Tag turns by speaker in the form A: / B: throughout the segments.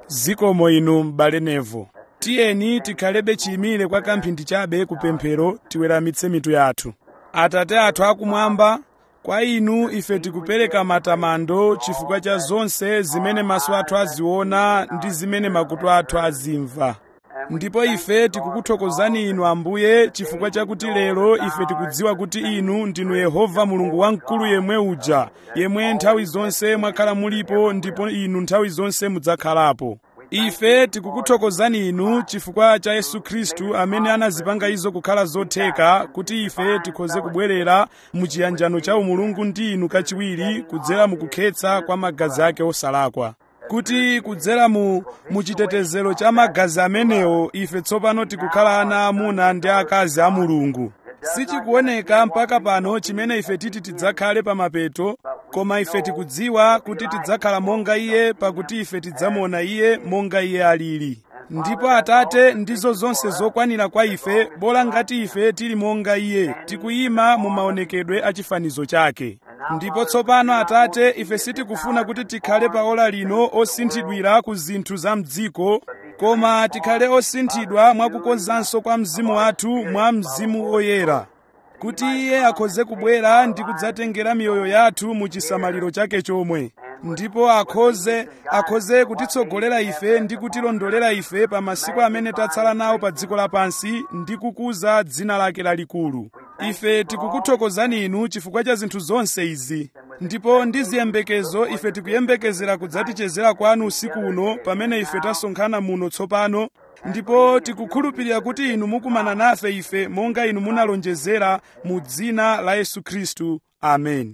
A: zikomo inu m'bale nevo tiyeni tikhalebe chiyimire kwa kamphindi chabe kupemphero tiweramitse mitu yathu atate athu akumwamba kwa inu ife tikupereka matamando chifukwa cha zonse zimene maso athu aziona ndi zimene makutu athu azimva ndipo ife tikukuthokozani inu ambuye chifukwa chakuti lero ife tikudziwa kuti inu ndinu yehova mulungu wamkulu yemwe uja yemwe nthawi zonse mwakhala mulipo ndipo inu nthawi zonse mudzakhalapo ife tikukuthokozani inu chifukwa cha yesu khristu amene anazipanga izo kukhala zotheka kuti ife tikhoze kubwerera mu chiyanjano cha umulungu ndi inu kachiwiri kudzera mu kukhetsa kwa magazi ake osalakwa kuti kudzera mu muchitetezero cha magazi amenewo ife tsopano tikukhala ana amuna ndi akazi a mulungu sichikuoneka mpaka pano chimene ife titi tidzakhale pa mapeto koma ife tikudziwa kuti tidzakhala monga iye pakuti ife tidzamuona iye monga iye alili ndipo atate ndizo zonse zokwanira kwa ife bola ngati ife tili monga iye tikuyima mu maonekedwe a chifanizo chake ndipo tsopano atate ife sitikufuna kuti tikhale pa ola lino osinthidwira ku zinthu za mdziko koma tikhale osinthidwa mwakukonzanso kwa mzimu wathu mwa mzimu woyera kuti iye akhoze kubwera ndi kudzatengera miyoyo yathu mu chisamaliro chake chomwe ndipo akhoze akhoze kutitsogolera ife ndi kutilondolera ife pa masiku amene tatsala nawo pa dziko lapansi ndi kukuza dzina lake lalikulu ife tikukuthokozani inu chifukwa cha zinthu zonse izi ndipo ndi ziyembekezo ife tikuyembekezera kudzatichezera kwanu usiku uno pamene ife tasonkhana muno tsopano ndipo tikukhulupirira kuti inu mukumana nafe ife monga inu munalonjezera mu dzina la yesu khristu amen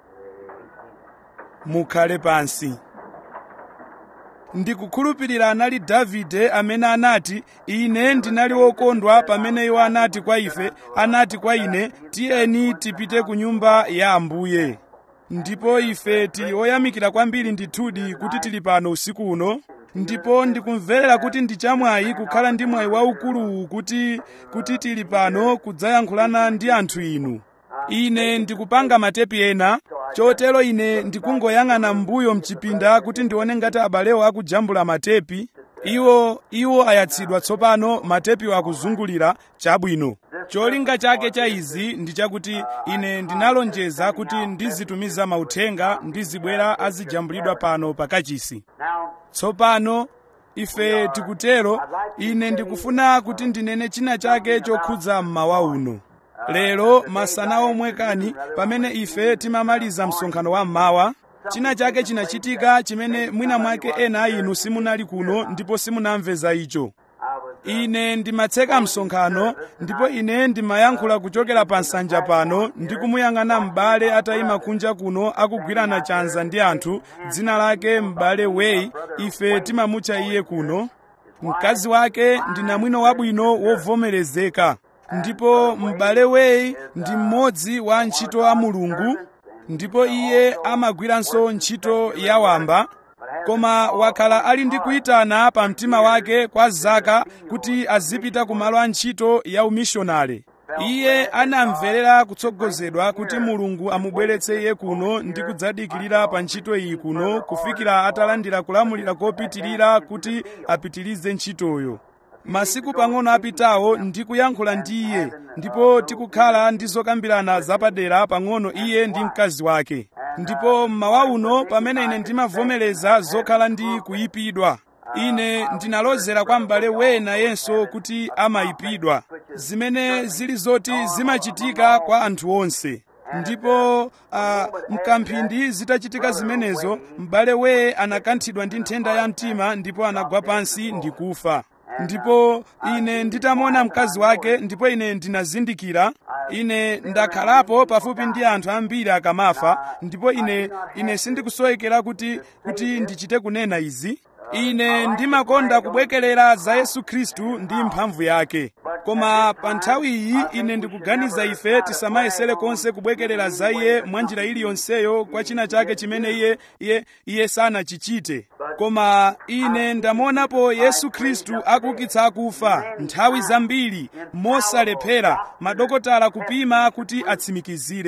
A: mukhale pansi ndikukhulupirira anali davide amene anati ine ndinali wokondwa pamene iwo anati kwa ife anati kwa ine tiyeni tipite ku nyumba ya ambuye ndipo ife tili oyamikira kwambiri ndithudi kuti tili pano usiku uno ndipo ndikumverera kuti ndi chamwayi kukhala ndi mwayi waukuluwu kuti kuti tili pano kudzayankhulana ndi anthu inu ine ndikupanga matepi ena chotero ine ndikungoyang'ana m'mbuyo mchipinda kuti ndione ngati abalewo akujambula matepi iwo iwo ayatsidwa tsopano matepiwo akuzungulira chabwino cholinga chake cha izi ndi chakuti ine ndinalonjeza kuti ndizitumiza mauthenga ndizibwera azijambulidwa pano pakachisi tsopano ife tikutero ine ndikufuna kuti ndinene china chake chokhudza mmawa uno lero masana omwe kani pamene ife timamaliza msonkhano wa mmawa china chake chinachitika chimene mwina mwake ena a inu simunali kuno ndipo simunamveza icho ine ndimatseka msonkhano ndipo ine ndimayankhula kuchokera pa nsanja pano ndi kumuyang'ana m'bale atayima kunja kuno akugwirana chanza ndi anthu dzina lake m'bale weyi ife timamutcha iye kuno mkazi wake ndi namwino wabwino wovomerezeka ndipo m'bale weyi ndi mmodzi wa antchito a mulungu ndipo iye amagwiranso ntchito ya wamba koma wakhala ali ndi kuyitana pa mtima wake kwa zaka kuti azipita ku malo a ntchito ya umishonale iye anamverera kutsogozedwa kuti mulungu amubweretse iye kuno ndi kudzadikirira pa ntchito iyi kuno kufikira atalandira kulamulira kopitirira kuti apitirize ntchitoyo masiku pang'ono apitawo ndikuyankhula ndi iye ndipo tikukhala ndi zokambirana zapadera pang'ono iye ndi mkazi wake ndipo mmawa uno pamene ine ndimavomereza zokhala ndi kuyipidwa ine ndinalozera kwa m'bale wena yenso kuti amayipidwa zimene zili zoti zimachitika kwa anthu onse ndipo uh, mkamphindi zitachitika zimenezo m'bale weye anakanthidwa ndi nthenda ya mtima ndipo anagwa pansi ndi kufa ndipo ine nditamona mkazi wake ndipo ine ndinazindikira ine ndakhalapo pafupi ndi anthu ambiri akamafa ndipo ine ine sindikusowekera kuti kuti ndichite kunena izi ine ndimakonda kubwekerera za yesu khristu ndi mphamvu yake koma pa nthawi iyi ine ndikuganiza ife tisamayesere konse kubwekerera za iye mwa njira iliyonseyo kwa china chake chimene iye iye iye sanachichite koma ine ndamuonapo yesu khristu akuukitsa akufa nthawi zambiri mosalephera madokotala kupima kuti atsimikizire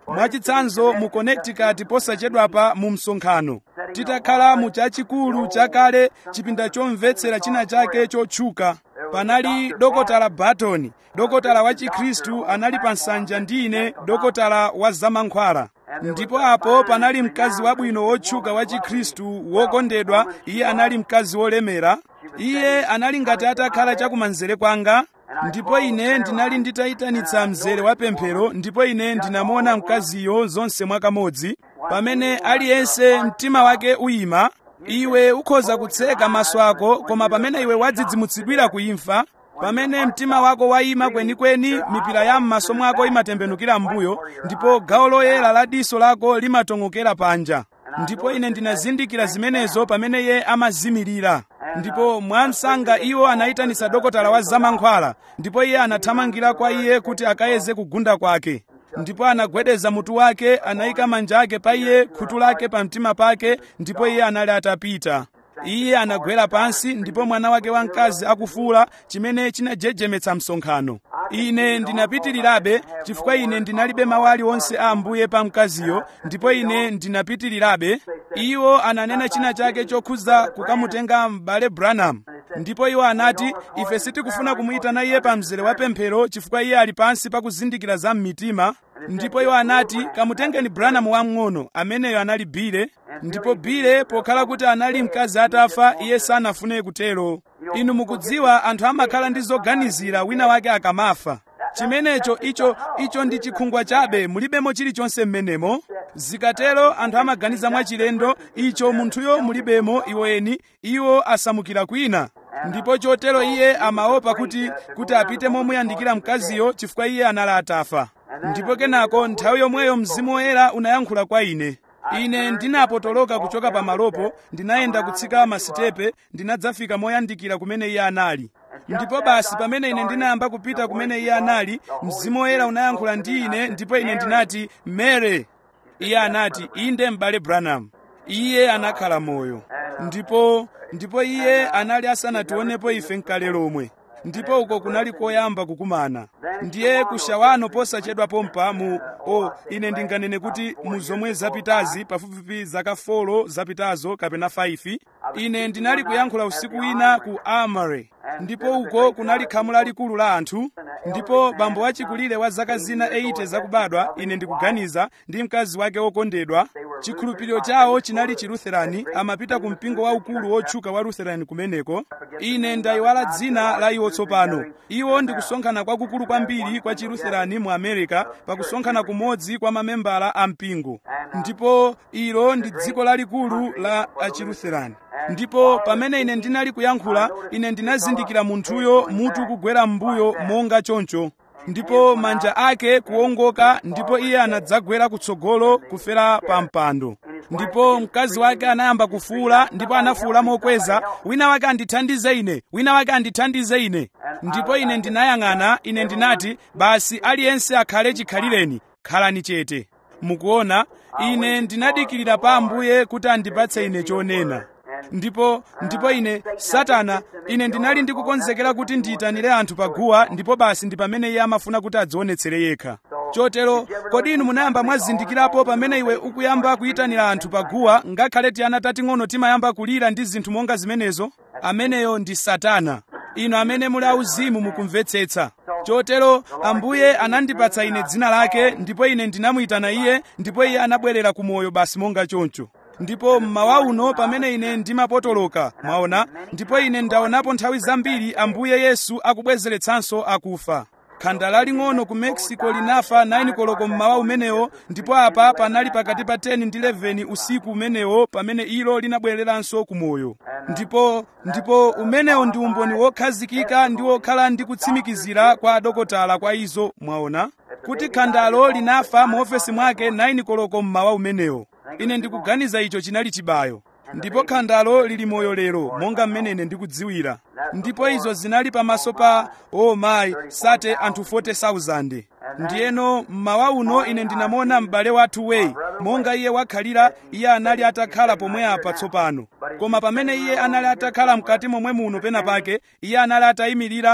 A: mwachitsanzo mu connecticut posachedwapa mu msonkhano titakhala mu chachikulu chakale chipinda chomvetsera china chake chotchuka panali dokotala barton dokotala wa chikhristu anali pa nsanja ndi ine dokotala wa zamankhwala ndipo apo panali mkazi wabwino wotchuka wa chikhristu wokondedwa iye anali mkazi wolemera iye anali ngati atakhala chakumanzere kwanga ndipo ine ndinali nditayitanitsa mzere wa pemphero ndipo ine ndinamuona mkaziyo zonse mwakamodzi pamene aliyense mtima wake uyima iwe ukhoza kutseka maso ako koma pamene iwe wadzidzimutsidwira kuimfa pamene mtima wako wayima kwenikweni mipira ya m'maso mwako imatembenukira m'mbuyo ndipo gawo loyera la diso lako limatong'okera panja ndipo ine ndinazindikira zimenezo pamene iye amazimirira ndipo mwamsanga iwo anayitanitsa dokotala wa zamankhwala ndipo iye anathamangira kwa iye kuti akayeze kugunda kwake ndipo anagwedeza mutu wake anayika manja ake pa iye khutu lake pa mtima pake ndipo iye anali atapita iye anagwera pansi ndipo mwana wake wamkazi akufuula chimene chinajejemetsa msonkhano ine ndinapitirirabe chifukwa ine ndinalibe mawu aliwonse a ambuye pa mkaziyo ndipo ine ndinapitirirabe iwo ananena china chake chokhuza kukamutenga m'bale branham ndipo iwo anati ife sitikufuna kumuyitana iye pa mzere wa pemphero chifukwa iye ali pansi pakuzindikira za mmitima ndipo iwo anati kamutengeni branham wamng'ono ameneyo anali bile ndipo bile pokhala kuti anali mkazi atafa iye sanafune kutero inu mukudziwa anthu amakhala ndi zoganizira wina wake akamafa chimenecho icho icho ndi chikhungwa chabe mulibemo chilichonse m'menemo zikatero anthu amaganiza mwachilendo icho munthuyo mulibemo iwoyeni iwo asamukira kwina ndipo chotero iye amaopa kuti kuti apite momuyandikira mkaziyo chifukwa iye anali atafa ndipo kenako nthawi yomweyo mzimu woyera unayankhula kwa ine ine ndinapotoloka kuchoka pamalopo ndinayenda kutsika masitepe ndinadzafika moyandikira kumene iye anali ndipo basi pamene ine ndinayamba kupita kumene iye anali mzimu woyera unayankhula ndi ine ndipo ine ndinati mere iye anati inde m'bale branham iye anakhala moyo ndipo ndipo iye anali asanationepo ife mkale lomwe ndipo uko kunali koyamba kukumana ndiye kushawano posachedwa pompa mu o ine ndinganene kuti mu zomwe zapitazi pafupifupi zaka 4 zapitazo kapena 5 ine ndinali kuyankhula usiku wina ku amare ndipo uko kunali khamu lalikulu la anthu ndipo bambo wachikulire wa zaka zina 80 zakubadwa ine ndikuganiza ndi mkazi wake wokondedwa chikhulupiriro chawo chinali chilutherani amapita ku mpingo waukulu wotchuka wa lutherani kumeneko ine ndayiwala dzina la iwo tsopano iwo ndi kusonkhana kwakukulu kwambiri kwa chilutherani mu america pakusonkhana kumodzi kwa mamembala a mpingo ndipo ilo ndi dziko lalikulu la achilutherani ndipo pamene ine ndinali kuyankhula ine ndinazindikira munthuyo mutu kugwera m'mbuyo monga choncho ndipo manja ake kuwongoka ndipo iye anadzagwera kutsogolo kufera pa mpando ndipo mkazi wake anayamba kufuula ndipo anafuula mokweza wina wake andithandize ine wina wake andithandize ine ndipo ine ndinayang'ana ine ndinati basi aliyense akhale chikhalireni khalani chete mukuona ine ndinadikirira pa ambuye kuti andipatse ine chonena ndipo ndipo ine satana ine ndinali ndikukonzekera kuti ndiyitanire anthu paguwa ndipo basi ndi pamene iye amafuna kuti adzionetsere yekha chotero kodi inu munayamba mwazindikirapo pamene iwe ukuyamba kuyitanira anthu paguwa ngakhale tiyana tating'ono timayamba kulira ndi zinthu monga zimenezo ameneyo ndi satana inu amene muli auzimu mukumvetsetsa chotero ambuye anandipatsa ine dzina lake ndipo ine ndinamuyitana iye ndipo iye anabwerera ku moyo basi monga choncho ndipo mmawa uno pamene ine ndimapotoloka mwaona ndipo ine ndaonapo nthawi zambiri ambuye yesu akubwezeretsanso akufa khanda laling'ono ku mexico linafa 9 koloko mmawa umenewo ndipo apa panali pakati pa 10 ndi 11 usiku umenewo pamene ilo linabwereranso ku moyo ndipo ndipo umenewo ndi umboni wokhazikika ndi wokhala ndi kutsimikizira kwa adokotala kwa izo mwaona kuti khandalo linafa mu ofesi mwake 9 koloko mmawa umenewo ine ndikuganiza icho chinali chibayo ndipo khandalo lili moyo lero monga mmene ine ndikudziwira ndipo izo zinali pamaso pa o oh mayi sate anthu 40,000 ndiyeno mmawa uno ine ndinamona m'bale wathu weyi monga iye wakhalira iye anali atakhala pomwe apa tsopano koma pamene iye anali atakhala mkati momwe muno pena pake iye anali atayimirira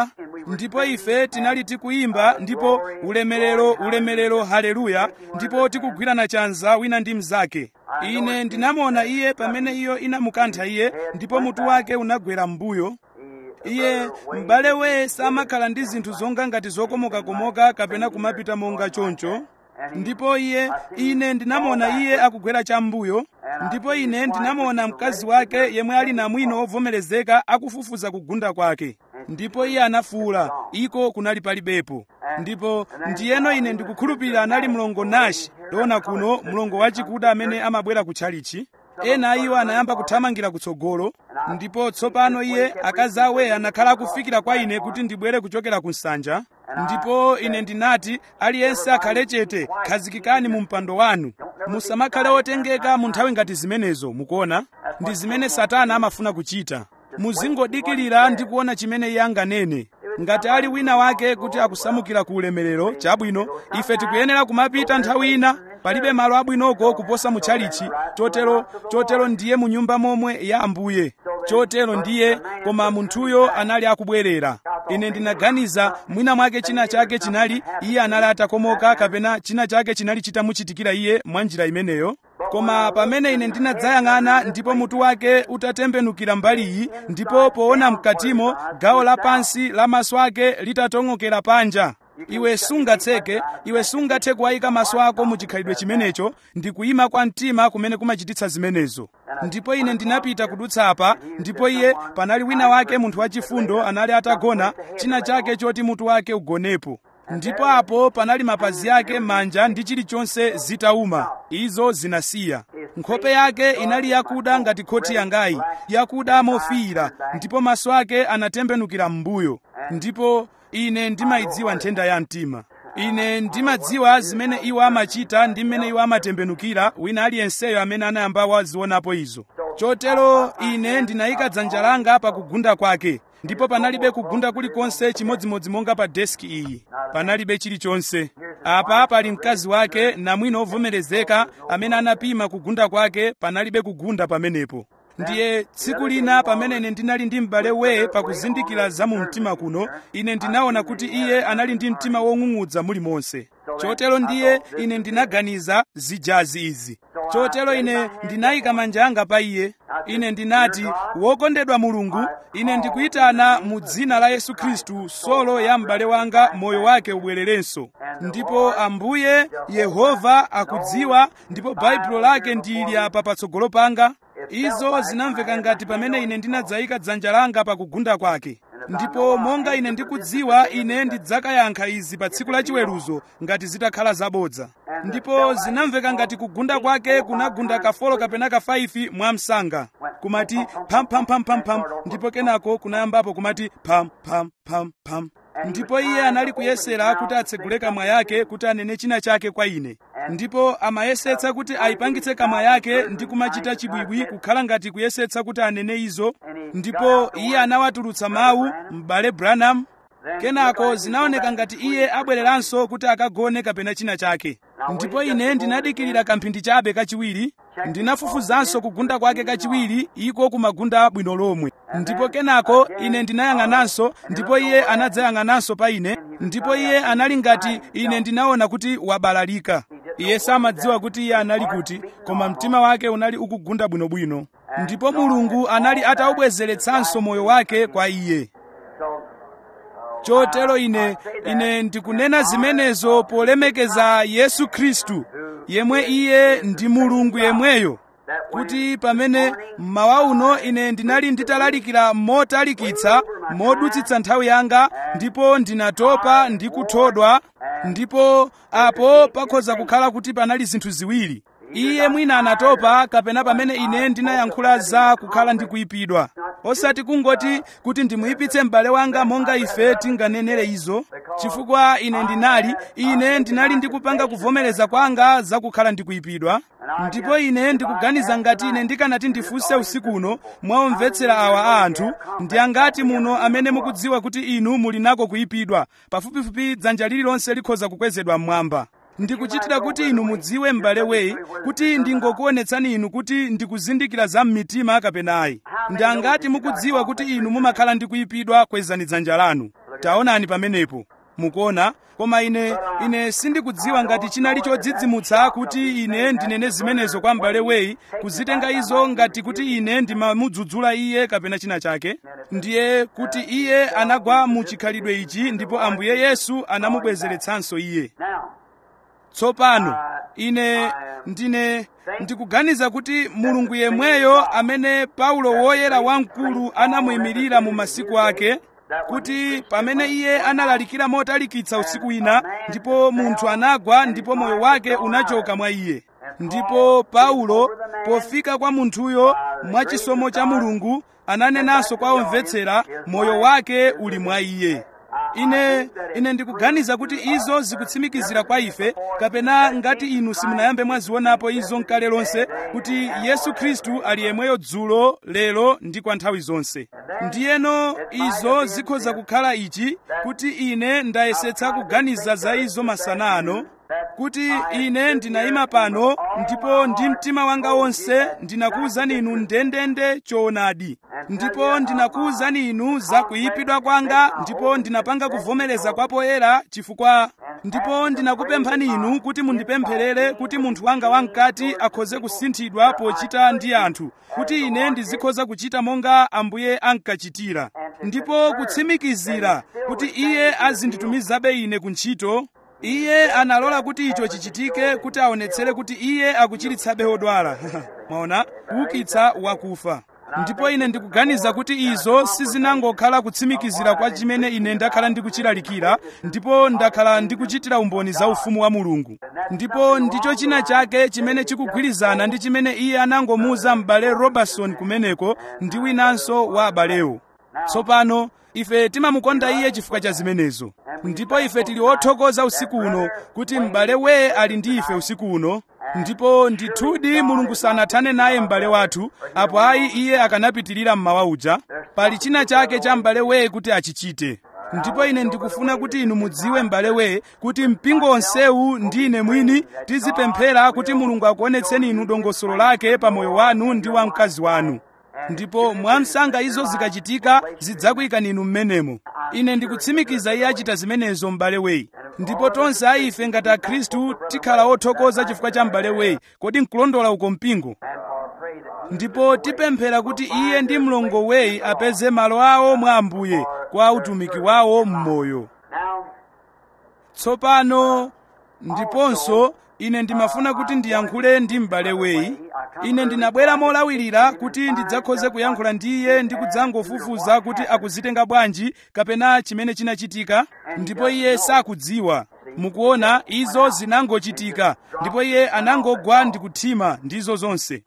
A: ndipo ife tinali tikuyimba ndipo ulemerero ulemerero haleluya ndipo tikugwirana chanza wina ndi mnzake ine ndinamuona iye pamene iyo inamukantha iye ndipo mutu wake unagwera m'mbuyo iye m'bale weye samakhala ndi zinthu zonga ngati zokomokakomoka kapena kumapita monga choncho ndipo iye ine ndinamuona iye akugwera cham'mbuyo ndipo ine ndinamuona mkazi wake yemwe ali namwino wovomerezeka akufufuza kugunda kwake ndipo iye anafuwula iko kunali palibepo ndipo ndiyeno ine ndikukhulupirira anali mlongo nashi dona kuno mlongo wachikuda amene amabwera kutchalichi ena a iwo anayamba kuthamangira kutsogolo ndipo tsopano iye akazi awe anakhala akufikira kwa ine kuti ndibwere kuchokera ku nsanja ndipo ine ndinati aliyense akhale chete khazikikani mu mpando wanu musamakhale otengeka mu nthawi ngati zimenezo mukuona ndi zimene satana amafuna kuchita muzingodikirira ndi kuona chimene iye anganene ngati ali wina wake kuti akusamukira ku ulemerero chabwino ife tikuyenera kumapita nthawi ina palibe malo abwinoko kuposa mutchalichi chotero chotero ndiye mu nyumba momwe ya ambuye chotero ndiye koma munthuyo anali akubwerera ine ndinaganiza mwina mwake china chake chinali iye anali atakomoka kapena china chake chinali chitamuchitikira iye mwa njira imeneyo koma pamene ine ndinadzayang'ana ndipo mutu wake utatembenukira mbaliyi ndipo poona mkatimo gawo lapansi la maso ake litatong'okera panja iwe sungatseke iwe sungathe kuwayika maso ako mu chikhalidwe chimenecho ndi kuyima kwa mtima kumene kumachititsa zimenezo ndipo ine ndinapita kudutsa apa ndipo iye panali wina wake munthu wachifundo anali atagona china chake choti mutu wake ugonepo ndipo apo panali mapazi ake manja ndi chilichonse zitauma izo zinasiya nkhope yake inali yakuda ngati khoti yangayi yakuda mofiira ndipo maso ake anatembenukira m'mbuyo ndipo ine ndimayidziwa nthenda ya mtima ine ndimadziwa zimene iwo amachita ndi mmene iwo amatembenukira wina aliyenseyo amene anayamba wazionapo izo chotero ine ndinayika dzanja langa pa kugunda kwake ndipo panalibe kugunda kulikonse chimodzimodzi monga pa deski iyi panalibe chilichonse apa pali mkazi wake namwino wovomerezeka amene anapima kugunda kwake panalibe kugunda pamenepo ndiye tsiku lina pamene ine ndinali ndi m'bale weye pakuzindikira za mu mtima kuno ine ndinaona kuti iye anali ndi mtima wong'ung'udza mulimonse chotero ndiye ine ndinaganiza zijazi izi chotero ine ndinayika manja anga pa iye ine ndinati wokondedwa mulungu ine ndikuyitana mu dzina la yesu khristu solo ya m'bale wanga moyo wake ubwererenso ndipo ambuye yehova akudziwa ndipo baibulo lake ndili apa patsogolo panga izo zinamveka ngati pamene ine ndinadzayika dzanja langa pakugunda kwake ndipo monga ine ndikudziwa ine ndidzakayankha izi pa tsiku lachiweruzo ngati zitakhala zabodza ndipo zinamveka ngati kugunda kwake kunagunda kafolo kapena kafaifi mwa msanga kumati phamphamphamphampham ndipo kenako kunayambapo kumati phamphamphampham ndipo iye anali kuyesera kuti atsegule kamwa yake kuti anene china chake kwa ine ndipo amayesetsa kuti ayipangitse kamwa yake ndi kumachita chibwibwi kukhala ngati kuyesetsa kuti anene izo ndipo iye anawatulutsa mawu m'bale branham kenako zinaoneka ngati iye abwereranso kuti akagone kapena china chake ndipo ine ndinadikirira kamphindi chabe kachiwiri ndinafufuzanso kugunda kwake kachiwiri iko kumagunda bwino lomwe ndipo kenako ine ndinayang'ananso ndipo iye anadzayang'ananso pa ine ndipo iye anali ngati ine ndinaona kuti wabalalika iye samadziwa kuti iye anali kuti koma mtima wake unali ukugunda bwinobwino ndipo mulungu anali atawubwezeretsanso moyo wake kwa iye chotero ine ine ndikunena zimenezo polemekeza yesu khristu yemwe iye ndi mulungu yemweyo kuti pamene mmawa uno ine ndinali nditalalikira motalikitsa modutsitsa nthawi yanga ndipo ndinatopa ndi kuthodwa ndipo apo pakhoza kukhala kuti panali zinthu ziwiri iye mwina anatopa kapena pamene ine ndinayankhula za kukhala ndi kuyipidwa osati kungoti kuti ndimuyipitse m'bale wanga monga ife tinganenere izo chifukwa ine ndinali ine ndinali ndikupanga kuvomereza kwanga za kukhala ndi kuyipidwa ndipo ine ndikuganiza ngati ine ndikanati ndifunse usiku uno mwaomvetsera awa a anthu ndi angati muno amene mukudziwa kuti inu muli nako kuyipidwa pafupifupi dzanja lililonse likhoza kukwezedwa mmwamba ndikuchitira kuti inu mudziwe m'bale weyi kuti ndingokuonetsani inu kuti ndikuzindikira za mmitima kapenayi ndi angati mukudziwa kuti inu mumakhala ndi kuyipidwa kwezani dzanja lanu taonani pamenepo mukuona koma ine ine sindikudziwa ngati chinali chodzidzimutsa kuti ine ndinene zimenezo kwa m'bale weyi kuzitenga izo ngati kuti ine ndimamudzudzula iye kapena china chake ndiye kuti iye anagwa mu chikhalidwe ichi ndipo ambuye yesu anamubwezeretsanso iye tsopano ine ndine ndikuganiza kuti mulungu yemweyo amene paulo woyera wamkulu anamuyimirira mu masiku ake kuti pamene iye analalikira motalikitsa usiku wina ndipo munthu anagwa ndipo moyo wake unachoka mwa iye ndipo paulo pofika kwa munthuyo mwachisomo cha mulungu ananenanso kwa omvetsera moyo wake uli mwa iye ine ine ndikuganiza kuti izo zikutsimikizira kwa ife kapena ngati inu simunayambe mwazionapo izo nkale lonse kuti yesu khristu ali yemweyo dzulo lero ndi kwa nthawi zonse ndiyeno izo zikhoza kukhala ichi kuti ine ndayesetsa kuganiza za izo masana ano kuti ine ndinayima pano ndipo ndi mtima wanga wonse ndinakuwuzani inu ndendende choonadi ndipo ndinakuwuzani inu za kuyipidwa kwanga ndipo ndinapanga kuvomereza kwa poyera chifukwa ndipo ndinakupemphani inu kuti mundipempherere kuti munthu wanga wamkati akhoze kusinthidwa pochita ndi anthu kuti ine ndizikhoza kuchita monga ambuye ankachitira ndipo kutsimikizira kuti iye azinditumizabe ine ku ntchito iye analola kuti icho chichitike kuti aonetsere kuti iye akuchiritsabe odwala mwaona kuukitsa wakufa ndipo ine ndikuganiza kuti izo sizinangokhala kutsimikizira kwa chimene ine ndakhala ndikuchilalikira ndipo ndakhala ndikuchitira umboni za ufumu wa mulungu ndipo ndicho china chake chimene chikugwirizana ndi chimene iye anangomuuza m'bale robertson kumeneko ndi winanso wa abalewo tsopano ife timamukonda iye chifukwa cha zimenezo ndipo ife tili othokoza usiku uno kuti m'bale weye ali ndi ife usiku uno ndipo ndithudi mulungu sanathane naye m'bale wathu apo ayi iye akanapitirira mmawa uja pali china chake cha m'bale weye kuti achichite ndipo ine ndikufuna kuti inu mudziwe m'bale weye kuti mpingo onsewu ndi ine mwini tizipemphera kuti mulungu akuonetseni inu dongosolo lake pa moyo wanu ndi wa mkazi wanu ndipo mwamsanga izo zikachitika zidzakuyikani inu mmenemo ine ndikutsimikiza iye achita zimenezo m'bale weyi ndipo tonse a ife ngati akhristu tikhala othokoza chifukwa cha m'bale weyi kodi nkulondola uko mpingo ndipo tipemphera kuti iye ndi mlongo weyi apeze malo awo mwa ambuye kwa utumiki wawo m'moyo tsopano ndiponso ine ndimafuna kuti ndiyankhule ndi m'bale weyi ine ndinabwera molawirira kuti ndidzakhoze kuyankhula ndi iye ndi kudzangofufuza kuti akuzitenga bwanji kapena chimene chinachitika ndipo iye sakudziwa mukuona izo zinangochitika ndipo iye anangogwa ndi kuthima ndizo zonse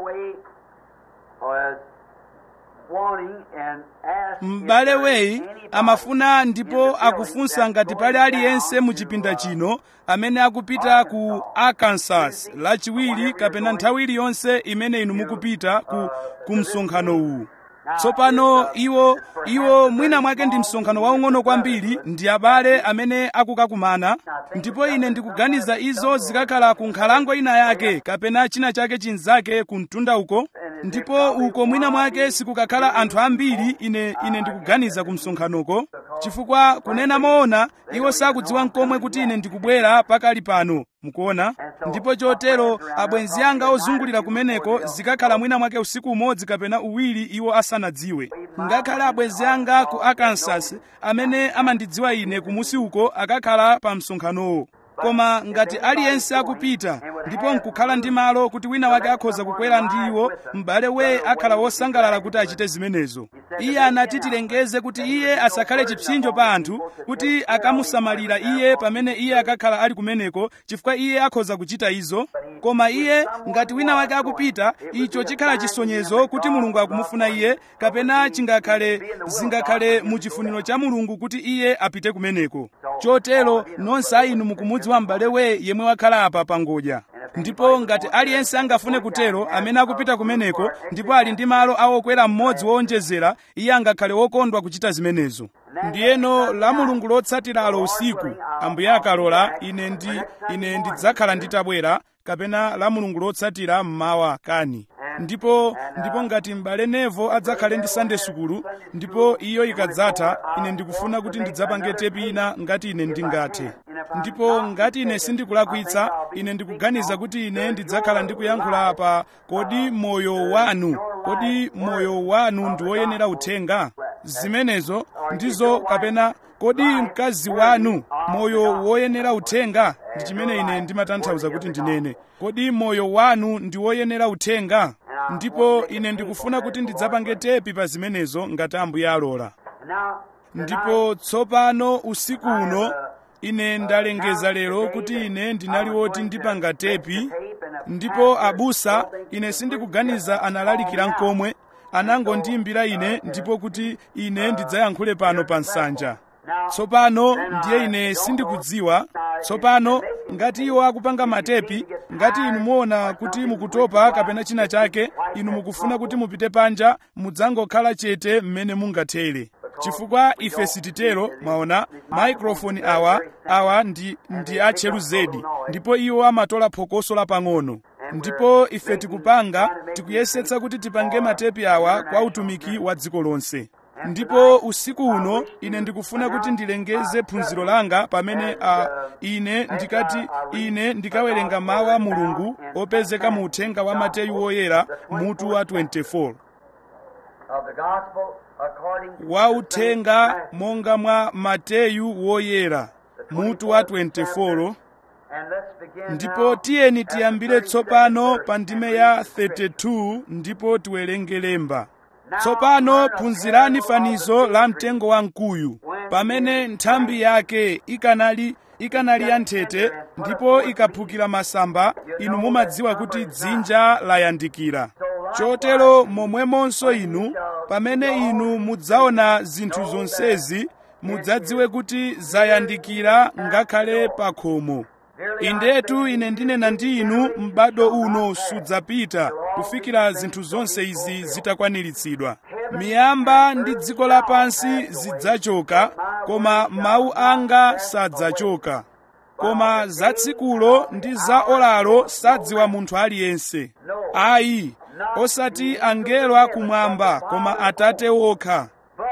A: m'bale weyi amafuna ndipo akufunsa ngati pali aliyense mu chipinda chino amene akupita ku arkansas lachiwiri kapena nthawi iliyonse imene inu mukupita ku, ku msonkhano uwu tsopano iwo iwo mwina mwake ndi msonkhano waung'ono kwambiri ndi abale amene akukakumana ndipo ine ndikuganiza izo zikakhala ku nkhalango ina yake kapena china chake chinzake ku mtunda uko ndipo uko mwina mwake sikukakhala anthu ambiri ine ine ndikuganiza ku msonkhanoko chifukwa kunena moona iwo sakudziwa nkomwe kuti ine ndikubwera pakali pano mukuona ndipo chotero abwenzi anga ozungulira kumeneko zikakhala mwina mwake usiku umodzi kapena uwiri iwo asanadziwe ngakhale abwenzi anga ku arkansas amene amandidziwa ine kumusi uko akakhala pa msonkhanowo koma ngati aliyense akupita ndipo nkukhala ndi malo kuti wina wake akhoza kukwera ndi iwo m'bale weye akhala wosangalala kuti achite zimenezo iye anati tilengeze kuti iye asakhale chipsinjo pa anthu kuti akamusamalira iye pamene iye akakhala ali kumeneko chifukwa iye akhoza kuchita izo koma iye ngati wina wake akupita icho chikhala chisonyezo kuti mulungu akumufuna iye kapena chingakhale zingakhale mu chifuniro cha mulungu kuti iye apite kumeneko chotero nonse a inu mukumudziwa m'bale weye yemwe wakhala apa pangodya ndipo ngati aliyense angafune kutero amene akupita kumeneko ndipo ali ndi malo awokwera mmodzi woonjezera iye angakhale wokondwa kuchita zimenezo ndiyeno la mulungu lotsatiralo usiku ambuye akalola ine ndi ine ndidzakhala nditabwera kapena la mulungu lotsatira mmawa kani ndipo ndipo ngati m'bale nevo adzakhale ndi sunday sukulu ndipo iyo ikadzatha ine ndikufuna kuti ndidzapange tepi ina ngati ine ndingathe ndipo ngati ine sindikulakwitsa ine ndikuganiza kuti ine ndidzakhala ndikuyankhula apa kodi moyo wanu kodi moyo wanu ndi woyenera uthenga zimenezo ndizo kapena kodi mkazi wanu moyo woyenera uthenga ndi chimene ine ndimatanthauza kuti ndinene kodi moyo wanu ndi woyenera uthenga ndipo ine ndikufuna kuti ndidzapange tepi pa zimenezo ngati ambuye alola ndipo tsopano usiku uno ine ndalengeza lero kuti ine ndinali woti ndipanga tepi ndipo abusa ine sindikuganiza analalikira nkomwe anangondiyimbira ine ndipo kuti ine ndidzayankhule pano pa nsanja tsopano ndiye ine sindikudziwa tsopano ngati iwo akupanga matepi ngati inu muona kuti mukutopa kapena china chake inu mukufuna kuti mupite panja mudzangokhala chete mmene mungathere chifukwa ife sititero mwaona maikrofoni awa awa ndi, ndi atcheru zedi ndipo iwo amatola phokoso lapang'ono ndipo ife tikupanga tikuyesetsa kuti tipange matepi awa kwa utumiki wa dziko lonse ndipo usiku uno ine ndikufuna kuti ndilengeze phunziro langa pamene uh, ine ndikati ine ndikawerenga mawu a mulungu opezeka mu uthenga wa mateyu woyera mutu wa 24 wa uthenga monga mwa mateyu woyera mutu wa 24 ndipo tiyeni tiyambire tsopano pa ndime ya 32 ndipo tiwerenge lemba tsopano phunzirani fanizo la mtengo wa mkuyu pamene nthambi yake ikanali ikanali ya nthete ndipo ikaphukira masamba inu mumadziwa kuti dzinja layandikira chotero momwemonso inu pamene inu mudzaona zinthu zonsezi mudzadziwe kuti zayandikira ngakhale pa khomo indetu ine ndinena ndi inu m'bado uno sudzapita kufikira zinthu zonse izi zitakwaniritsidwa miyamba ndi dziko lapansi zidzachoka koma mawu anga sadzachoka koma za tsikulo ndi za olalo sadziwa munthu aliyense ayi osati angelo akumwamba koma atate wokha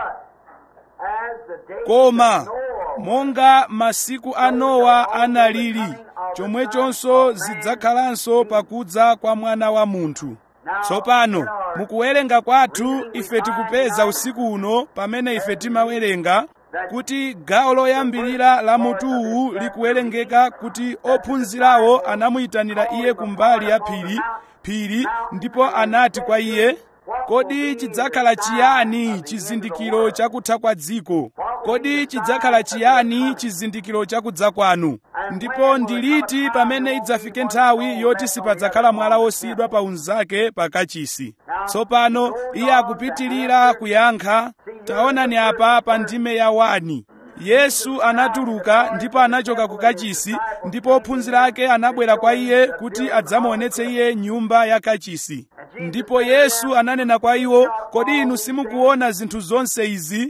A: koma monga masiku a nowa analili chomwechonso zidzakhalanso pakudza kwa mwana wa munthu tsopano mukuwerenga kwathu ife tikupeza usiku uno pamene ife timawerenga kuti gawo loyambirira la mutuwu likuwerengeka kuti ophunzirawo anamuyitanira iye kumbali ya phiri phiri ndipo anati kwa iye kodi chidzakhala chiyani chizindikiro chakutha kwa dziko kodi chidzakhala chiyani chizindikiro chakudza kwanu ndipo ndiliti pamene idzafike nthawi yoti sipadzakhala mwala wosiyidwa pa unzake pakachisi tsopano iye akupitilira kuyankha taonani apa pa ndime ya wani yesu anatuluka ndipo anachoka ku kachisi ndipo ophunzira ake anabwera kwa iye kuti adzamuonetse iye nyumba ya kachisi ndipo yesu ananena kwa iwo kodi inu simukuona zinthu zonse izi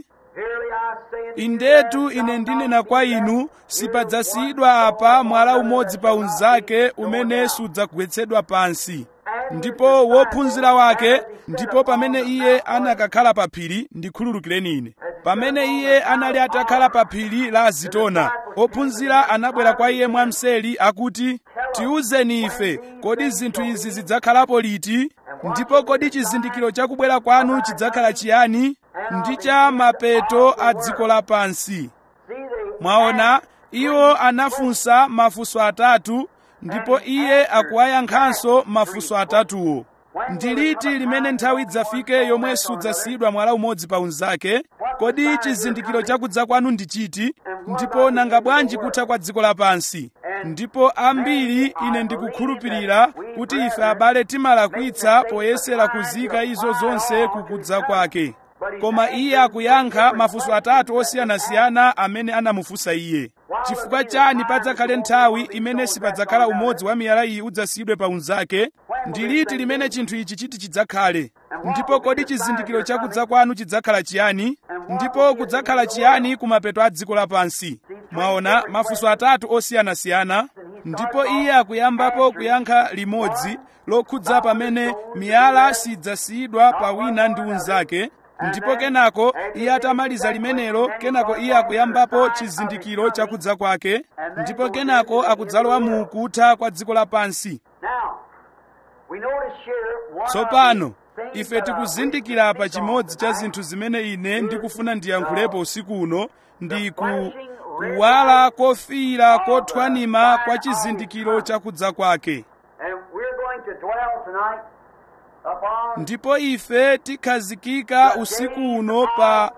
A: indetu ine ndinena kwa inu sipadzasiyidwa apa mwala umodzi pa unzake umene sudzagwetsedwa pansi ndipo wophunzira wake ndipo pamene iye anakakhala pa phiri ndikhululukireni ine pamene iye anali atakhala pa phiri la azitona ophunzira anabwera kwa iye mwamseri akuti tiwuzeni ife kodi zinthu izi zidzakhalapo liti ndipo kodi chizindikiro chakubwera kwanu chidzakhala chiyani ndi cha mapeto a dziko lapansi mwaona iwo anafunsa mafunso atatu ndipo iye akuwayankhanso mafunso atatuwo ndi liti limene nthawi idzafike yomwe sudzasiyidwa mwala umodzi pa unzake kodi chizindikiro chakudza kwanu ndi chiti ndipo nanga bwanji kutha kwa dziko lapansi ndipo ambiri ine ndikukhulupirira kuti ife abale timalakwitsa poyesera kuzika izo zonse kukudza kwake koma iye akuyankha mafunso atatu osiyanasiyana amene anamufunsa iye chifukwa chani padzakhale nthawi imene sipadzakhala umodzi wa miyala iyi udzasiyidwe pa unzake ndi liti limene chinthu ichi chiti chidzakhale ndipo kodi chizindikiro chakudza kwanu chidzakhala chiyani ndipo kudzakhala chiyani kumapeto a dziko lapansi mwaona mafunso atatu osiyanasiyana ndipo iye akuyambapo kuyankha limodzi lokhudza pamene miyala sidzasiyidwa pa wina ndi unzake ndipo kenako iye atamaliza limenelo kenako iye akuyambapo chizindikiro chakudza kwake ndipo kenako akudzalowa mu kutha kwa dziko lapansi
B: Now, we notice here one
A: tsopano
B: of the things
A: ife
B: that I
A: tikuzindikira pa
B: wish to
A: chimodzi cha
B: tonight
A: zinthu zimene ine ndikufuna ndiyankhulepo usiku uno ndi ku kuwala kofiira kothwanima kwa chizindikiro chakudza kwake
B: And we're going to dwell tonight upon
A: ndipo ife tikhazikika usiku uno pa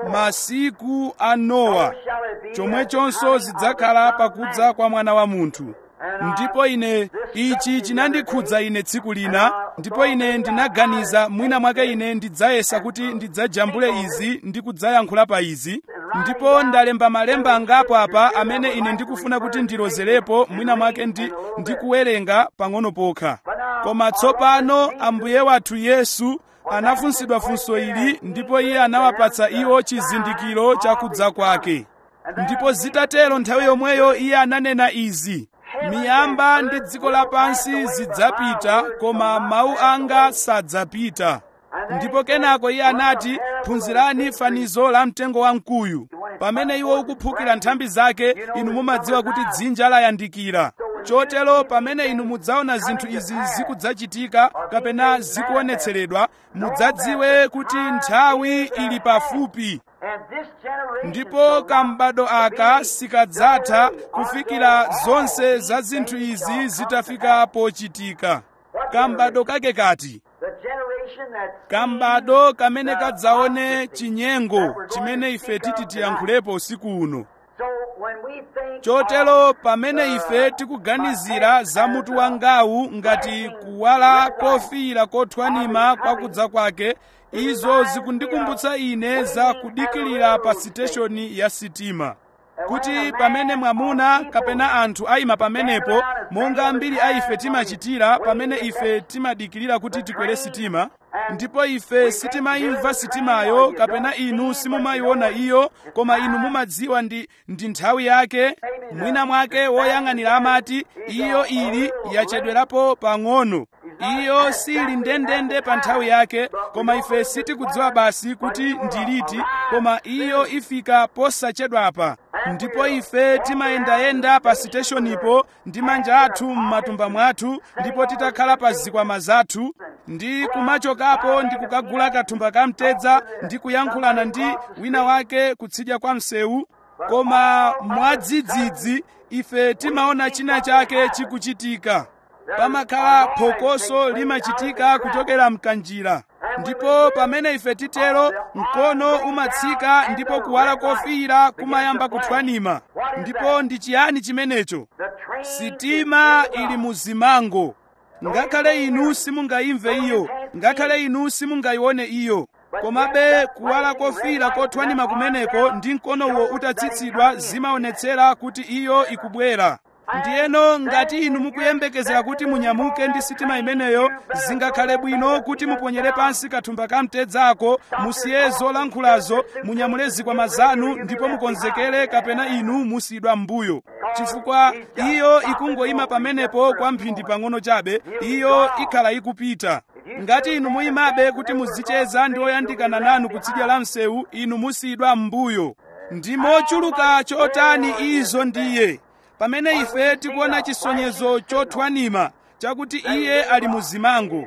A: masiku a nowa chomwechonso zidzakhala pakudza kwa mwana wa munthu ndipo ine ichi chinandikhudza ine tsiku lina ndipo ine ndinaganiza mwina mwake ine ndidzayesa kuti ndidzajambule izi ndi kudzayankhula pa izi ndipo ndalemba malemba angapo apa amene ine ndikufuna kuti ndilozerepo mwina mwake ndi ndikuwerenga pang'ono pokha koma tsopano ambuye wathu yesu anafunsidwa funso ili ndipo iye anawapatsa iwo chizindikiro chakudza kwake ndipo zitatero nthawi yomweyo iye ananena izi miyamba ndi dziko lapansi zidzapita koma mawu anga sadzapita ndipo kenako iye anati phunzirani fanizo la mtengo wamkuyu pamene iwo ukuphukira nthambi zake inu mumadziwa kuti dzinja layandikira chotero pamene inu mudzaona zinthu izi zikudzachitika kapena zikuonetseredwa mudzadziwe kuti nthawi ili pafupi
B: and this generation
A: ndipo kambado aka sikadzatha kufikira zonse za zinthu izi zitafika pochitika kambado kake kati
B: the generation that
A: kambado kamene kadzaone chinyengo chimene ife titi tiyankhulepo usiku uno
B: so when we think
A: chotero pamene ife tikuganizira za mutu wangawu ngati kuwala kofiira kothwanima kwakudza kwake izo zikundikumbutsa ine za kudikilira pa siteshoni ya sitima kuti pamene mwamuna kapena anthu ayima pamenepo monga ambiri a ife timachitira pamene ife timadikirira kuti tikwere sitima ndipo ife sitimayimva sitimayo kapena inu simumayiona iyo koma inu mumadziwa ndi, ndi nthawi yake mwina mwake woyang'anira amati iyo ili yachedwerapo pang'ono iyo sili ndendende pa nthawi yake koma ife sitikudziwa basi kuti ndiliti koma iyo ifika posachedwapa ndipo ife timayendayenda pa siteshonipo ndi manja athu m'matumba mwathu ndipo titakhala pa zikwama zathu ndi kumachokapo ndi kukagula kathumba kamtedza ndi kuyankhulana ndi wina wake kutsidya kwa msewu koma mwadzidzidzi ife timaona china chake chikuchitika pamakhala phokoso limachitika kuchokera mkanjira ndipo pamene ife titero mkono umatsika ndipo kuwala kofiira kumayamba kuthwanima ndipo ndi chiyani chimenecho
B: the train
A: sitima ili muzimango ngakhale inu simungayimve iyo ngakhale inu simungayione iyo komabe kuwala kofiira kothwanima kumeneko ndi mkonowo utatsitsidwa zimaonetsera kuti iyo ikubwera ndiyeno ngati inu mukuyembekezera kuti munyamuke ndi sitima imeneyo zingakhale bwino kuti muponyere pansi kathumba kamtedzako musiye zolankhulazo munyamule zikwama zanu ndipo mukonzekere kapena inu musiyidwa m'mbuyo chifukwa iyo ikungoyima pamenepo kwa mphindi pang'ono chabe iyo ikhala ikupita ngati inu muyimabe kuti muzicheza ndi oyandikana nanu kutsidya la msewu inu musiyidwa m'mbuyo ndi mochuluka chotani izo ndiye pamene ife tikuona chisonyezo chothwanima chakuti iye ali muzimango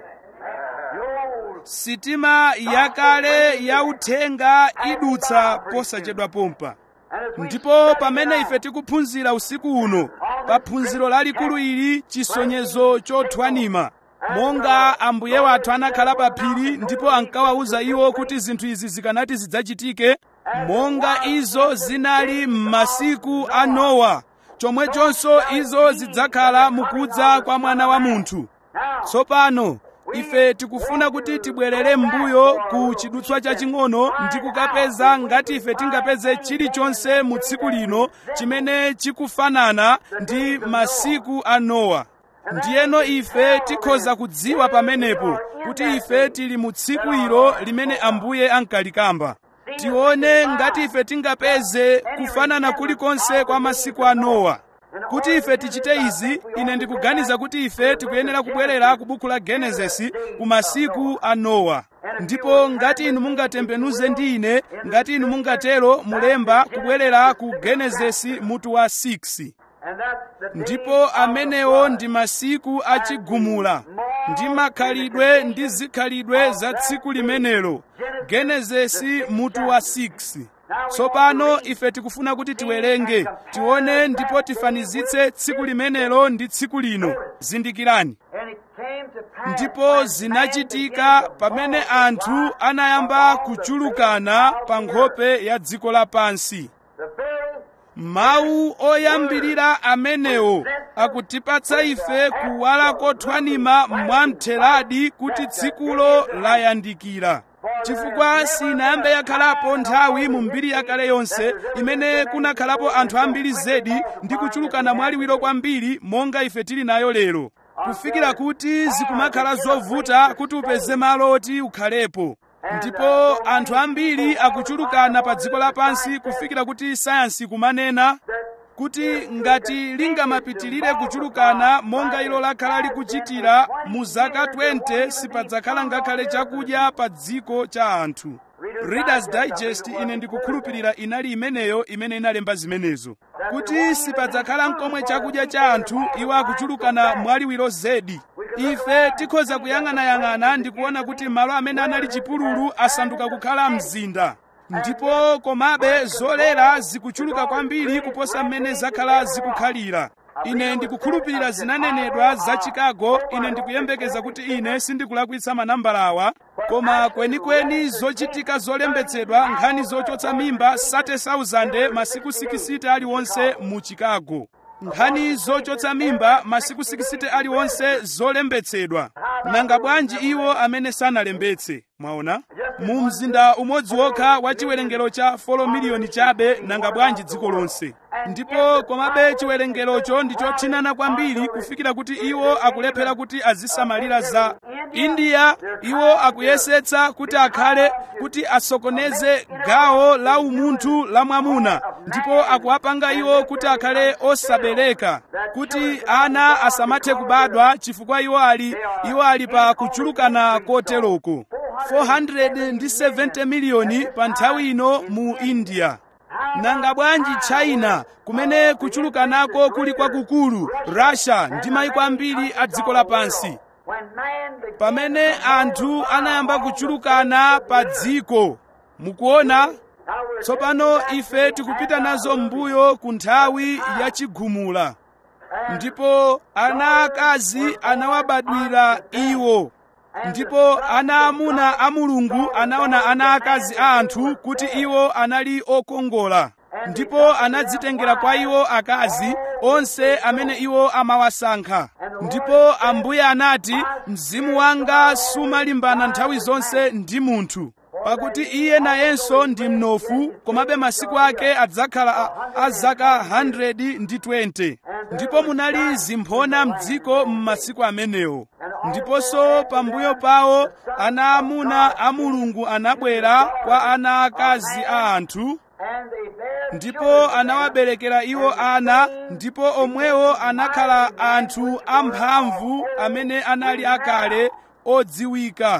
A: sitima yakale yauthenga idutsa posachedwa pompa ndipo pamene ife tikuphunzira usiku uno pa phunziro lalikulu ili chisonyezo chothwanima monga ambuye wathu anakhala pa phiri ndipo ankawawuza iwo kuti zinthu izi zikanati zidzachitike monga izo zinali m'masiku a nowa chomwechonso izo zidzakhala mukudza kwa mwana wa munthu tsopano ife tikufuna kuti tibwerere m'mbuyo ku chidutswa chaching'ono ndi kukapeza ngati ife tingapeze chilichonse mu tsiku lino chimene chikufanana ndi masiku a nowa ndiyeno ife tikhoza kudziwa pamenepo kuti ife tili mu tsiku ilo limene ambuye ankalikamba tione ngati ife tingapeze kufanana kulikonse kwa masiku a nowa kuti ife tichite izi ine ndikuganiza kuti ife tikuyenera kubwerera ku buku la genesisi ku masiku a nowa ndipo ngati inu mungatembenuze ndi ine ngati inu mungatero mulemba kubwerera ku genesisi mutu wa 6
B: And that's the day
A: ndipo
B: of
A: amenewo
B: the
A: ndi masiku achigumula ndi makhalidwe ndi zikhalidwe za tsiku limenelo genesisi mutu wa 6 tsopano ife tikufuna kuti tiwerenge tione ndipo tifanizitse tsiku limenelo ndi tsiku lino zindikirani
B: And it came to pass
A: ndipo
B: when man
A: zinachitika
B: began to
A: pamene
B: multiply
A: anthu anayamba kuchulukana pa nkhope ya dziko lapansi
B: The very
A: mawu oyambirira amenewo akutipatsa ife kuwala kothwanima mwamtheradi kuti tsikulo layandikira chifukwa sinayambe yakhalapo nthawi mu mbiri yakale yonse imene kunakhalapo anthu ambiri zedi ndi kuchulukana mwaliwiro kwambiri monga ife tili nayo lero kufikira kuti zikumakhala zovuta kuti upeze malo oti ukhalepo ndipo anthu ambiri akuchulukana pa dziko lapansi kufikira kuti sayansi kumanena kuti ngati lingamapitirire kuchulukana monga ilo lakhala likuchitira mu zaka 20 sipadzakhala ngakhale chakudya pa dziko cha anthu readers digest ine ndikukhulupirira inali imeneyo imene inalemba zimenezo kuti sipadzakhala mkomwe chakudya cha anthu iwo akuchulukana mwaliwiro zedi ife tikhoza kuyang'anayang'ana ndi kuona kuti malo amene anali chipululu asanduka kukhala mzinda ndipo komabe zolera zikuchuluka kwambiri kuposa mmene zakhala zikukhalira ine ndikukhulupirira zinanenedwa za chicago ine ndikuyembekeza kuti ine sindikulakwitsa manambala awa koma kwenikweni zochitika zolembetsedwa nkhani zochotsa mimba 30,000 masiku 60 aliwonse mu chicago nkhani zochotsa mimba masiku 60 aliwonse zolembetsedwa nanga bwanji iwo amene sanalembetse mwaona mu mzinda umodzi wokha wa chiwerengero cha 4 miliyoni chabe nanga bwanji dziko lonse ndipo komabe chiwerengerocho ndi chothinana kwambiri kufikira kuti iwo akulephera kuti azisamalira za india iwo akuyesetsa kuti akhale kuti asokoneze gawo la umunthu la mwamuna ndipo akuwapanga iwo kuti akhale osabereka kuti ana asamathe kubadwa chifukwa iwo ali iwo ali pa kuchulukana koteroko 470 miliyoni pa nthawi ino mu india nanga bwanji china kumene kuchulukanako kuli kwakukulu russia ndi mayiko ambiri a dziko lapansi
B: when man began
A: pamene anthu anayamba kuchulukana pa dziko mukuona tsopano ife tikupita nazo m'mbuyo ku nthawi yachigumula ndipo ana akazi anawabadwira iwo ndipo ana amuna a mulungu anaona ana akazi a anthu kuti iwo anali okongola ndipo anadzitengera kwa iwo akazi onse amene iwo amawasankha ndipo ambuye anati mzimu wanga sumalimbana nthawi zonse ndi munthu pakuti iye nayenso ndi mnofu komabe masiku ake adzakhala a- a zaka 120 ndipo munali zimphona m'dziko m'masiku amenewo ndiponso pambuyo pawo ana amuna a mulungu anabwera kwa ana akazi a anthu
B: and they bare
A: ndipo anawaberekera iwo ana ndipo omwewo anakhala anthu amphamvu amene anali akale odziwika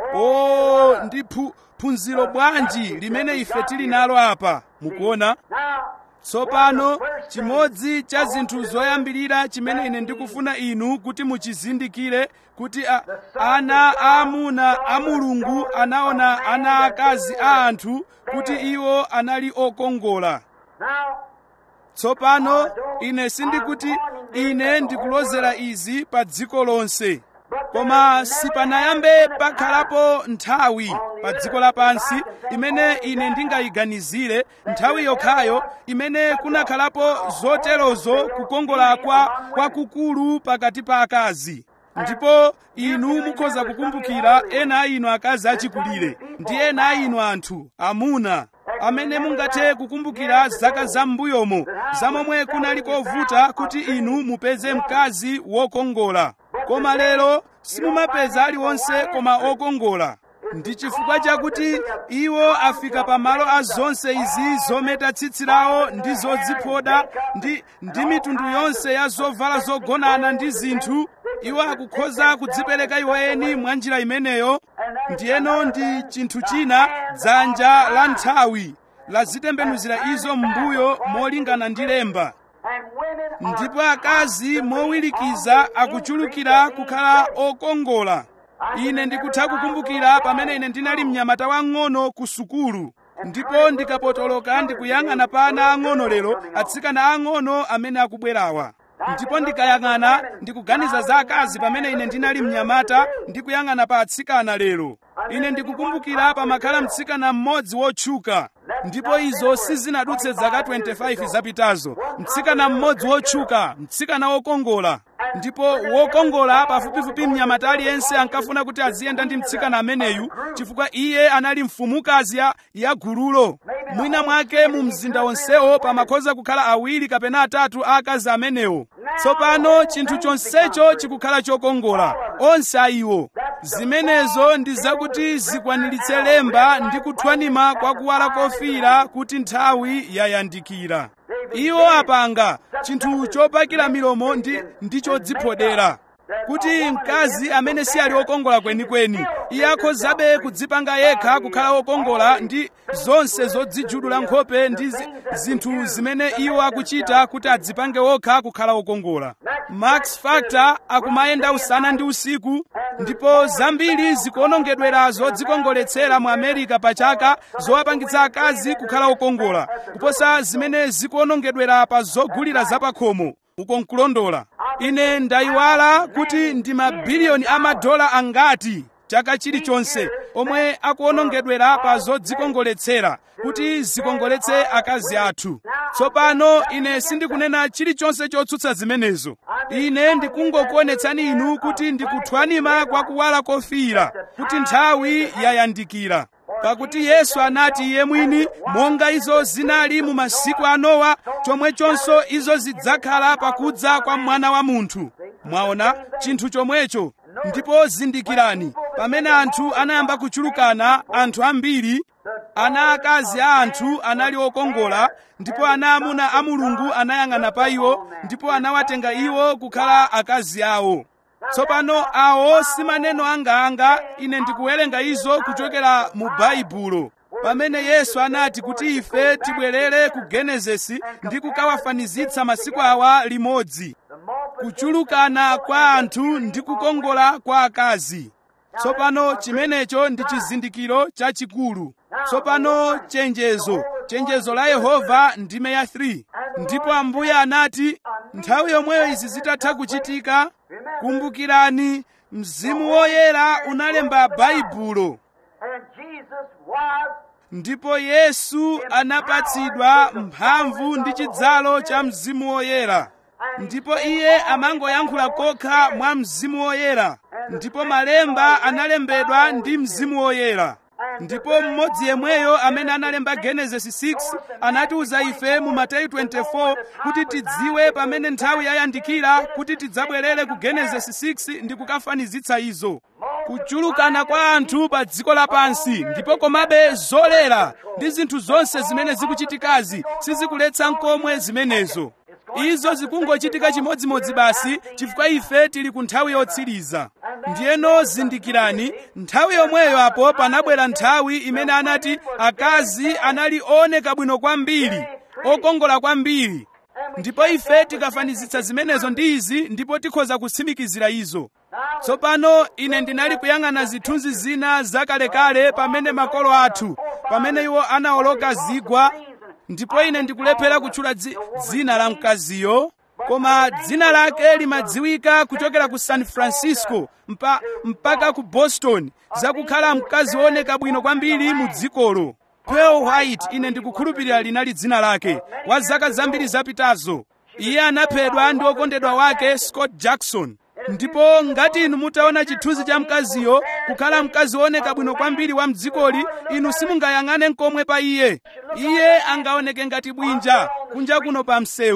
A: o ndi phu- phunziro bwanji limene ife tili nalo apa mukuona
B: Now,
A: tsopano chimodzi cha zinthu zoyambirira chimene ine ndikufuna inu kuti muchizindikire kuti a, ana aamuna a mulungu anaona ana akazi a anthu kuti iwo anali okongola
B: now,
A: tsopano ine sindikuti ine ndikulozera izi pa dziko lonse koma sipanayambe pakhalapo nthawi pa dziko lapansi imene ine ndingayiganizire nthawi yokhayo imene kunakhalapo zoterozo kukongola kwa kwakukulu pakati pa akazi ndipo inu mukhoza kukumbukira ena a inu akazi achikulire ndi ena a inu anthu amuna amene mungathe kukumbukira zaka zam'mbuyomo zamomwe kunali kovuta kuti inu mupeze mkazi wokongola koma lero simumapeza aliwonse koma okongola ndi chifukwa chakuti iwo afika pamalo a zonse izi zometa tsitsi lawo ndi zodziphoda ndi, ndi mitundu yonse ya zovala zogonana ndi zinthu iwo akukhoza kudzipereka iwo eni mwa njira imeneyo ndiyeno ndi chinthu china dzanja la nthawi lazitembenuzira izo m'mbuyo molingana ndi lemba ndipo akazi mowirikiza akuchulukira kukhala okongola ine ndikutha kukumbukira pamene ine ndinali mnyamata wang'ono ku sukulu ndipo ndikapotoloka ndikuyang'ana pa ana ang'ono lero atsikana ang'ono amene akubwerawa ndipo ndikayang'ana ndikuganiza za akazi pamene ine ndinali mnyamata ndikuyang'ana pa atsikana lero ine ndikukumbukira pamakhala mtsikana mmodzi wotchuka ndipo izo sizinadutse zaka 25 zapitazo mtsikana mmodzi wotchuka mtsikana wokongola ndipo wokongola pafupifupi mnyamata aliyense ankafuna kuti aziyenda ndi mtsikana ameneyu chifukwa iye anali mfumukazi ya, ya gululo mwina mwake mu mzinda wonsewo pamakhoza kukhala awiri kapena atatu a akazi amenewo tsopano chinthu chonsecho chikukhala chokongola onse ayiwo zimenezo ndi zakuti zikwaniritse lemba ndi kuthwanima kwa kuwala kofiira kuti nthawi yayandikira iwo apanga chinthu chopakira milomo ndi, ndi chodziphodera kuti mkazi amene si ali wokongola kwenikweni iye akhozabe kudzipanga yekha kukhala wokongola ndi zonse zodzijudula nkhope ndi zi- zinthu zimene iwo akuchita kuti adzipange wokha kukhala wokongola max factor akumayenda usana ndi usiku ndipo zambiri zikuonongedwera zodzikongoletsera mu america pa chaka zowapangitsa akazi kukhala wokongola kuposa zimene zikuonongedwera pa zogulira zapakhomo uko nkulondola ine ndayiwala kuti ndi mabiliyoni amadola angati chaka chilichonse omwe akuonongedwera pa zodzikongoletsera kuti zikongoletse akazi athu tsopano ine sindikunena chilichonse chotsutsa zimenezo ine ndikungokuonetsani inu kuti ndikuthwanima kwa kuwala kofiira kuti nthawi yayandikira pakuti yesu anati iye mwini monga izo zinali mu masiku a nowa chomwechonso izo zidzakhala pakudza kwa mwana wa munthu mwaona chinthu chomwecho ndipo zindikirani pamene anthu anayamba kuchulukana anthu ambiri ana akazi a anthu anali okongola ndipo ana amuna a mulungu anayang'ana pa iwo ndipo anawatenga iwo kukhala akazi awo tsopano awo si maneno anga ine ndikuwerenga izo kuchokera mu baibulo pamene yesu anati kuti ife tibwerere ku genesisi ndi kukawafanizitsa masiku awa limodzi kuchulukana kwa anthu ndi kukongola kwa akazi tsopano chimenecho ndi chizindikiro chachikulu tsopano chenjezo chenjezo la yehova ndime ya 3 ndipo ambuye anati nthawi yomweyo izi zitatha kuchitika kumbukirani mzimu woyera unalemba baibulo
B: And Jesus was
A: ndipo yesu anapatsidwa mphamvu ndi chidzalo cha mzimu woyera ndipo iye amangoyankhula kokha mwa mzimu woyera ndipo malemba analembedwa ndi mzimu woyera ndipo mmodzi yemweyo amene analemba genesis 6 anatiuza ife mu mateyu 24 kuti tidziwe pamene nthawi yayandikira kuti tidzabwerere ku genesis 6 ndi kukafanizitsa izo kuchulukana kwa anthu pa dziko lapansi ndipo komabe zolera ndi zinthu zonse zimene zikuchitikazi sizikuletsa nkomwe zimenezo izo zikungochitika chimodzimodzi basi chifukwa ife tili ku nthawi yotsiriza ndiyeno zindikirani nthawi yomweyo apo panabwera nthawi imene anati akazi anali ooneka bwino kwambiri okongola kwambiri ndipo ife tikafanizitsa zimenezo ndi izi ndipo tikhoza kutsimikizira izo tsopano ine ndinali kuyang'ana zithunzi zina zakalekale pamene makolo athu pamene iwo anawoloka zigwa ndipo ine ndikulephera kutchula dzi, dzina la mkaziyo koma dzina lake limadziwika kuchokera ku san francisco mpa, mpaka ku boston zakukhala mkazi wooneka bwino kwambiri mu dzikolo pearl white ine ndikukhulupirira linali dzina lake wa zaka zambiri zapitazo iye anaphedwa ndi okondedwa wake scott jackson ndipo ngati inu mutaona chithunzi cha mkaziyo kukhala mkazi wooneka bwino kwambiri wa mdzikoli inu simungayang'ane nkomwe pa iye iye angaoneke ngati bwinja kunja kuno pa msewu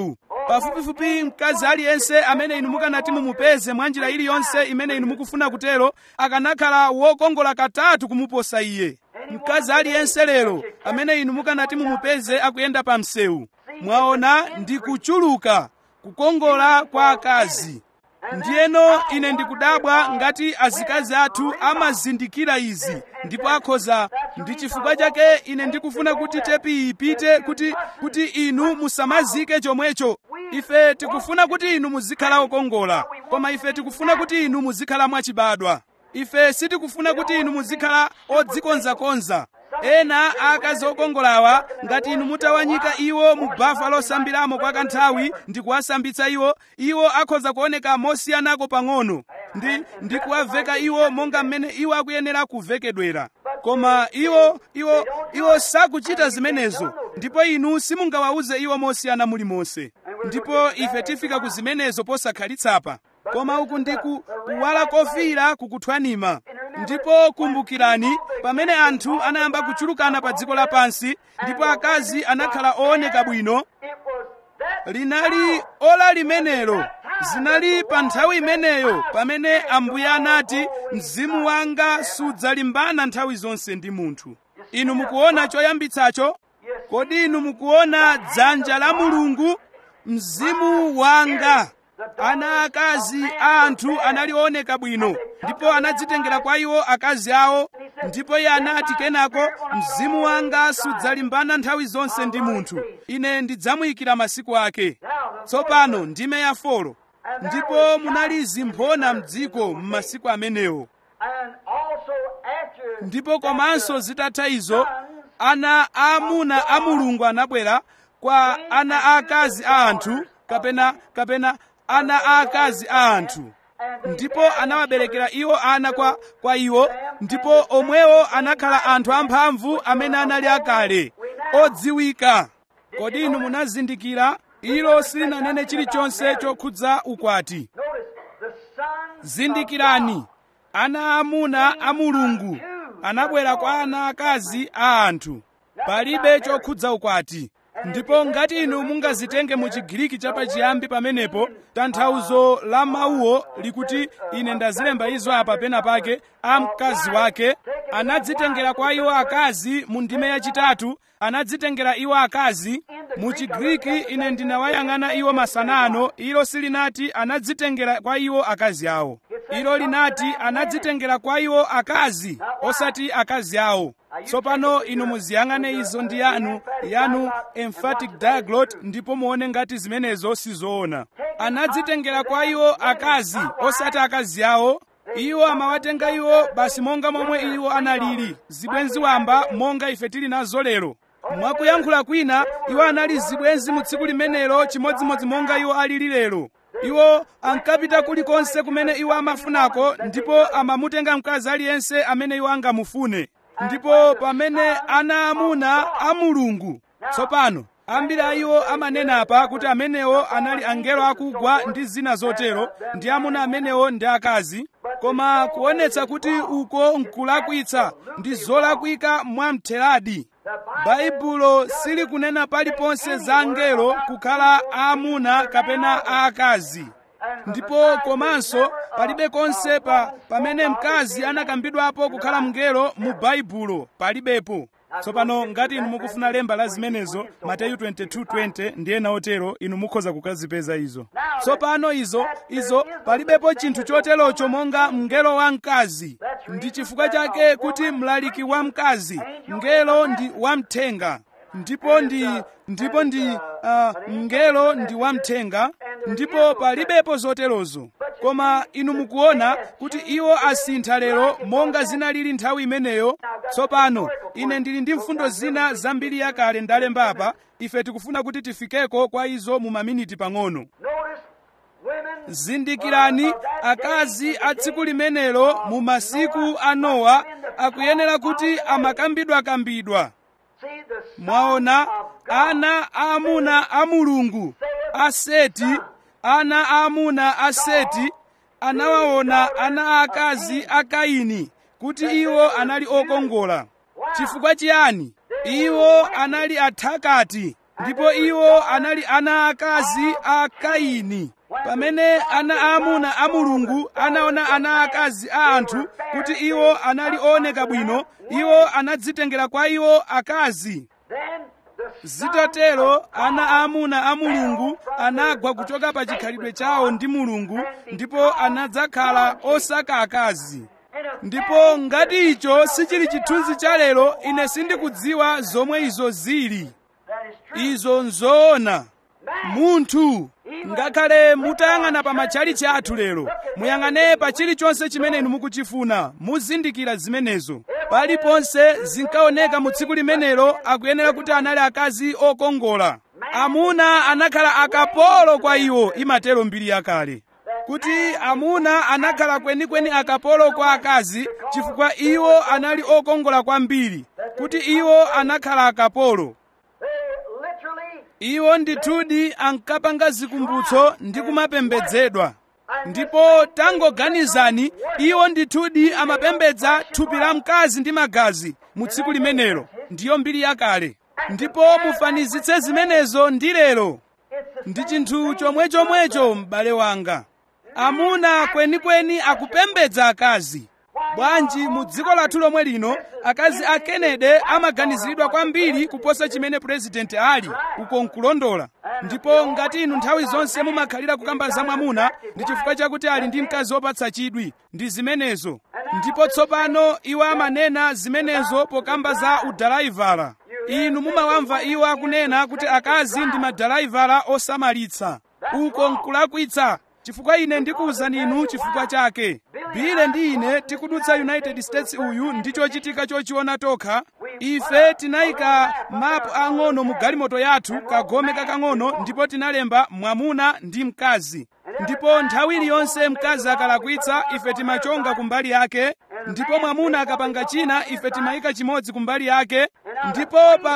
A: pafupifupi mkazi aliyense amene inu mukanati mumupeze mwa njira iliyonse imene inu mukufuna kutero akanakhala wokongola katatu kumuposa iye mkazi aliyense lero amene inu mukanati mumupeze akuyenda pa msewu mwaona ndi kuchuluka kukongola kwa akazi ndiyeno ine ndikudabwa ngati azikazi athu amazindikira izi ndipo akhoza ndi chifukwa chake ine ndikufuna kuti tepi ipite kuti kuti inu musamazike chomwecho ife tikufuna kuti inu muzikhala okongola koma ife tikufuna kuti inu muzikhala mwachibadwa ife sitikufuna kuti inu muzikhala odzikonzakonza ena akazi okongolawa ngati inu mutawanyika iwo mu bafa losambiramo kwa kanthawi ndi kuwasambitsa iwo iwo akhoza kuoneka mosiyanako pang'ono ndi ndi kuwaveka iwo monga mmene iwo akuyenera kuvekedwera koma iwo iwo iwo sakuchita zimenezo ndipo inu simungawawuze iwo mosiyana mulimonse ndipo ife tifika ku zimenezo posakhalitsa koma uku ndi kuwala kofiira kukuthwanima ndipo kumbukirani pamene anthu anayamba kuchulukana pa dziko lapansi ndipo akazi anakhala ooneka bwino linali ola limenelo zinali pa nthawi imeneyo pamene ambuye anati mzimu wanga sudzalimbana nthawi zonse ndi munthu inu mukuona choyambitsacho kodi inu mukuona dzanja la mulungu mzimu wanga ana akazi a anthu anali ooneka bwino ndipo anadzitengera kwa iwo akazi awo ndipo iye anati kenako mzimu wanga sudzalimbana nthawi zonse ndi munthu ine ndidzamuyikira masiku ake tsopano ndime ya folo ndipo munali zimphona mdziko m'masiku amenewo ndipo komanso zitatha izo ana aamuna a mulungu anabwera kwa ana aakazi a anthu kapena kapena ana aakazi a anthu ndipo anawaberekera iwo ana kwa, kwa iwo ndipo omwewo anakhala anthu amphamvu amene anali akale odziwika kodi inu munazindikira ilo silinanene chilichonse chokhudza ukwati zindikirani ana aamuna a mulungu anabwera kwa ana akazi a anthu palibe chokhudza ukwati ndipo ngati inu mungazitenge mu chigiriki chapachiyambi pamenepo tanthauzo la mawuwo likuti ine ndazilemba izo apa pena pake a mkazi wake anadzitengera kwa iwo akazi mu ndime yachitatu anadzitengera iwo akazi mu chigiriki ine ndinawayang'ana iwo masanano ilo silinati anadzitengera kwa iwo akazi awo ilo linati anadzitengera kwa iwo akazi osati akazi awo tsopano inu muziyang'ane izo ndi yanu yanu emphatic diaglot ndipo muone ngati zimenezo sizoona anadzitengera kwa iwo akazi osati akazi awo iwo amawatenga iwo basi monga momwe iwo analili zibwenzi wamba monga ife tili nazo lero mwakuyankhula kwina iwo anali zibwenzi mu tsiku limenelo chimodzimodzi monga iwo alili lero iwo ankapita kulikonse kumene iwo amafunako ndipo amamutenga mkazi aliyense amene iwo angamufune ndipo pamene ana amuna a mulungu tsopano ambiri a iwo amanena apa kuti amenewo anali angelo akugwa ndi zina zotero ndi amuna amenewo ndi akazi koma kuonetsa kuti uko nkulakwitsa ndi zolakwika mwamtheradi baibulo silikunena paliponse za angelo kukhala aamuna kapena aakazi ndipo komanso palibe konse pa pamene mkazi anakambidwapo kukhala mngelo mu baibulo palibepo tsopano ngati inu mukufuna lemba la zimenezo mateyu 22:20 ndi ena otero inu mukhoza kukazipeza izo tsopano izo izo palibepo chinthu choterocho monga mngelo wa mkazi ndi chifukwa chake kuti mlaliki wa mkazi mngelo ndi wamthenga ndipo ndi ndipo ndi uh, mngelo ndi wamthenga ndipo palibepo zoterozo koma inu mukuona kuti iwo asintha lero monga zinalili nthawi imeneyo tsopano ine ndili ndi mfundo zina zambiri yakale ndalemba apa ife tikufuna kuti tifikeko kwa izo mu maminiti pang'ono zindikirani akazi a tsiku limenelo mu masiku a nowa akuyenera kuti amakambidwakambidwa mwaona ana aamuna a mulungu a seti ana aamuna a seti anawaona ana aakazi a kaini kuti iwo anali okongola chifukwa chiyani iwo anali athakati ndipo iwo anali ana akazi a kaini pamene ana aamuna a mulungu anaona ana akazi a anthu kuti iwo anali ooneka bwino iwo anadzitengera kwa iwo akazi
B: Then the
A: zitatero ana aamuna a mulungu anagwa kuchoka pa chikhalidwe chawo ndi mulungu ndipo anadzakhala osaka akazi ndipo ngati icho sichili chithunzi cha lero ine sindikudziwa zomwe izo zili
B: that is true.
A: izo nzoona munthu ngakhale mutayang'ana pa matchalichi athu lero muyang'ane pa chilichonse chimene inu mukuchifuna muzindikira zimenezo paliponse zinkaoneka mu tsiku limenelo akuyenera kuti anali akazi okongola amuna anakhala akapolo kwa iwo imatero mbiri yakale kuti amuna anakhala kwenikweni akapolo kwa akazi chifukwa iwo anali okongola kwambiri kuti iwo anakhala akapolo
B: They literally
A: iwo ndithudi ankapanga zikumbutso ndi kumapembedzedwa ndipo tangoganizani iwo ndithudi amapembedza thupi la mkazi ndi magazi mu tsiku limenelo ndiyo mbiri yakale ndipo mufanizitse zimenezo ndi lero ndi chinthu chomwechomwecho m'bale wanga amuna kwenikweni akupembedza akazi bwanji mu dziko lathu lomwe lino akazi a kennedy amaganiziridwa kwambiri kuposa chimene purezidenti ali uko nkulondola ndipo ngati inu nthawi zonse mumakhalira kukamba za mwamuna ndi chifukwa chakuti ali ndi mkazi wopatsa chidwi ndi zimenezo ndipo tsopano iwo amanena zimenezo pokamba za udalaivala inu mumawamva iwo akunena kuti akazi ndi madalaivala osamalitsa uko nkulakwitsa chifukwa ine ndikuwuzani inu chifukwa chake bile ndi ine tikudutsa united states uyu ndi chochitika chochiona tokha ife tinayika mapu ang'ono mu galimoto yathu kagome kakang'ono ndipo tinalemba mwamuna ndi mkazi ndipo nthawi iliyonse mkazi akalakwitsa ife timachonga kumbali yake ndipo mwamuna akapanga china ife timayika chimodzi kumbali yake ndipo pa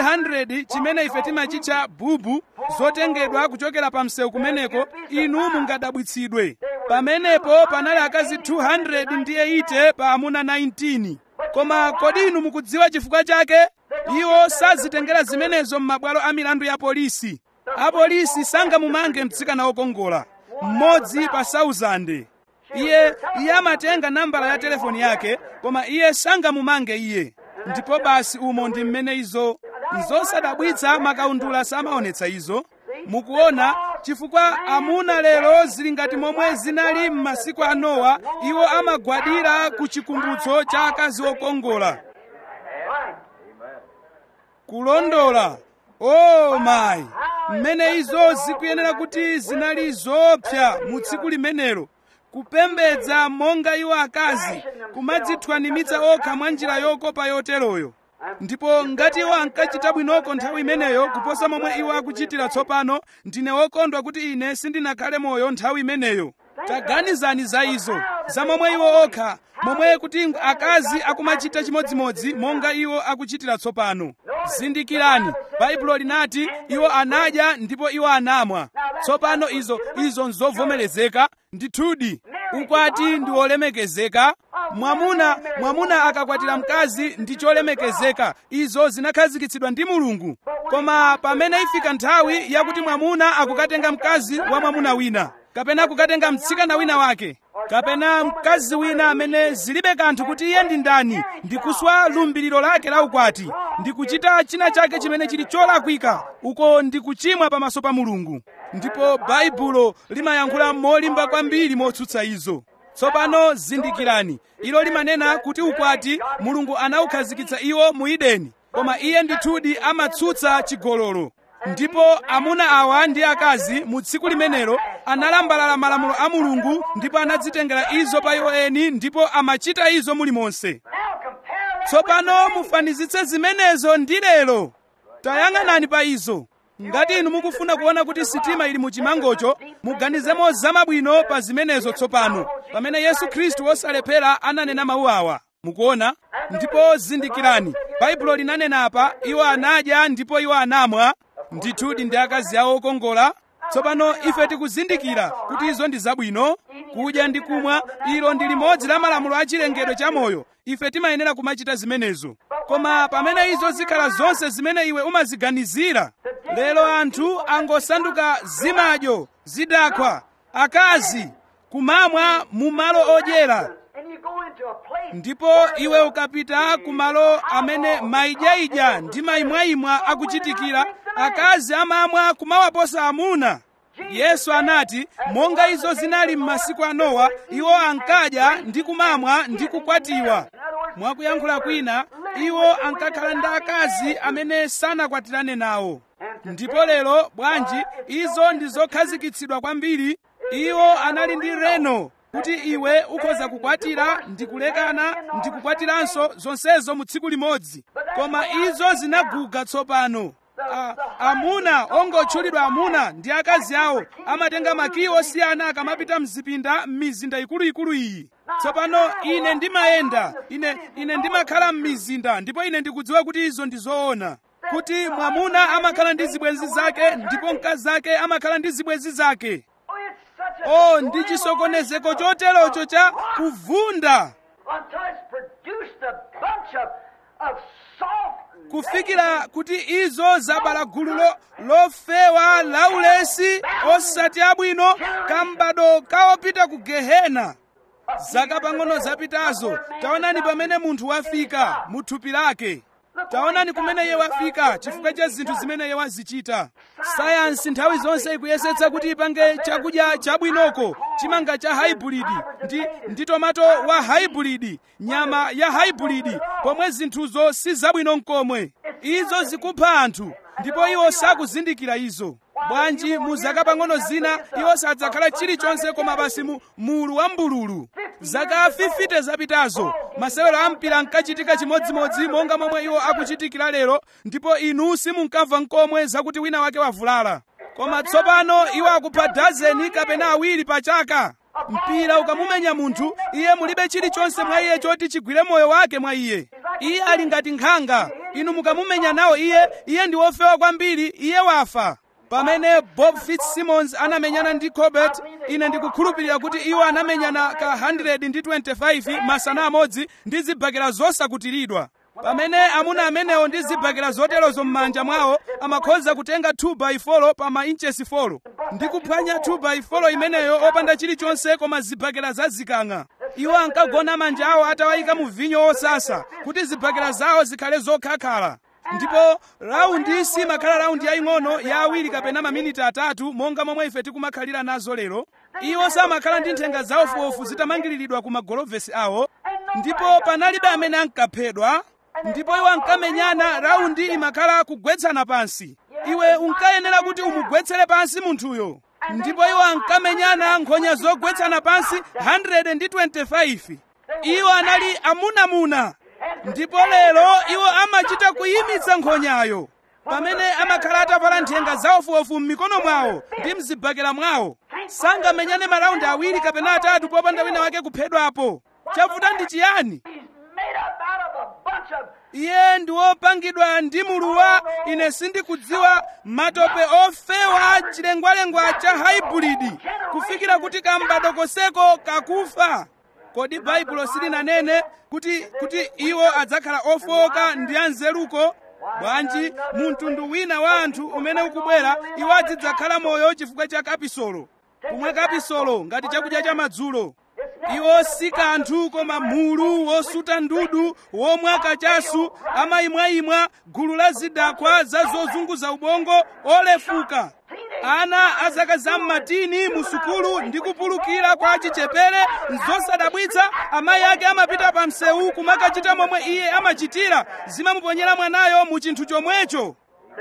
A: 300 chimene ife timachitcha bubu zotengedwa kuchokera pa msewu kumeneko inu mungadabwitsidwe pamenepo panali akazi 200 ndi 80 pa amuna 19 koma kodi inu mukudziwa chifukwa chake iwo sazitengera zimenezo m'mabwalo a milandu ya polisi apolisi sangamumange mtsikana wokongola mmodzi pa 1000 iye iye amatenga nambala ya telefoni yake koma iye sangamumange iye ndipo basi umo ndi mmene izo nzosadabwitsa makaundula samaonetsa izo mukuona chifukwa amuna lero zili ngati momwe zinali m'masiku a nowa iwo amagwadira ku chikumbutso cha akazi okongola kulondola o mayi mmene izo zikuyenera kuti zinali zoopsa mu tsiku limenelo kupembedza monga iwo akazi kumadzithwanimitsa okha mwa njira yokopa yoteroyo ndipo ngati iwo ankachita bwinoko nthawi imeneyo kuposa momwe iwo akuchitira tsopano ndine wokondwa kuti ine sindinakhale moyo nthawi imeneyo taganizani za izo za momwe iwo okha momwe kuti akazi akumachita chimodzimodzi monga iwo akuchitira tsopano zindikirani baibulo linati iwo anadya ndipo iwo anamwa tsopano izo izo nzovomerezeka ndithudi ukwati ndi wolemekezeka mwamuna mwamuna akakwatira mkazi ndi cholemekezeka izo zinakhazikitsidwa ndi mulungu koma pamene ifika nthawi yakuti mwamuna akukatenga mkazi wa mwamuna wina kapena kukatenga mtsikana wina wake kapena mkazi wina amene zilibe kanthu kuti iye ndi ndani ndikuswa lumbiriro lake la ukwati ndikuchita china chake chimene chili cholakwika uko ndikuchimwa pamaso pa mulungu ndipo baibulo limayankhula molimba kwambiri motsutsa izo tsopano zindikirani ilo limanena kuti ukwati mulungu anawukhazikitsa iwo mu edeni koma iye ndithudi amatsutsa chigololo ndipo amuna awa ndi akazi mu tsiku limenelo analambalala malamulo a mulungu ndipo anadzitengera izo pa iwo eni ndipo amachita izo mulimonse
B: Now compare that
A: tsopano mufanizitse zimenezo ndi lero tayang'anani pa izo ngati inu mukufuna kuona kuti sitima ili mu chimangocho muganizemo zamabwino pa zimenezo tsopano pamene yesu khristu wosalephera ananena mawu awa mukuona ndipo zindikirani baibulo linanena apa iwo anadya ndipo iwo anamwa ndithudi ndi akazi awo okongola tsopano ife tikuzindikira kuti izo ndi zabwino kudya ndi kumwa ilo ndi limodzi la malamulo a chilengedwe cha moyo ife timayenera kumachita zimenezo koma pamene izo zikhala zonse zimene iwe umaziganizira lero anthu angosanduka zimadyo zidakwa akazi kumamwa mu malo odyera
B: And you go into a place
A: ndipo iwe ukapita ku malo amene maidyaidya ndi mayimwayimwa akuchitikira akazi amamwa kumawaposa amuna yesu anati monga izo zinali m'masiku a nowa iwo ankadya ndi kumamwa ndi kukwatiwa mwakuyankhula kwina iwo ankakhala ndi akazi amene sanakwatirane nawo ndipo lero bwanji izo ndi zokhazikitsidwa kwambiri iwo anali ndi reno kuti iwe ukhoza kukwatira ndi kulekana ndi kukwatiranso zonsezo mu tsiku limodzi koma izo zinaguga tsopano A, amuna ongotchulidwa amuna ndi akazi awo amatenga makiyi osiyana akamapita mzipinda m'mizinda ikuluikulu iyi tsopano ine ndimayenda ine ine ndimakhala m'mizinda ndipo ine ndikudziwa kuti izo ndi zoona kuti mwamuna amakhala ndi zibwenzi zake ndipo mkazi ake amakhala ndi zibwenzi zake
B: Oh, it's such a
A: o ndi chisokonezeko choterocho cha kuvunda
B: until it's produced a bunch of, of soft
A: kufikira kuti izo zabala gulu lo- lofewa laulesi osati abwino kambado kaopita ku gehena zaka pang'ono zapitazo taonani pamene munthu wafika mu thupi lake taonani kumene iye wafika chifukwa cha zinthu zimene iye wazichita sayansi nthawi zonse ikuyesetsa kuti ipange chakudya chabwinoko chimanga cha hybrid ndi, ndi tomato wa hybrid nyama ya hybrid pomwe zinthuzo si zabwino nkomwe izo zikupha anthu ndipo iwo sakuzindikira izo bwanji mu zaka pang'ono zina iwo sadzakhala chilichonse koma basi mu mulu wa mbululu zaka 50 zapitazo masewero a mpira ankachitika chimodzimodzi monga momwe iwo akuchitikira lero ndipo inu simunkamva nkomwe zakuti wina wake wavulala koma tsopano iwo akupha dazeni kapena awiri pa chaka mpira ukamumenya munthu iye mulibe chilichonse mwa iye choti chigwire moyo wake mwa iye iye ali ngati nkhanga inu mukamumenya nawo iye iye ndi wofewa kwambiri iye wafa pamene bob fitzsimmons anamenyana ndi colbert ine ndikukhulupirira kuti iwo anamenyana ka 125 masana amodzi ndi zibakera zosakutiridwa pamene amuna amenewo ndi zibakera zoterozo m'manja mwawo amakhoza kutenga 2 by 4 pa ma inches 4 ndi kuphwanya 2 by 4 imeneyo opanda chilichonse koma zibakera zazikang'a iwo ankagona manja awo atawayika mu vinyo osasa kuti zibakera zawo zikhale zokhakhala ndipo raundi simakhala raundi yaying'ono ya awiri kapena maminiti atatu monga momwe ife tikumakhalira nazo lero iwo samakhala ndi nthenga zawofuwofu zitamangiriridwa ku magolovesi awo ndipo panalibe amene ankaphedwa ndipo iwo ankamenyana raundi imakhala kugwetsana pansi iwe unkayenera kuti umugwetsere pansi munthuyo ndipo iwo ankamenyana nkhonya zogwetsana pansi 125 iwo anali amunamuna ndipo lero iwo amachita kuyimitsa nkhonyayo pamene amakhala atavala nthenga zawofuwofu m'mikono mwawo ndi mzibakera mwawo sangamenyane maraundi awiri kapena atatu popanda wina wake kuphedwapo chavuta ndi chiyani
B: He's made up out of a bunch of
A: iye ndi wopangidwa ndi muluwa ine sindikudziwa matope ofewa chilengwalengwa cha hybrid kufikira kuti kambado koseko kakufa kodi baibulo silinanene kuti kuti iwo adzakhala ofowoka ndi anzeruko bwanji mu mtundu wina wa anthu umene ukubwera iwo azidzakhala moyo chifukwa cha kapisolo kumwa kapisolo ngati chakudya cha madzulo iwo si kanthu koma mulu wosuta ndudu womwa kachasu amayimwayimwa gulu la zidakwa za zozunguza ubongo olefuka ana azaka zam'matini mu sukulu ndi kupulukira kwa chichepere nzosadabwitsa amayi ake amapita pa msewu kumakachita momwe iye amachitira zimamuponyera mwanayo mu chinthu chomwecho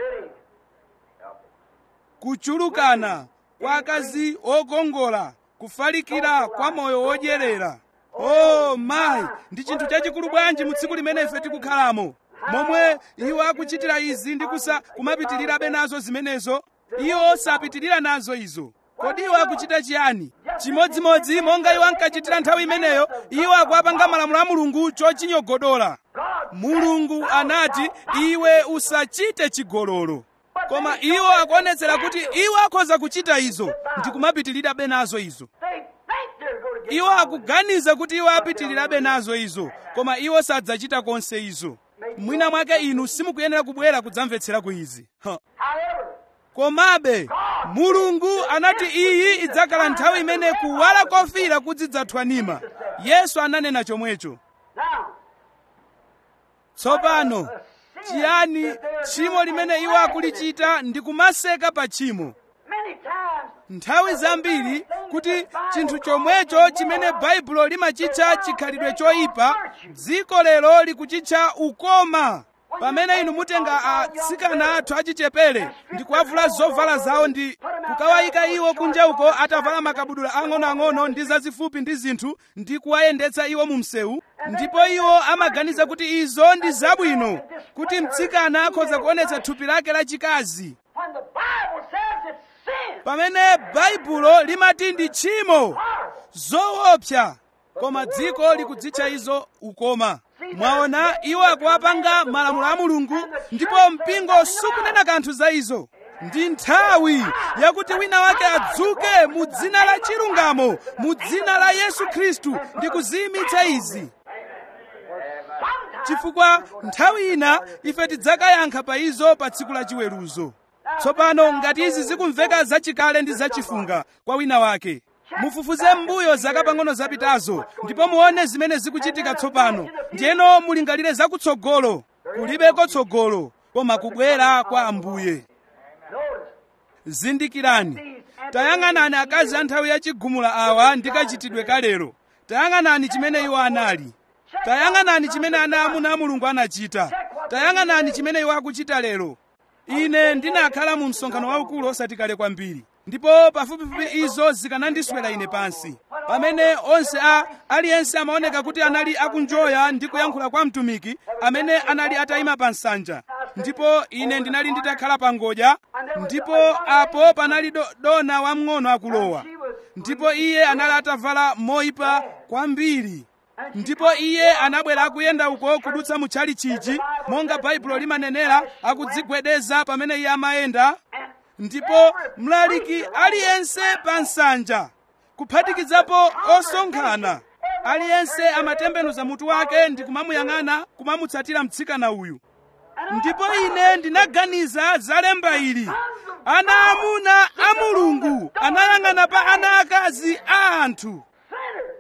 A: kuchulukana kwa akazi okongola kufalikira kwa moyo wodyerera o mayi ndi chinthu chachikulu bwanji mu tsiku limene ife tikukhalamo momwe iwo akuchitira izi ndi kusa kumapitirirabe nazo zimenezo iwo sapitirira nazo izo kodi iwo akuchita chiyani chimodzimodzi monga iwo ankachitira nthawi imeneyo iwo akuapanga malamulo a mulungu chochinyogodola mulungu anati iwe usachite chigololo koma iwo akuonetsera kuti iwo akhoza kuchita izo ndi kumapitirirabe nazo izo
B: They think they're going to get
A: iwo akuganiza kuti iwo apitirirabe nazo izo koma iwo sadzachita konse izo mwina mwake inu simukuyenera kubwera kudzamvetsera ku izi huh.
B: However,
A: komabe mulungu anati iyi idzakhala nthawi imene kuwala kofira kudzidzathwanima yesu ananena chomwecho
B: Now,
A: tsopano chiyani tchimo limene iwo akulichita ndi kumaseka pa tchimo
B: many times
A: nthawi zambiri kuti chinthu chomwecho chimene baibulo limachitcha chikhalidwe choyipa dziko lero likuchitcha ukoma pamene inu mutenga atsikana athu achichepere ndi kuwavula zovala zawo ndi kukawayika iwo kunja uko atavala makabudula ang'onoang'ono ndi zazifupi ndi zinthu ndi kuwayendetsa iwo mu msewu ndipo iwo amaganiza kuti izo ndi zabwino kuti mtsikana akhoza kuonetsa thupi lake lachikazi
B: when the Bible says it's sin.
A: pamene baibulo limati ndi tchimo zoopsa koma dziko likudzitcha izo ukoma mwaona iwo akuwapanga malamulo a mulungu ndipo mpingo sukunena kanthu za izo ndi nthawi yakuti wina wake adzuke mu dzina la chilungamo mu dzina la yesu khristu ndi kuziyimitsa izi chifukwa nthawi ina ife tidzakayankha pa izo pa tsiku la chiweruzo tsopano ngati izi zikumveka zachikale ndi zachifunga kwa wina wake mufufuze m'mbuyo zaka pang'ono zapitazo ndipo muone zimene zikuchitika tsopano ndiyeno mulingalire zakutsogolo kulibeko tsogolo koma kubwera kwa ambuye
B: Notice,
A: zindikirani tayang'anani akazi a nthawi yachigumula awa ndi kachitidwe kalero tayang'anani chimene iwo anali tayang'anani chimene ana amuna a mulungu anachita tayang'anani chimene iwo akuchita lero ine ndinakhala mu msonkhano waukulu osati kale kwambiri ndipo pafupifupi izo zikanandiswera ine pansi pamene onse a aliyense amaoneka kuti anali akunjoya ndi kuyankhula kwa mtumiki amene anali atayima pa nsanja ndipo ine ndinali nditakhala pa ngodya ndipo apo panali do, dona wamng'ono akulowa ndipo iye anali atavala moyipa kwambiri ndipo iye anabwera akuyenda uko kudutsa mutchali chiji monga baibulo limanenera akudzigwedeza pamene iye amayenda ndipo mlaliki aliyense pa nsanja kuphatikizapo osonkhana aliyense amatembenuza mutu wake ndi kumamuyang'ana kumamutsatira mtsikana uyu ndipo ine ndinaganiza za lemba ili ana amuna a mulungu anayang'ana pa ana akazi a anthu
B: sinners,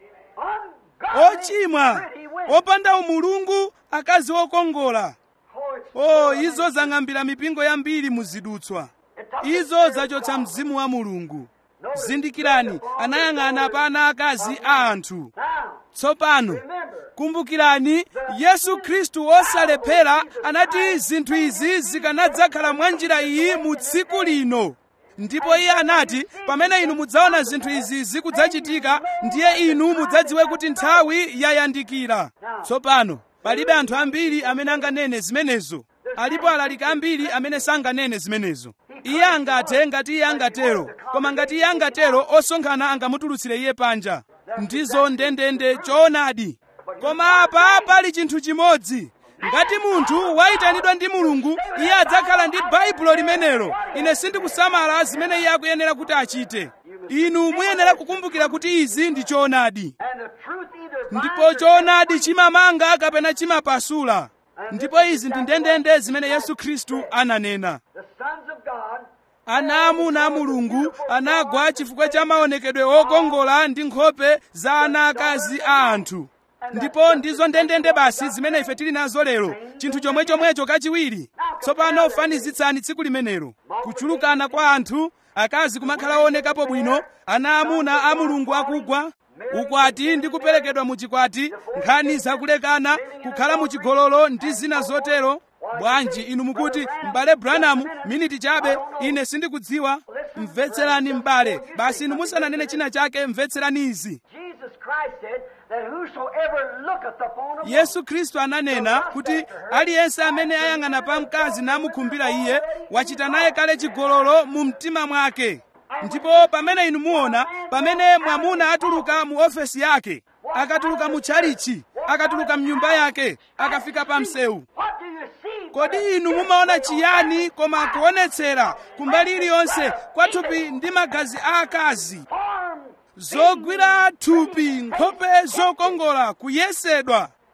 B: ungodly,
A: ochimwa
B: pretty women.
A: opanda umulungu akazi okongola
B: Oh, it's
A: o izo zang'ambira mipingo yambiri muzidutswa izo zachotsa mzimu wa mulungu zindikirani anayang'ana pa ana akazi a anthu
B: Now,
A: tsopano
B: remember,
A: kumbukirani yesu khristu wosalephera anati zinthu izi zikanadzakhala mwa njira iyi mu tsiku lino ndipo iye anati pamene inu mudzaona zinthu izi zikudzachitika ndiye inu mudzadziwe kuti nthawi yayandikira tsopano palibe anthu ambiri amene anganene zimenezo alipo alaliki ambiri amene sanganene zimenezo iye angathe ngati iye angatero koma ngati iye angatero osonkhana angamutulutsire iye panja ndizo ndendende choonadi koma apa pali chinthu chimodzi ngati munthu wayitanidwa ndi mulungu iye adzakhala ndi baibulo limenelo ine sindikusamala zimene iye akuyenera kuti achite inu muyenera kukumbukira kuti izi ndi choonadi
B: and the truth either
A: ndipo
B: binds or
A: choonadi chimamanga kapena chimapasula ndipo izi ndi ndendende zimene yesu khristu ananena
B: the sons of God
A: ana amuna a mulungu anagwa chifukwa cha maonekedwe okongola ndi nkhope za ana akazi a anthu ndipo ndizo ndendende basi zimene ife tili nazo lero chinthu chomwe chomwecho kachiwiri tsopano fanizitsani tsiku limenelo kuchulukana kwa anthu akazi kumakhala oonekapo bwino ana amuna a mulungu akugwa ukwati ndi kuperekedwa mu chikwati nkhani zakulekana kukhala mu chigololo ndi zina zotero bwanji inu mukuti m'bale branham miniti chabe ine sindikudziwa mvetserani m'bale basi inu musananene china chake mvetserani izi
B: Jesus Christ said that whosoever looketh upon a
A: yesu khristu ananena kuti aliyense amene ayang'ana pa mkazi namukhumbira iye wachita naye kale chigololo mu mtima mwake ndipo pamene inu muona pamene mwamuna atuluka mu ofesi yake akatuluka mu tchalichi akatuluka mnyumba yake akafika pa msewu
B: what do you see?
A: kodi inu mumaona chiyani koma kuonetsera kumbali iliyonse kwa thupi ndi magazi a akazi
B: Form
A: zogwira thupi nkhope zokongola kuyesedwa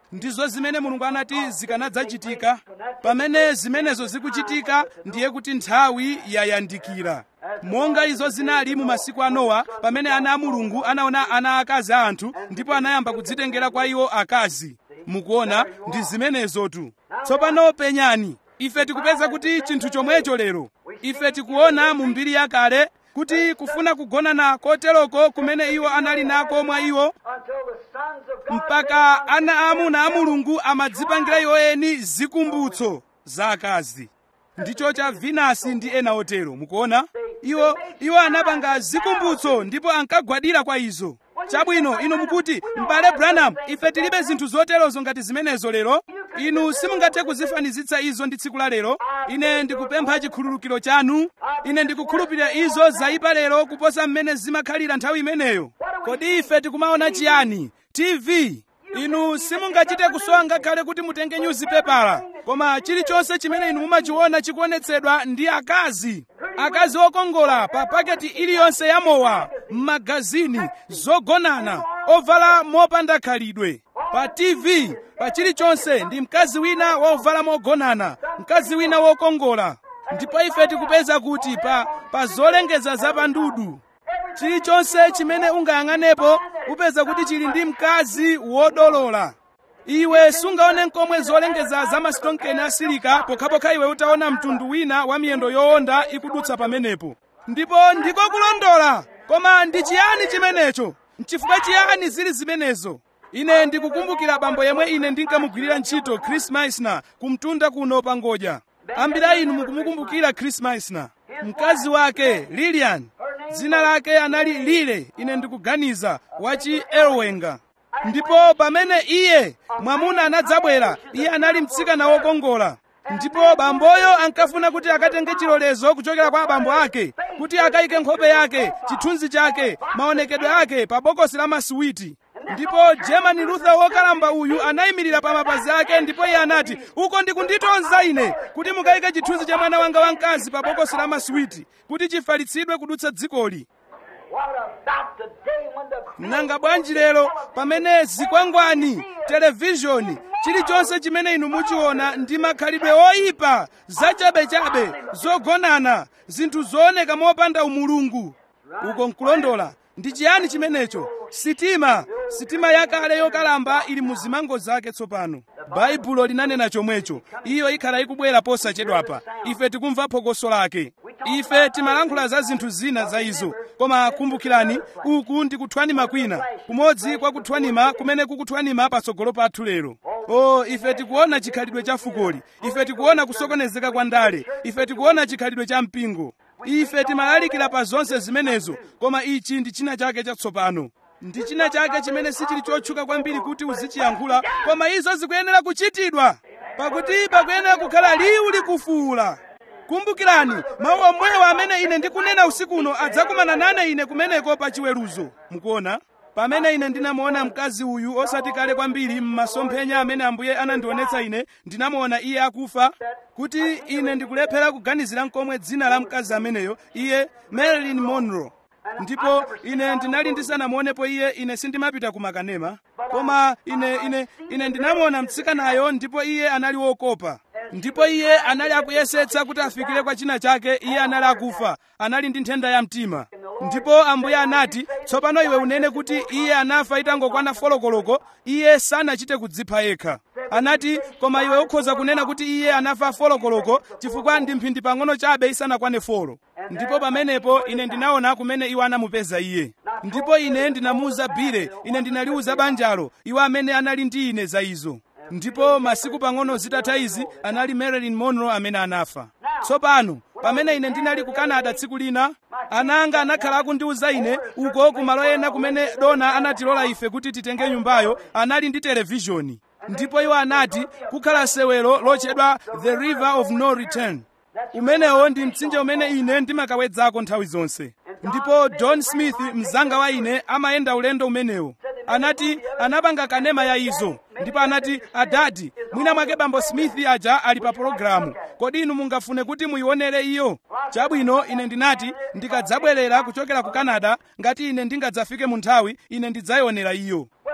A: ndizo zimene mulungu anati zikanadzachitika pamene zimenezo zikuchitika ndiye kuti nthawi yayandikira monga izo zinali mu masiku a nowa pamene ana a mulungu anaona ana akazi a anthu ndipo anayamba kudzitengera kwa iwo akazi mukuona ndi zimenezotu tsopano penyani ife tikupeza kuti chinthu chomwecho lero ife tikuona mu mbiri yakale kuti kufuna kugonana koteroko kumene iwo anali nako mwa iwo
B: until the sons of God
A: mpaka ana aamuna a mulungu amadzipangira iwo eni zikumbutso za akazi ndicho cha vinasi ndi ena otero mukuona iwo iwo anapanga zikumbutso ndipo ankagwadira kwa izo chabwino inu mukuti m'bale branham ife tilibe zinthu zoterozo ngati zimenezo lero inu simungathe kuzifanizitsa izo ndi tsiku la lero ine ndikupempha chikhululukiro chanu ine ndikukhulupirira izo zaipa lero kuposa mmene zimakhalira nthawi imeneyo kodi ife tikumaona chiyani tv inu simungachite kusowa ngakhale kuti mutenge nyuzipepala koma chilichonse chimene inu mumachiona chikuonetsedwa ndi akazi akazi okongola pa paketi iliyonse ya mowa m'magazini zogonana ovala mopanda khalidwe pa tv pa chilichonse ndi mkazi wina wovala mogonana mkazi wina wokongola ndipo ife tikupeza kuti pa, pa zolengeza zapandudu chilichonse chimene ungayang'anepo upeza kuti chili ndi mkazi wodolola iwe sungaone nkomwe zolengeza za masitonkeni asilika pokhapokha iwe utaona mtundu wina wa miyendo yowonda ikudutsa pamenepo ndipo ndiko kulondola koma ndi chiyani chimenecho nchifukwa chiyani zili zimenezo ine ndikukumbukira bambo yemwe ine ndinkamugwirira ntchito chris meisner kumtunda kuno pa ngodya ambiri a inu mukumukumbukira chris meisner mkazi wake lilian dzina lake anali lile ine ndikuganiza wachi elwenga ndipo pamene iye mwamuna anadzabwera iye anali mtsikana wokongola ndipo bamboyo ankafuna kuti akatenge chilolezo kuchokera kwa abambo ake kuti akayike nkhope yake chithunzi chake maonekedwe ake pa bokosi la masiwiti ndipo german luther wokalamba uyu anayimirira pa mapazi ake ndipo iye anati uko ndikunditonza ine kuti mukayike chithunzi cha mwana wanga wamkazi pa bokosi la masiwiti kuti chifalitsidwe kudutsa dzikoli
B: What about the day when the
A: nanga bwanji lero pamene zikwangwani televishoni chilichonse chimene inu muchiona ndi makhalidwe oyipa zachabechabe zogonana zinthu zooneka mopanda umulungu uko nkulondola ndi chiyani chimenecho sitima sitima yakale yokalamba ili mu zimango zake tsopano baibulo linanena chomwecho iyo ikhala ikubwera posachedwapa ife tikumva phokoso lake ife timalankhula za zinthu zina za izo koma kumbukirani uku ndi kuthwanima kwina kumodzi kwa kuthwanima kumene kukuthwanima patsogolo pathu lero o ife tikuona chikhalidwe cha fukoli ife tikuona kusokonezeka kwa ndale ife tikuona chikhalidwe cha mpingo ife timalalikira pa zonse zimenezo koma ichi ndi china chake chatsopano ndi china chake chimene sichili chotchuka kwambiri kuti uzichiyankhula koma izo zikuyenera kuchitidwa pakuti pakuyenera kukhala liwu likufuula kumbukirani mawu omwewo amene ine ndikunena usiku uno adzakumana nane ine kumeneko pa chiweruzo mukuona pamene ine ndinamuona mkazi uyu osati kale kwambiri m'masomphenya amene ambuye anandionetsa ine ndinamuona iye akufa kuti ine ndikulephera kuganizira nkomwe dzina la mkazi ameneyo iye marilyn monroe ndipo ine ndinali ndisanamuonepo iye ine sindimapita ku makanema koma ine ine ine ndinamuona mtsikanayo ndipo iye anali wokopa ndipo iye anali akuyesetsa kuti afikire kwa china chake iye anali akufa anali ndi nthenda ya mtima ndipo ambuye anati tsopano iwe unene kuti iye anafa itangokwana folokoloko iye sanachite kudzipha yekha anati koma iwe ukhoza kunena kuti iye anafa folokoloko chifukwa ndi mphindi pang'ono chabe isanakwane folo ndipo pamenepo ine ndinaona kumene iwo anamupeza iye ndipo ine ndinamuwuza bile ine ndinaliwuza banjalo iwo amene anali ndi ine za izo ndipo masiku pang'ono zitatha izi anali marilyn monroe amene anafa tsopano pamene ine ndinali ku canada tsiku lina ana anga anakhala akundiwuza ine uko kumalo ena kumene dona anatilola ife kuti titenge nyumbayo anali ndi televishoni ndipo iwo anati kukhala sewero lochedwa the river of no return umenewo ndi mtsinje umene ine ndimakawedzako nthawi zonse ndipo john smith mzanga wa ine amayenda ulendo umenewo anati anapanga kanema ya izo ndipo anati adadi mwina mwake bambo smith aja ali pa pologalamu kodi inu mungafune kuti muyionere iyo chabwino ine ndinati ndikadzabwerera kuchokera ku canada ngati ine ndingadzafike mu nthawi ine ndidzayionera iyo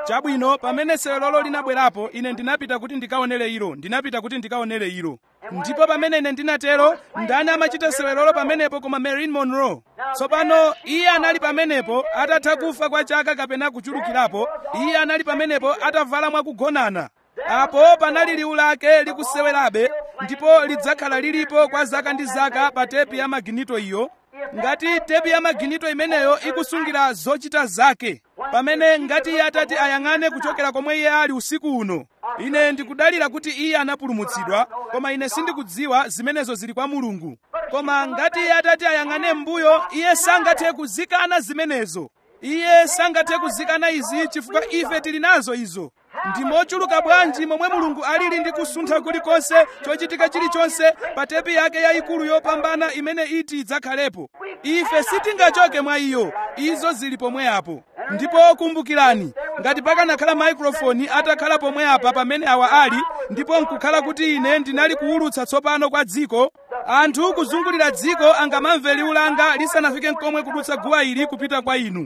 A: chabwino pamene sewelolo linabwerapo ine ndinapita kuti ndikaonere ilo ndinapita kuti ndikaonere ilo ndipo pamene ine ndinatero ndani amachita sewelolo pamenepo koma marilyn monroe tsopano iye anali pamenepo atatha kufa kwa chaka kapena kuchulukirapo iye anali pamenepo atavala mwakugonana apo panali liwu lake likusewerabe ndipo lidzakhala lilipo kwa zaka ndi zaka pa tepi ya maginito iyo ngati tepi ya maginito imeneyo ikusungira zochita zake pamene ngati iye atati ayang'ane kuchokera komwe iye ali usiku uno ine ndikudalira kuti iye anapulumutsidwa koma ine sindikudziwa zimenezo zili kwa mulungu koma ngati iye atati ayang'ane m'mbuyo iye sangathe kuzikana zimenezo iye sangathe kuzikana izi chifukwa ife tili nazo izo ndi mochuluka bwanji momwe mulungu alili ndi kusuntha kulikonse chochitika chilichonse pa tepi yake yayikulu yopambana imene iti idzakhalepo ife sitingachoke mwa iyo izo zili pomwe apo ndipo kumbukirani ngati pakanakhala maikrofoni atakhala pomwe apa pamene awa ali ndipo nkukhala kuti ine ndinali kuwulutsa tsopano kwa dziko anthu kuzungulira dziko angamamve liwu langa lisanafike nkomwe kudutsa guwa ili kupita kwa inu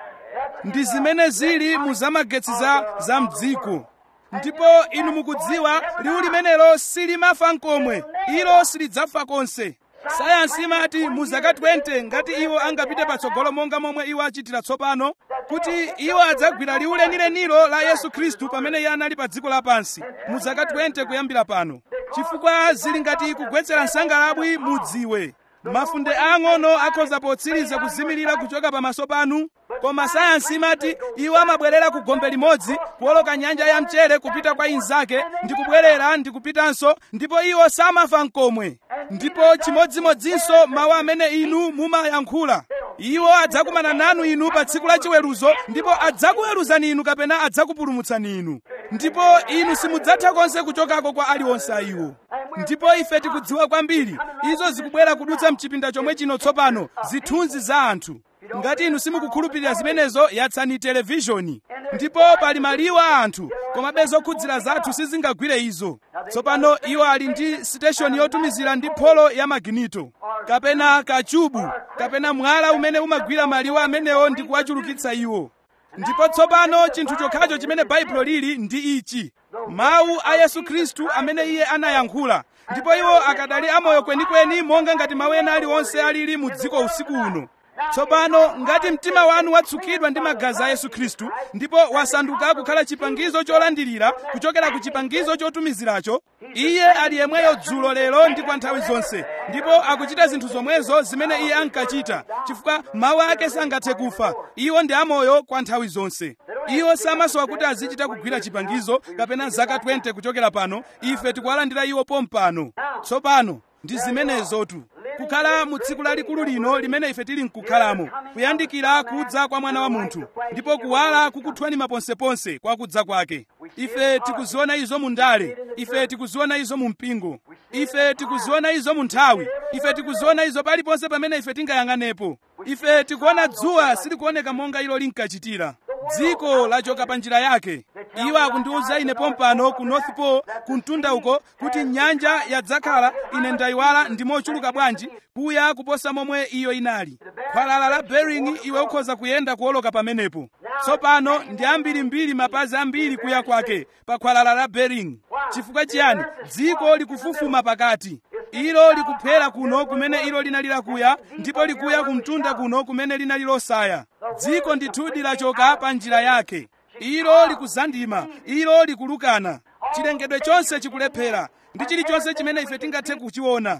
A: ndi zimene zili mu zamagetsi za za mdziko ndipo inu mukudziwa liwu limenelo silimafa nkomwe ilo silidzafa konse sayansi imati mu zaka 20 ngati iwo angapite patsogolo monga momwe iwo achitira tsopano kuti iwo adzagwira liwu lenilenilo la yesu khristu pamene iye anali pa dziko lapansi mu zaka 20 kuyambira pano chifukwa zili ngati kugwetsera nsangalabwi mudziwe mafunde ang'ono akhoza potsiriza kuzimirira kuchoka pamaso panu koma sayansi imati iwo amabwerera ku gombe limodzi kuwoloka nyanja ya mchere kupita kwa inzake ndi kubwerera ndi kupitanso ndipo iwo samafa nkomwe ndipo chimodzimodzinso mawu amene inu mumayankhula iwo adzakumana nanu inu pa tsiku la chiweruzo ndipo adzakuweruzani inu kapena adzakupulumutsani inu ndipo inu simudzatha konse kuchokako kwa aliwonse a iwo ndipo ife tikudziwa kwambiri izo zikubwera kudutsa mchipinda chomwe chino tsopano zithunzi za anthu ngati inu simukukhulupirira zimenezo yatsani televishoni ndipo pali maliwu a anthu komabe zokhudzira zathu sizingagwire izo tsopano iwo ali ndi siteshoni yotumizira ndi pholo ya maginito kapena kachubu kapena mwala umene umagwira maliwu amenewo ndi kuwachulukitsa iwo ndipo tsopano chinthu chokhacho chimene baibulo lili ndi ichi mawu a yesu khristu amene iye anayankhula ndipo iwo akadali amoyo kwenikweni monga ngati mawu ena aliwonse alili mu dziko usiku uno tsopano ngati mtima wanu watsukidwa ndi magazi a yesu khristu ndipo wasanduka kukhala chipangizo cholandirira kuchokera ku chipangizo chotumiziracho iye ali yemweyo dzulo lero ndi kwa nthawi zonse ndipo akuchita zinthu zomwezo zimene iye ankachita chifukwa mawu ake sangathe kufa iwo ndi amoyo kwa nthawi zonse iwo samasowa kuti azichita kugwira chipangizo kapena zaka 20 kuchokera pano ife tikuwalandira iwo pompano tsopano ndi zimenezotu kukhala mu tsiku lalikulu lino limene ife tili nkukhalamo kuyandikira kudza kwa mwana wa munthu ndipo kuwala kukuthwanima ponseponse kwa kudza kwake ife tikuziona izo mu ndale ife tikuziona izo mu mpingo ife tikuziona izo mu nthawi ife tikuziona izo paliponse pamene ife tingayang'anepo ife tikuona dzuwa silikuoneka monga ilo linkachitira dziko lachoka pa njira yake iwo akundiwuza ine pompano ku north pole ku mtunda uko kuti nyanja yadzakhala ine ndayiwala ndi mochuluka bwanji kuya kuposa momwe iyo inali khwalala la bering iwe ukhoza kuyenda kuwoloka pamenepo tsopano ndi ambirimbiri mapazi ambiri kuya kwake pa khwalala la bering chifukwa chiyani dziko likufufuma pakati ilo likuphera kuno kumene ilo linali lakuya ndipo likuya kumtunda kuno kumene linali losaya dziko ndithudi lachoka pa njira yake ilo likuzandima ilo likulukana chilengedwe chonse chikulephera ndi chilichonse chimene ife tingathe kuchiona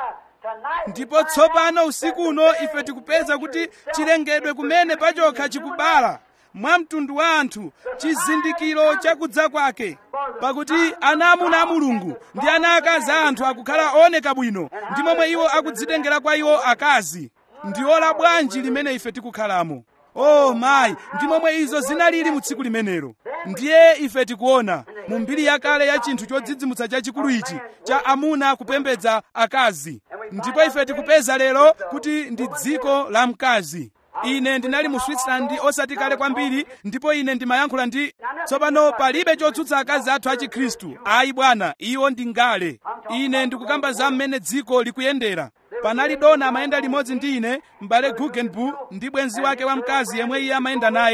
A: ndipo tsopano usiku uno ife tikupeza kuti chilengedwe kumene pachokha chikubala mwa mtundu wa anthu chizindikiro chakudza kwake pakuti ana amuna a mulungu ndi ana akazi a anthu akukhala ooneka bwino ndi momwe iwo akudzitengera kwa iwo akazi ndi ola bwanji limene ife tikukhalamo oh mayi ndi momwe izo zinalili mu tsiku limenelo ndiye ife tikuona mu mbiri yakale ya chinthu chodzidzimutsa chachikulu ichi cha amuna kupembedza akazi ndipo ife tikupeza lero kuti ndi dziko la mkazi ine ndinali mu switzerland osati kale kwambiri ndipo ine ndimayankhula ndi tsopano palibe chotsutsa akazi athu a chikhristu ayi bwana iwo ndi ngale ine ndikukamba za mmene dziko likuyendera panali dona amayenda limodzi ndi ine m'bale guggenbu ndi bwenzi wake wamkazi yemwe iye amayenda naye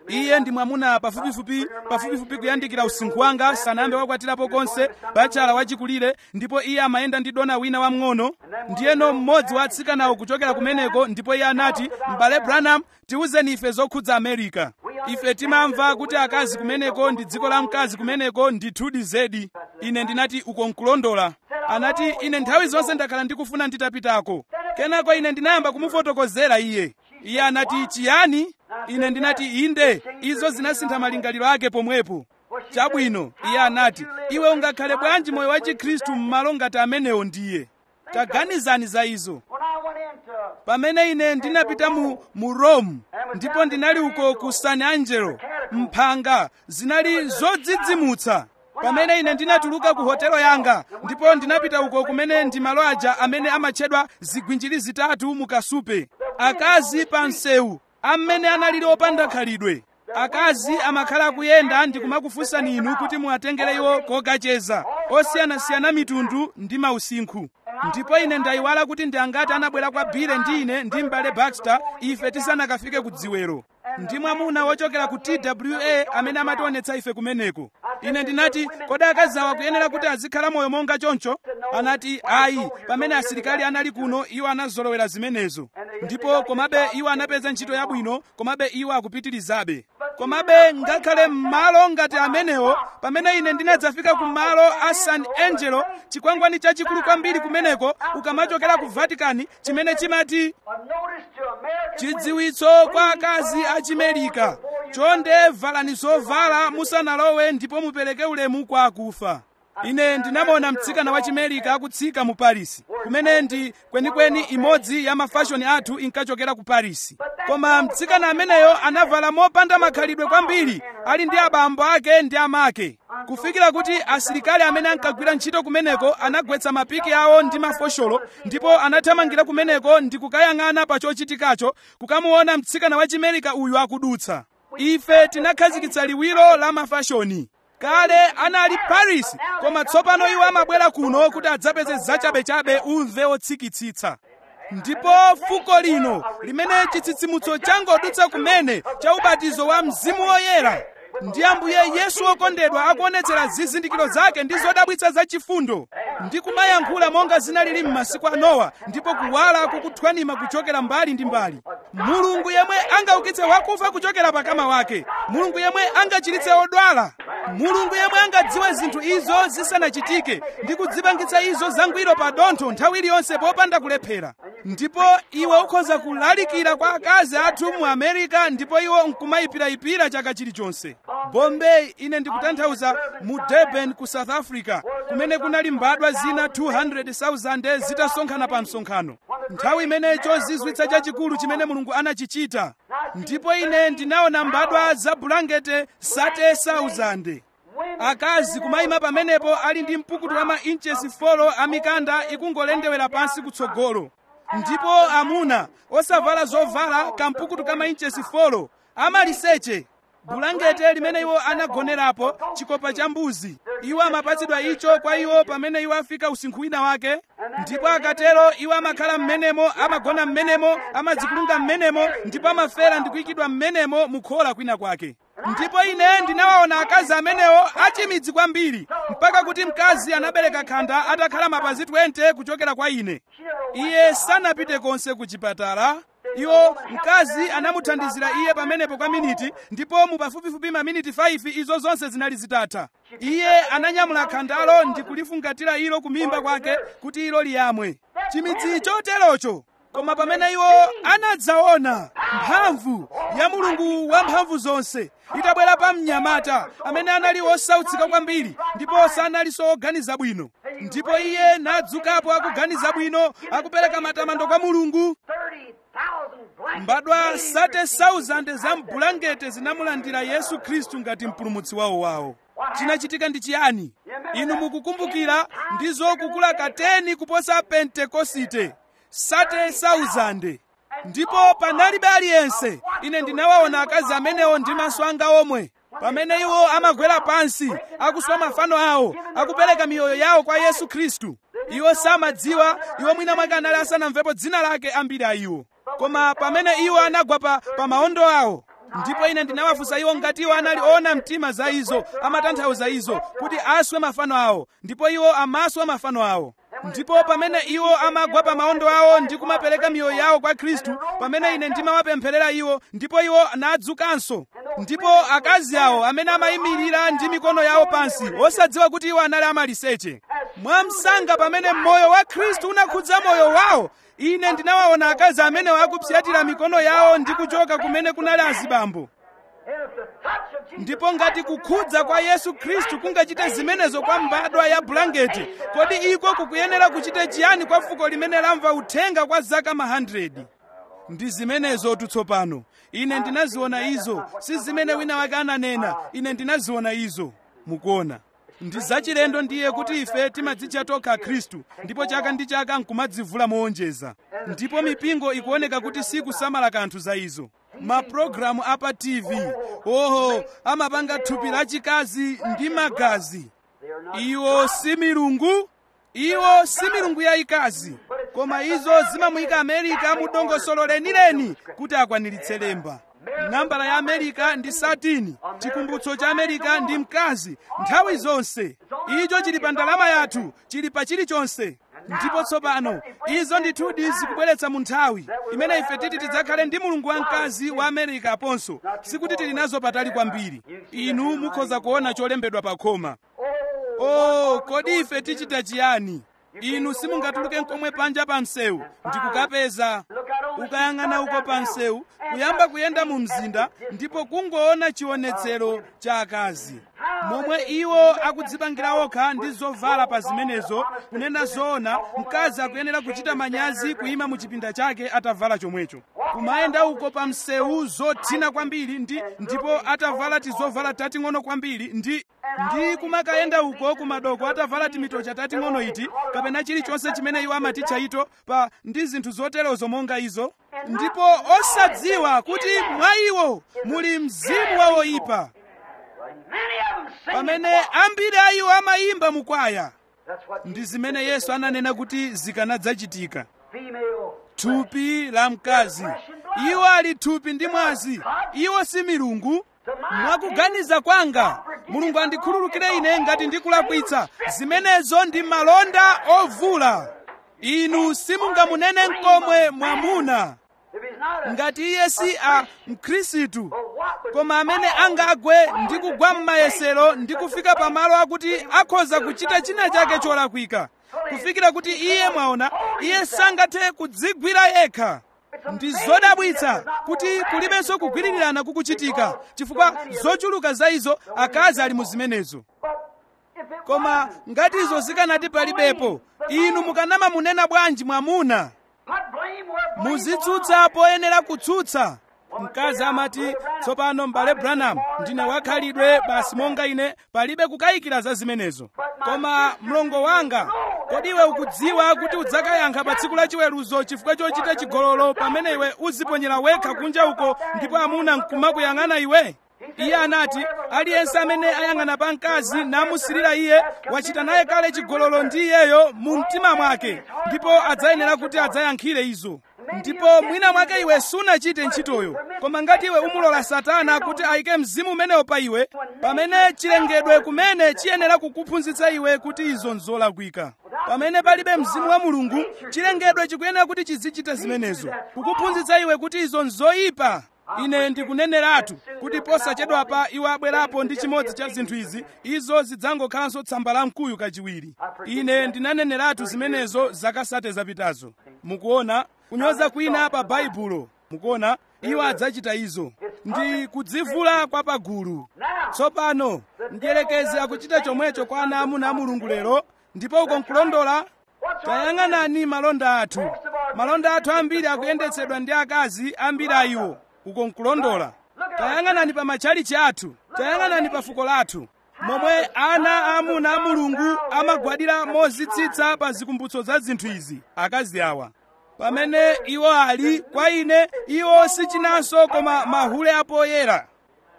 A: iye ndi mwamuna pafupifupi pafupifupi kuyandikira usinkhu wanga sanayambe wakwatirapo konse bachala wachikulire ndipo iye amayenda ndi dona wina wamng'ono ndiyeno mmodzi wa atsikanawo kuchokera kumeneko ndipo iye anati m'bale branham tiwuzeni ife zokhudza america ife timamva kuti akazi kumeneko ndi dziko la mkazi kumeneko ndithudi zedi ine ndinati uko nkulondola anati ine nthawi zonse ndakhala ndikufuna nditapitako kenako ine ndinayamba kumufotokozera iye iye anati chiyani ine ndinati inde izo zinasintha malingaliro ake pomwepo chabwino iye anati iwe ungakhale bwanji moyo wa chikhristu m'malo ngati amenewo ndiye taganizani za izo pamene ine ndinapita mu, mu rome ndipo ndinali uko ku san angelo mphanga zinali zodzidzimutsa pamene ine ndinatuluka ku hotelo yanga ndipo ndinapita uko kumene ndi malo aja amene amatchedwa zigwinjiri zitatu mu kasupe akazi pa msewu amene analili opanda khalidwe akazi amakhala akuyenda ndi kumakufunsani inu kuti muwatengere iwo kokacheza osiyanasiyana mitundu ndi mausinkhu ndipo ine ndayiwala kuti ndi angati anabwera kwa bile ndi ine ndi m'bale baxter ife tisanakafike ku dziwero ndi mwamuna wochokera ku twa amene amationetsa ife kumeneko ine ndinati kodi akazi awa kuyenera kuti azikhala moyo monga choncho anati ayi pamene asilikali anali kuno iwo anazolowera zimenezo ndipo komabe iwo anapeza ntchito yabwino komabe iwo akupitirizabe komabe ngakhale m'malo ngati amenewo pamene ine ndinadzafika ku malo a san angelo chikwangwani chachikulu kwambiri kumeneko ukamachokera ku vatikani chimene chimati chidziwitso kwa akazi a chimerika chonde valani zovala musanalowe ndipo mupereke ulemu kwa akufa ine ndinamona mtsikana wa chimerika akutsika mu paris kumene ndi kwenikweni imodzi ya mafashoni athu inkachokera ku paris koma mtsikana ameneyo anavala mopanda makhalidwe kwambiri ali ndi abambo ake ndi amake kufikira kuti asilikali amene ankagwira ntchito kumeneko anagwetsa mapiki awo ndi mafosholo ndipo anathamangira kumeneko ndi kukayang'ana pa chochitikacho kukamuona mtsikana wa chimerika uyu akudutsa ife tinakhazikitsa liwiro la mafashoni kale anali paris koma tsopano iwo amabwera kuno kuti adzapeze zachabechabe umve otsikitsitsa ndipo fuko lino limene chitsitsimutso changodutsa kumene cha ubatizo wa mzimu woyera ndi ambuye yesu wokondedwa akuonetsera zizindikiro zake ndi zodabwitsa zachifundo ndi kumayankhula monga zinalili m'masiku a nowa ndipo kuwala kukuthwanima kuchokera mbali ndi mbali mulungu yemwe angaukitse wakufa kuchokera pakama wake mulungu yemwe angachiritse odwala mulungu yemwe angadziwe zinthu izo zisanachitike ndi kudzipangitsa izo zangwiro pa dontho nthawi iliyonse popanda kulephera ndipo iwe ukhoza kulalikira kwa akazi athu mu america ndipo iwo nkumayipirayipira chaka chilichonse bombay ine ndikutanthauza mu durban ku south africa kumene kunali mbadwa zina 200,000 zitasonkhana pa msonkhano nthawi imene chozizwitsa chachikulu chimene mulungu anachichita ndipo ine ndinaona mbadwa za bulangete 30,000 akazi kumayima pamenepo ali ndi mpukutu wa ma inchesi 4 amikanda ikungolendewera pansi kutsogolo ndipo amuna osavala zovala kampukutu ka ma inchesi 4 amaliseche bulangete limene iwo anagonerapo chikopa cha mbuzi iwo amapatsidwa icho kwa iwo pamene iwo afika usinkhu wina wake ndipo akatero iwo amakhala m'menemo amagona m'menemo amadzikulunga m'menemo ndipo amafera ndi kuyikidwa m'menemo mukhola kwina kwake ndipo ine ndinawaona akazi amenewo achimidzi kwambiri mpaka kuti mkazi anabereka khanda atakhala mapazi 20 kuchokera kwa ine iye sanapite konse ku chipatala iwo mkazi anamuthandizira iye pamenepo kwa miniti ndipo mu pafupifupi maminiti 5 izo zonse zinali zitatha iye ananyamula khandalo ndi kulifungatira ilo kumimba kwake kuti ilo liyamwe chimidzi choterocho koma pamene iwo anadzaona mphamvu ya mulungu wamphamvu zonse itabwera pa mnyamata amene anali osautsika kwambiri ndipo sanalinso oganiza bwino ndipo iye nadzukapo akuganiza bwino akupereka matamando kwa mulungu mbadwa 30,000 za mbulangete zinamulandira yesu khristu ngati mpulumutsi wawo wawo chinachitika ndi chiyani inu mukukumbukira ndizo kukula kateni kuposa pentekosite 30,000 ndipo panalibe aliyense ine ndinawaona akazi amenewo ndi maso anga omwe pamene iwo amagwera pansi akuswa mafano awo akupereka miyoyo yawo kwa yesu khristu iwo samadziwa iwo mwina mwake anali asanamvepo dzina lake ambiri a iwo koma pamene iwo anagwa pa, pa maondo awo ndipo ine ndinawafunsa iwo ngati iwo anali oona mtima za izo amatanthauza izo kuti aswe mafano awo ndipo iwo amaswa mafano awo ndipo pamene iwo amagwa pa maondo awo ndi kumapereka miyoyo yawo kwa khristu pamene ine ndimawapempherera iwo ndipo iwo nadzukanso ndipo akazi awo amene amayimirira ndi mikono yawo pansi osadziwa kuti iwo anali amaliseche mwamsanga pamene moyo wa khristu unakhudza moyo wawo ine ndinawaona akazi amene akupsyatira mikono yawo ndi kuchoka kumene kunali azibambo ndipo ngati kukhudza kwa yesu khristu kungachite zimenezo kwa mbadwa ya bulangeti kodi iko kukuyenera kuchite chiyani kwa fuko limene lamva uthenga kwa zaka ma 100 ndi zimenezo tutsopano ine ndinaziona izo si zimene wina wake ananena ine ndinaziona izo mukuona ndi zachilendo ndiye kuti ife timadzitcha tokha khristu ndipo chaka ndi chaka nkumadzivula moonjeza ndipo mipingo ikuoneka kuti sikusamala kanthu za izo mapulogalamu apa tv oho amapanga thupi lachikazi ndi magazi iwo si milungu iwo si milungu yayikazi koma izo zimamuyika amerika mu dongosolo lenileni kuti akwaniritse lemba nambala ya amerika ndi satini chikumbutso cha amerika ndi mkazi nthawi zonse icho chili pa ndalama yathu chili pa chilichonse ndipo tsopano izo ndithudi zikubweretsa mu nthawi imene ife titi tidzakhale ndi mulungu wamkazi wa amerika aponso sikuti tili nazo patali kwambiri inu mukhoza kuona cholembedwa pa khoma oh kodi ife tichita chiyani inu simungatuluke nkomwe panja pa msewu ndikukapeza ukayang'ana uko pa msewu kuyamba kuyenda mu mzinda ndipo kungoona chionetsero cha akazi momwe iwo akudzipangira okha ndi zovala pa zimenezo kunena zoona mkazi akuyenera kuchita manyazi kuyima mu chipinda chake atavala chomwecho kumayenda uko pa msewu zothina kwambiri ndi ndipo atavala tizovala tating'ono kwambiri ndi ndi kumakayenda uko kumadoko atavala timitocha tating'ono iti kapena chilichonse chimene iwo amatitcha ito pa ndi zinthu zoterozo monga izo ndipo osadziwa kuti mwa iwo muli mzimu wa oyipa pamene ambiri a iwo amayimba mukwaya ndi zimene yesu ananena kuti zikanadzachitika thupi la mkazi iwo ali thupi ndi mwazi iwo si milungu mwakuganiza kwanga mulungu andikhululukire ine ngati ndikulakwitsa zimenezo ndi malonda ovula inu simungamunene nkomwe mwamuna ngati iye si a mkhristu koma amene angagwe ndi kugwa m'mayesero ndi kufika pamalo akuti akhoza kuchita china chake cholakwika kufikira kuti iye mwaona iye sangathe kudzigwira yekha ndi zodabwitsa kuti kulibenso kugwirirana kukuchitika chifukwa zochuluka za izo akazi ali mu zimenezo koma ngati izo zikanati palibepo inu mukanamamunena bwanji mwamuna muzitsutsa poyenera kutsutsa mkazi amati tsopano m'bale branham ndine wakhalidwe basi monga ine palibe kukayikira za zimenezo koma mlongo wanga kodi iwe ukudziwa kuti udzakayankha pa tsiku la chiweruzo chifukwa chochita chigololo pamene iwe uziponyera wekha kunja uko ndipo amuna nkumakuyang'ana iwe iye anati aliyense amene ayang'ana pa mkazi namusirira iye wachita naye kale chigololo ndi iyeyo mu mtima mwake ndipo adzayenera kuti adzayankhire izo ndipo mwina mwake iwe sunachite ntchitoyo koma ngati iwe umulola satana kuti ayike mzimu umenewo pa iwe pamene chilengedwe kumene chiyenera kukuphunzitsa iwe kuti izo nzolakwika pamene palibe mzimu wa mulungu chilengedwe chikuyenera kuti chizichita zimenezo kukuphunzitsa iwe kuti izo nzoyipa ine ndikuneneratu kuti posachedwapa iwo abwerapo ndi chimodzi cha zinthu izi izo zidzangokhalanso tsamba la mkuyu kachiwiri ine ndinaneneratu zimenezo zaka sate zapitazo mukuona kunyoza kwina pa baibulo mukuona iwo adzachita izo ndi kudzivula kwa pagulu tsopano mdierekezi akuchita chomwecho kwa ana amuna a mulungu lero ndipo uko nkulondola tayang'anani malonda athu malonda athu ambiri akuyendetsedwa ndi akazi ambiri a iwo uko nkulondola tayang'anani pa matchalichi athu tayang'anani pa fuko lathu momwe ana aamuna a mulungu amagwadira mozitsitsa pa zikumbutso za zinthu izi akazi awa pamene iwo ali kwa ine iwo si chinanso koma mahule apoyera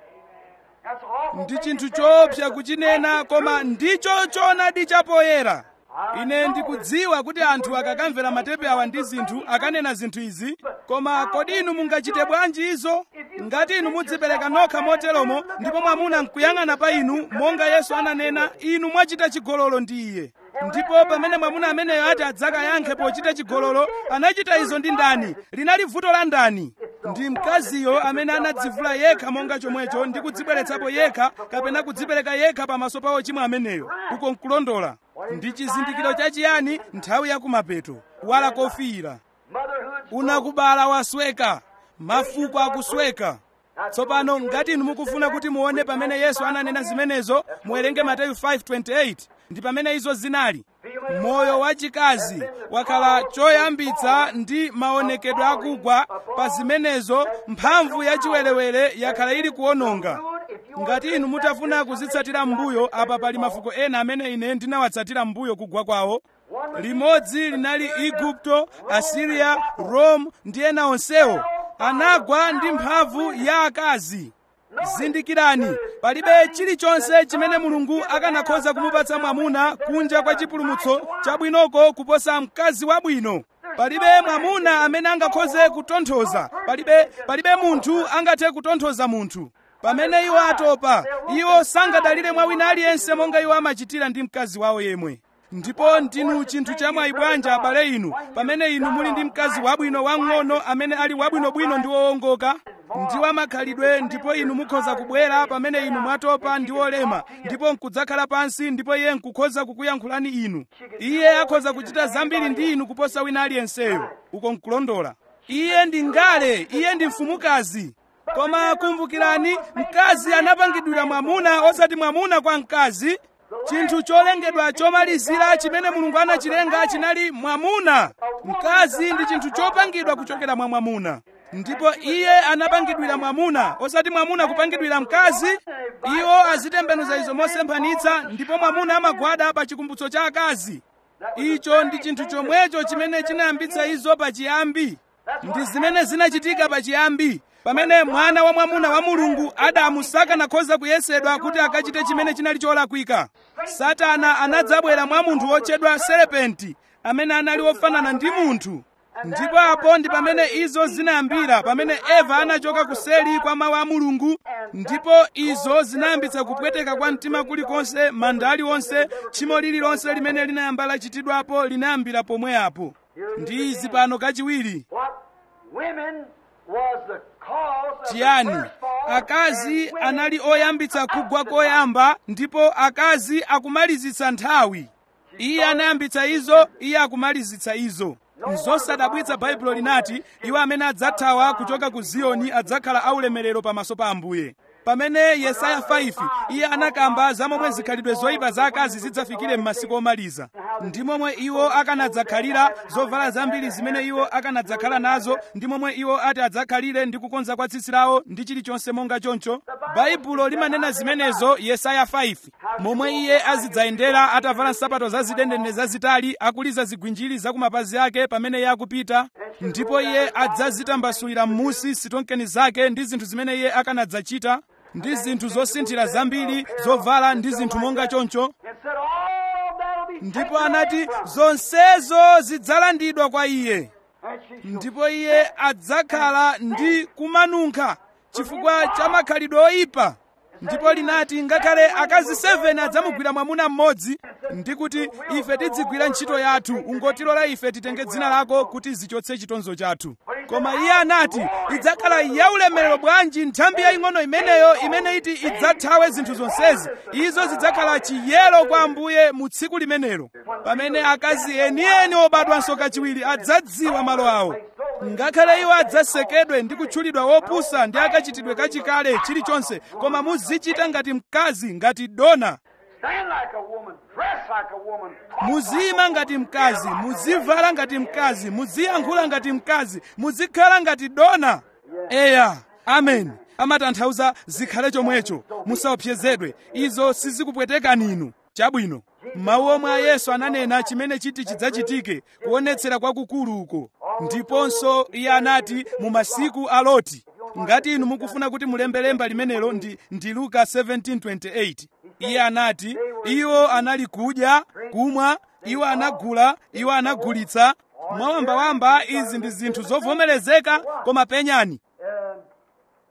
A: ndi chinthu choopsa kuchinena koma ndicho choonadi chapoyera ine ndikudziwa kuti anthu akakamvera matepe awa ndi zinthu akanena zinthu izi koma kodi inu mungachite bwanji izo ngati inu mudzipereka nokha moteromo ndipo mwamuna nkuyang'ana pa inu monga yesu ananena inu mwachita chigololo ndi iye ndipo pamene mwamuna ameneyo ati adzakayankhe pochita chigololo anachita izo ndi ndani linali vuto la ndani ndi mkaziyo amene anadzivula yekha monga chomwecho ndi kudzibweretsapo yekha kapena kudzipereka yekha pamaso pa ochimwa ameneyo uko nkulondola ndi chizindikiro chachiyani nthawi yakumapeto kuwala kofiira unakubala wasweka mafuko akusweka tsopano ngati inu mukufuna kuti muone pamene yesu ananena zimenezo muwerenge mateyu 5:28 ndi pamene izo zinali moyo wachikazi wakhala choyambitsa ndi maonekedwe akugwa pa zimenezo mphamvu yachiwerewere yakhala ili kuononga ngati inu mutafuna kuzitsatira m'mbuyo apa pali mafuko ena amene ine ndinawatsatira m'mbuyo kugwa kwawo limodzi linali igupto asiriya rome ndi ena onsewo anagwa ndi mphamvu ya akazi zindikirani palibe chilichonse chimene mulungu akanakhoza kumupatsa mwamuna kunja kwa chipulumutso chabwinoko kuposa mkazi wabwino palibe mwamuna amene angakhoze kutonthoza palibe palibe munthu angathe kutonthoza munthu pamene iwo atopa iwo sangadalire mwa wina aliyense monga iwo amachitira ndi mkazi wawo yemwe ndipo ndinu chinthu chamwayi bwanja abale inu pamene inu muli ndi mkazi wabwino wang'ono amene ali wabwinobwino ndi wowongoka ndi wamakhalidwe ndipo inu mukhoza kubwera pamene inu mwatopa ndi wolema ndipo nkudzakhala pansi ndipo iye nkukhoza kukuyankhulani inu iye akhoza kuchita zambiri ndi inu kuposa wina aliyenseyo uko nkulondola iye ndi ngale iye ndi mfumukazi koma kumbukirani mkazi anapangidwira mwamuna osati mwamuna kwa mkazi chinthu cholengedwa chomalizira chimene mulungu anachilenga chinali mwamuna mkazi ndi chinthu chopangidwa kuchokera mwa mwamuna ndipo iye anapangidwira mwamuna osati mwamuna kupangidwira mkazi iwo azitembenuza izo mosemphanitsa ndipo mwamuna amagwada pa chikumbutso cha akazi icho ndi chinthu chomwecho chimene chinayambitsa izo pachiyambi ndi zimene zinachitika pachiyambi pamene mwana wa mwamuna wa mulungu adamu sakanakhoza kuyesedwa kuti akachite chimene chinali cholakwika satana anadzabwera mwa munthu wotchedwa serepenti amene anali wofanana ndi munthu ndipo apo ndi pamene izo zinayambira pamene eva anachoka kuseli kwa mawu a mulungu ndipo izo zinayambitsa kupweteka kwa mtima kulikonse manda aliwonse tchimo lililonse limene linayamba lachitidwapo linayambira pomwe apo ndi izi pano kachiwiri chiyani akazi anali oyambitsa kugwa koyamba ndipo akazi akumalizitsa nthawi iye anayambitsa izo iye akumalizitsa izo nzosadabwitsa baibulo linati iwo amene adzathawa kuchoka ku ziyoni adzakhala aulemerero pamaso pa ambuye pamene yesaya 5 iye anakamba za momwe zikhalidwe zoyipa za akazi zidzafikire m'masiku omaliza ndi momwe iwo akanadzakhalira zovala zambiri zimene iwo akanadzakhala nazo ndi momwe iwo ati adzakhalire ndi kukonza kwa tsitsi lawo ndi chilichonse monga choncho baibulo limanena zimenezo yesaya 5 momwe iye azidzayendera atavala nsapato zazidendene zazitali akuliza zigwinjiri za kumapazi ake pamene iye akupita ndipo iye adzazitambasulira m'musi sitonkeni zake ndi zinthu zimene iye akanadzachita ndi zinthu zosinthira zambiri zovala ndi zinthu monga choncho ndipo anati zonsezo zidzalandidwa kwa iye ndipo iye adzakhala ndi kumanunkha chifukwa cha makhalidwe oyipa ndipo linati ngakhale akazi 7 adzamugwira mwamuna mmodzi ndi kuti ife tidzigwira ntchito yathu ungotilola ife titenge dzina lako kuti zichotse chitonzo chathu koma iye anati idzakhala yaulemerero bwanji nthambi yaying'ono imeneyo imene iti idzathawe zinthu zonsezi izo zidzakhala chiyero kwa ambuye mu tsiku limenelo pamene akazi enieni obadwanso kachiwiri adzadziwa malo awo ngakhale iwo adzasekedwe ndi kutchulidwa wopusa ndi akachitidwe kachikale chilichonse koma muzichita ngati mkazi ngati dona
B: Stand like a woman, dress like a woman.
A: muziyima ngati mkazi muzivala ngati mkazi muziyankhula ngati mkazi muzikhala ngati dona eya amen amatanthauza zikhale chomwecho musaopsezedwe izo sizikupwetekani inu chabwino mawu omwe a yesu ananena chimene chiti chidzachitike kuonetsera kwakukulu uko ndiponso iye anati mu masiku a loti ngati inu mukufuna kuti mulembelemba limenelo ndi, ndi luka 17:28 iye anati iwo anali kudya kumwa iwo anagula iwo anagulitsa mwawambawamba izi ndi zinthu zovomerezeka koma penyani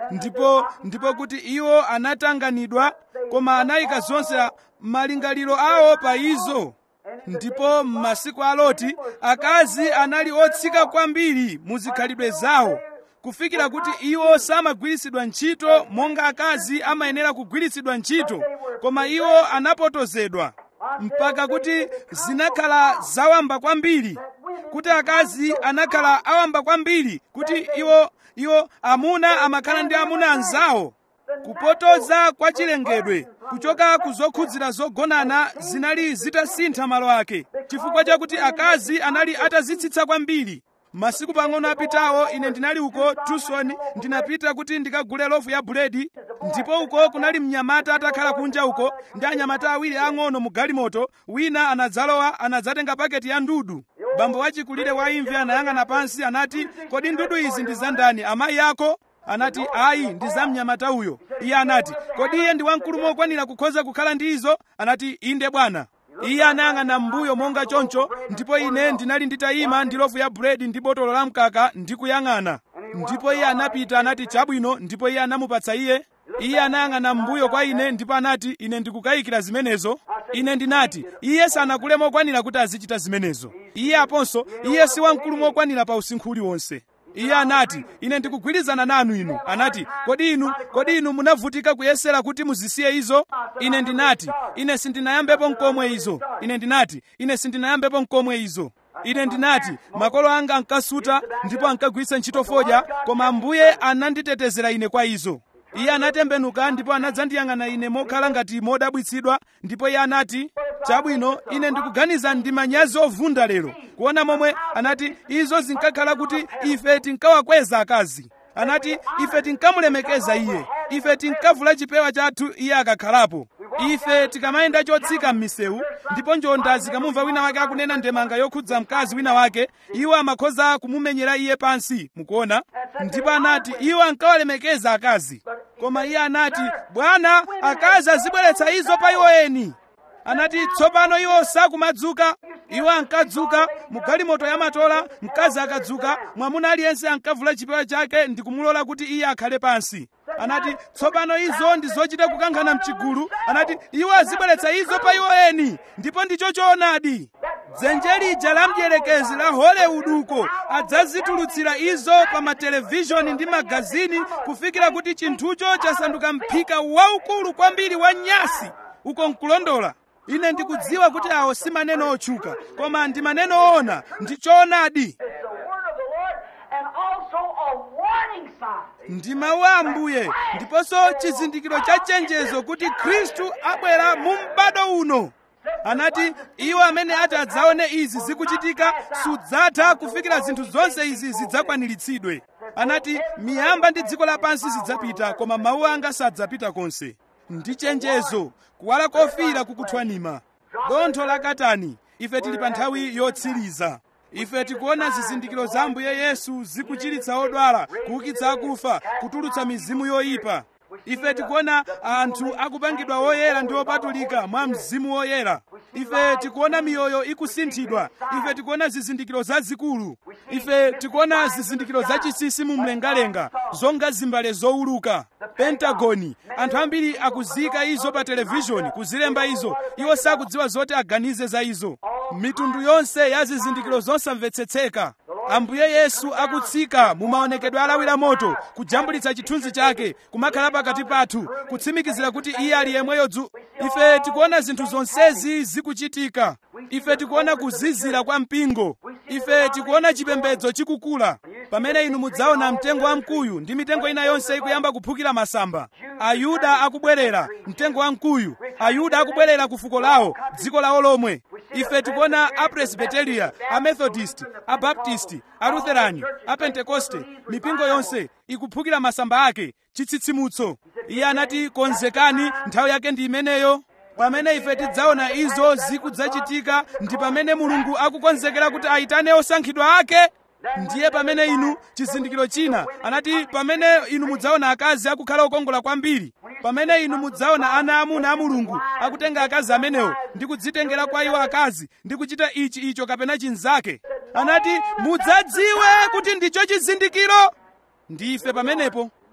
A: ndipo ndipo kuti iwo anatanganidwa koma anayika zonse malingaliro awo pa izo ndipo m'masiku a loti akazi anali otsika kwambiri mu zikhalidwe zawo kufikira kuti iwo samagwiritsidwa ntchito monga akazi amayenera kugwiritsidwa ntchito koma iwo anapotozedwa mpaka kuti zinakhala zawamba kwambiri kuti akazi anakhala awamba kwambiri kuti iwo iwo amuna amakhala ndi amuna anzawo kupotoza kwa chilengedwe kuchoka ku zokhudzira zogonana zinali zitasintha malo ake chifukwa chakuti akazi anali atazitsitsa kwambiri masiku pang'ono apitawo ine ndinali uko tucson ndinapita kuti ndikagule lofu ya buledi ndipo uko kunali mnyamata atakhala kunja uko ndi anyamata awiri ang'ono mu galimoto wina anadzalowa anadzatenga paketi ya ndudu bambo wachikulire wa imvi anayang'ana pansi anati kodi ndudu izi ndi za ndani amayi ako anati ayi ndi za mnyamata uyo iye anati kodi iye ndi wamkulu mokwanira kukhoza kukhala ndi izo anati inde bwana iye anayang'ana m'mbuyo monga choncho ndipo ine ndinali nditayima ndi lofu ya buledi ndi botolo la mkaka ndikuyang'ana ndipo iye anapita anati chabwino ndipo iye anamupatsa iye iye anayang'ana m'mbuyo kwa ine ndipo anati ine ndikukayikira zimenezo ine ndinati iye sanakule mokwanira kuti azichita zimenezo iye aponso iye si wamkulu mokwanira pa usinkhu uliwonse iye anati ine ndikugwirizana nanu inu anati kodi inu kodi inu munavutika kuyesera kuti muzisiye izo ine ndinati ine sindinayambepo mkomwe izo ine ndinati ine sindinayambepo mkomwe izo ine ndinati makolo anga ankasuta ndipo ankagwiritsa ntchito fodya koma ambuye ananditetezera ine kwa izo iye anatembenuka ndipo anadzandiyang'ana ine mokhala ngati modabwitsidwa ndipo iye anati chabwino ine ndikuganiza ndi manyazi ovunda lero kuona momwe anati izo zinkakhala kuti ife tinkawakweza akazi anati ife tinkamulemekeza iye ife tinkavula chipewa chathu iye akakhalapo ife tikamayenda chotsika m'misewu ndipo njonda zikamumva wina wake akunena ndemanga yokhudza mkazi wina wake iwo amakhoza kumumenyera iye pansi mukuona ndipo anati iwo ankawalemekeza akazi koma iye anati bwana akazi azibweretsa izo pa iwo eni anati tsopano iwo sakumadzuka iwo ankadzuka mu galimoto ya matola mkazi akadzuka mwamuna aliyense ankavula chipewa chake ndi kumulola kuti iye akhale pansi anati tsopano izo ndi zochita kukankhana mchigulu anati iwo azibweretsa izo pa iwo eni ndipo ndicho choonadi dzenje lija la mdierekezi la hollywood uko adzazitulutsira izo pa matelevishoni ndi magazini kufikira kuti chinthucho chasanduka mphika waukulu kwambiri wa nyasi uko nkulondola ine ndikudziwa kuti awo si maneno otchuka koma ndi maneno oona ndi choonadi
B: It's the word of the Lord and also a warning sign.
A: ndi mawu a ambuye ndiponso chizindikiro cha chenjezo kuti khristu abwera mu m'bado uno anati iwo amene ati adzaone izi zikuchitika sudzatha kufikira zinthu zonse izi zidzakwaniritsidwe anati miyamba ndi dziko lapansi zidzapita koma mawu anga sadzapita konse ndi chenjezo kuwala kofiira kukuthwanima dontho la katani ife tili pa nthawi yotsiriza ife tikuona zizindikiro za ambuye yesu zikuchiritsa odwala kuukitsa akufa kutulutsa mizimu yoyipa ife tikuona anthu akupangidwa woyera ndi opatulika mwa mzimu woyera ife tikuona miyoyo ikusinthidwa ife tikuona zizindikiro zazikulu ife tikuona zizindikiro zachisisi mu mlengalenga zonga zimbale zowuluka pentagoni anthu ambiri akuziyika izo pa televishoni kuzilemba izo iwo sakudziwa zoti aganize za izo mitundu yonse ya zizindikiro zosamvetsetseka ambuye yesu akutsika mu maonekedwe alawira moto kujambulitsa chithunzi chake kumakhala pakati pathu kutsimikizira kuti iye ali yemweyo dzu ife tikuona zinthu zonsezi zikuchitika ife tikuona kuzizira kwa mpingo ife tikuona chipembedzo chikukula pamene inu mudzaona mtengo wamkuyu ndi mitengo ina yonse ikuyamba kuphukira masamba ayuda akubwerera mtengo wamkuyu ayuda akubwerera ku fuko lawo dziko lawo lomwe ife tikuona apresbiteria amethodist abaptisti alutherani apentekoste mipingo yonse ikuphukira masamba ake chitsitsimutso iye anati konzekani nthawi yake ndi imeneyo pamene ife tidzaona izo zikudzachitika ndi pamene mulungu akukonzekera kuti ayitane osankhidwa ake ndiye pamene inu chizindikiro china anati pamene inu mudzaona akazi akukhala okongola kwambiri pamene inu mudzaona ana amuna a mulungu akutenga akazi amenewo ndi kudzitengera kwa iwo akazi ndi kuchita ichi icho kapena chinzake anati mudzadziwe kuti ndicho chizindikiro ndife pamenepo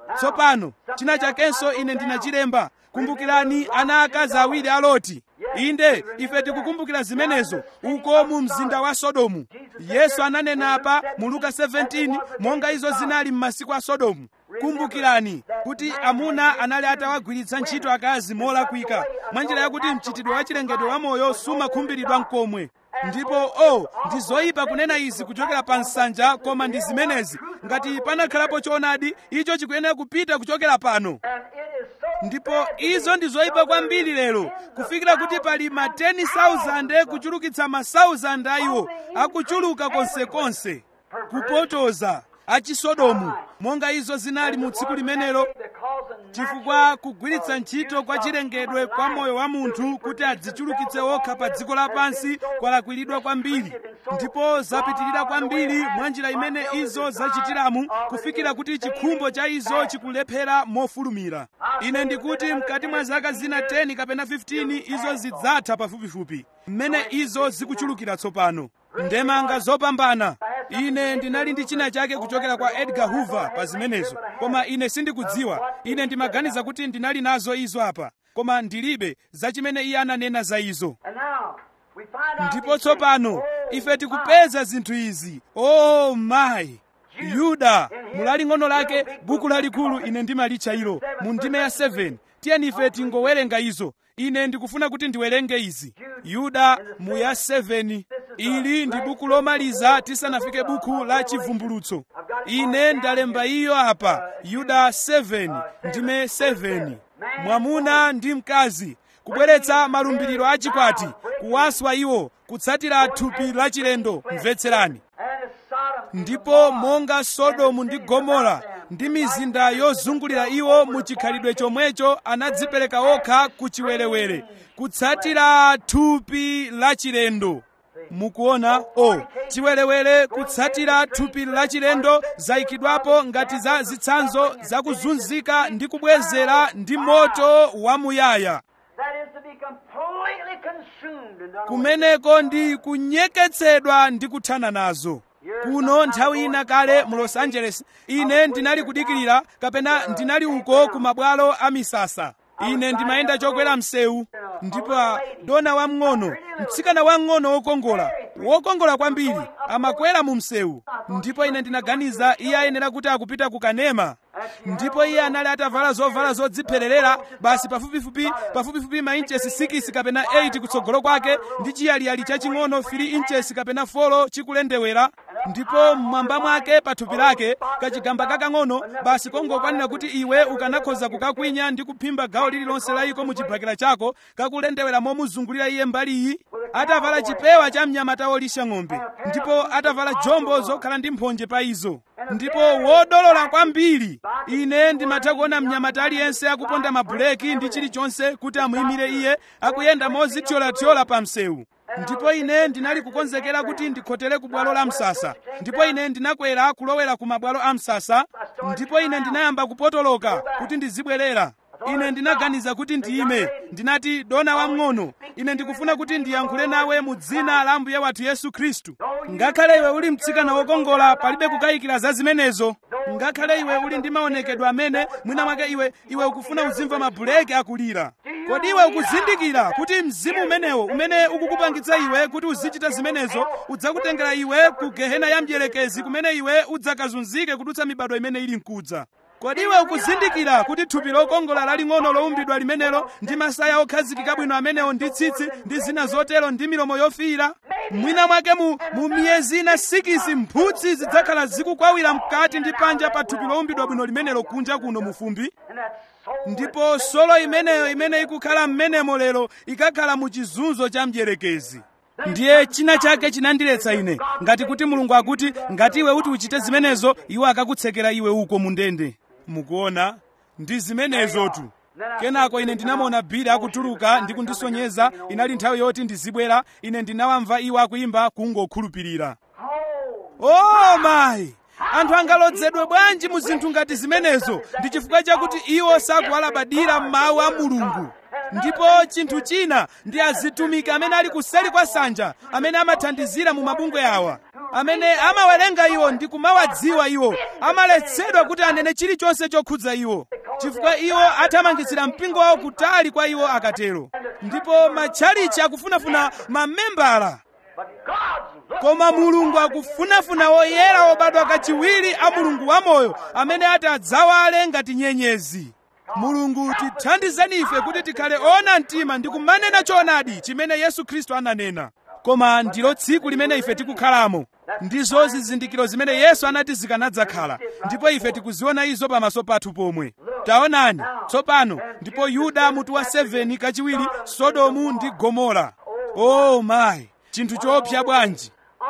A: tsopano china chakenso ine ndinachilemba kumbukirani ana akazi awiri a loti inde ife tikukumbukira zimenezo uko mu mzinda wa sodomu yesu ananena apa mu luka 17 monga izo zinali m'masiku a sodomu kumbukirani kuti amuna anali atawagwiritsa ntchito akazi molakwika mwanjira yakuti mchitidwe wa chilengedwe wa moyo sumakhumbiridwa mkomwe ndipo o oh, ndi zoyipa kunena izi kuchokera pa nsanja koma ndi zimenezi ngati panakhalapo choonadi icho chikuyenera kupita kuchokera pano ndipo izo ndi zoyipa kwambiri lero kufikira kuti pali ma 10,000 kuchulukitsa ma 1,000 a iwo akuchuluka konsekonse kupotoza achisodomu monga izo zinali mu tsiku limenelo chifukwa kugwiritsa ntchito kwa chilengedwe kwa moyo wa munthu kuti adzichulukitse okha pa dziko lapansi kwalakwiridwa kwambiri ndipo zapitirira kwambiri mwa njira imene izo zachitiramu kufikira kuti chikhumbo cha izo chikulephera mofulumira ine ndikuti mkati mwa zaka zina 10 kapena 15 izo zidzatha pafupifupi mmene izo zikuchulukira tsopano ndemanga zopambana ine ndinali ndi china chake kuchokera kwa edgar hoover pa zimenezo koma ine sindikudziwa ine ndimaganiza kuti ndinali nazo izo apa koma ndilibe za chimene iye ananena za izo ndipo tsopano ife tikupeza zinthu izi oh mayi yuda mulaling'ono lake buku lalikulu ine ndimalitcha ilo mu ndime ya 7 tiyeni ife tingowerenga izo ine ndikufuna kuti ndiwerenge izi yuda mu ya 7 ili ndi buku lomaliza tisanafike buku la chivumbulutso ine ndalemba iyo apa yuda 7 ndime 7 mwamuna ndi mkazi kubweretsa malumbiriro achikwati kuwaswa iwo kutsatira thupi lachilendo mvetserani ndipo monga sodomu ndi gomora ndi mizinda yozungulira iwo mu chikhalidwe chomwecho anadzipereka okha ku chiwerewere kutsatira thupi lachilendo mukuona o oh, chiwerewere kutsatira thupi lachilendo zayikidwapo ngati za zitsanzo zakuzunzika ndi kubwezera ndi moto wamuyaya kumeneko ndi kunyeketsedwa ndi kuthana nazo kuno nthawi ina kale mu los angeles ine ndinali kudikirira kapena ndinali uko ku mabwalo a misasa ine ndimayenda chokwera msewu ndipo dona wamng'ono mtsikana wamng'ono wokongola wokongola kwambiri amakwera mu msewu ndipo ine ndinaganiza iye ayenera kuti akupita ku kanema ndipo iye anali atavala zovala zodziphererera basi pafupifupi pafupifupi ma inches 6 kapena 8 kutsogolo kwake ndi chiyaliyali chaching'ono 3 inches kapena 4 chikulendewera ndipo mmwamba mwake pa thupi lake kachigamba kakang'ono basi kongokwanira kuti iwe ukanakhoza kukakwinya ndi kuphimba gawo lililonse la iko mu chibakera chako kakulendewera momuzungulira iye mbaliyi atavala chipewa cha mnyamata wolisha ng'ombe ndipo atavala jombo zokhala ndi mphonje pa izo ndipo wodolola kwambiri ine ndimatha kuona mnyamata aliyense akuponda mabuleki ndi chilichonse kuti amuyimire iye akuyenda mozithyolathyola pa msewu ndipo ine ndinali kukonzekera kuti ndikhotere ku bwalo la msasa ndipo ine ndinakwera kulowera ku mabwalo a msasa ndipo ine ndinayamba kupotoloka kuti ndizibwerera ine ndinaganiza kuti ndiyime ndinati dona wamng'ono ine ndikufuna kuti ndiyankhule nawe mu dzina la ambuye wathu yesu khristu ngakhale iwe uli mtsikana wokongola palibe kukayikira za zimenezo ngakhale iwe uli ndi maonekedwe amene mwina mwake iwe iwe ukufuna uzimva mabuleki akulira kodi iwe ukuzindikira kuti mzimu umenewo umene ukukupangitsa iwe kuti uzichita zimenezo udzakutengera iwe ku gehena ya mdierekezi kumene iwe udzakazunzike kudutsa mibado imene ili mkudza kodi iwe ukuzindikira kuti thupi lokongola laling'ono lowumbidwa limenelo ndi masaya okhazikika bwino amenewo ndi tsitsi ndi zina zotero ndi milomo yofiira mwina mwake mu, mu miyezi ina sikisi mphutsi zidzakhala zikukwawira mkati ndi panja pa thupi lowumbidwa bwino limenelo kunja kuno mufumbi ndipo solo imeneyo imene ikukhala m'menemo lero ikakhala mu chizunzo cha mdierekezi ndiye china chake chinandiletsa ine ngati kuti mulungu akuti ngati iwe uti uchite zimenezo iwo akakutsekera iwe uko mu ndende mukuona ndi zimenezotu kenako ine ndinamuona bili akutuluka ndi kundisonyeza inali nthawi yoti ndizibwera ine ndinawamva iwo akuyimba kungokhulupirira oh mayi anthu angalodzedwe bwanji mu zinthu ngati zimenezo ndi chifukwa chakuti iwo sakuwalabadira mawu a mulungu ndipo chinthu china ndi azitumiki amene ali kuseri kwa nsanja amene amathandizira mu mabungwe awa amene amawerenga iwo ndi kumawadziwa iwo amaletsedwa kuti anene chilichonse chokhudza iwo chifukwa iwo athamangitsira mpingo wawo kutali kwa iwo akatero ndipo matchalichi akufunafuna mamembala
B: But God's looking
A: koma mulungu akufunafuna oyera obadwa kachiwiri a mulungu wamoyo amene ati adzawale ngati nyenyezi mulungu tithandizeni ife kuti tikhale ona mtima ndi kumanena choonadi chimene yesu khristu ananena koma ndilo tsiku limene ife tikukhalamo ndizo zizindikiro zimene yesu anati zikanadzakhala ndipo ife tikuziona izo pamaso pathu pomwe taonani tsopano ndipo yuda mutu wa 7 kachiwiri sodomu ndi gomora oh mayi chinthu choopsa bwanji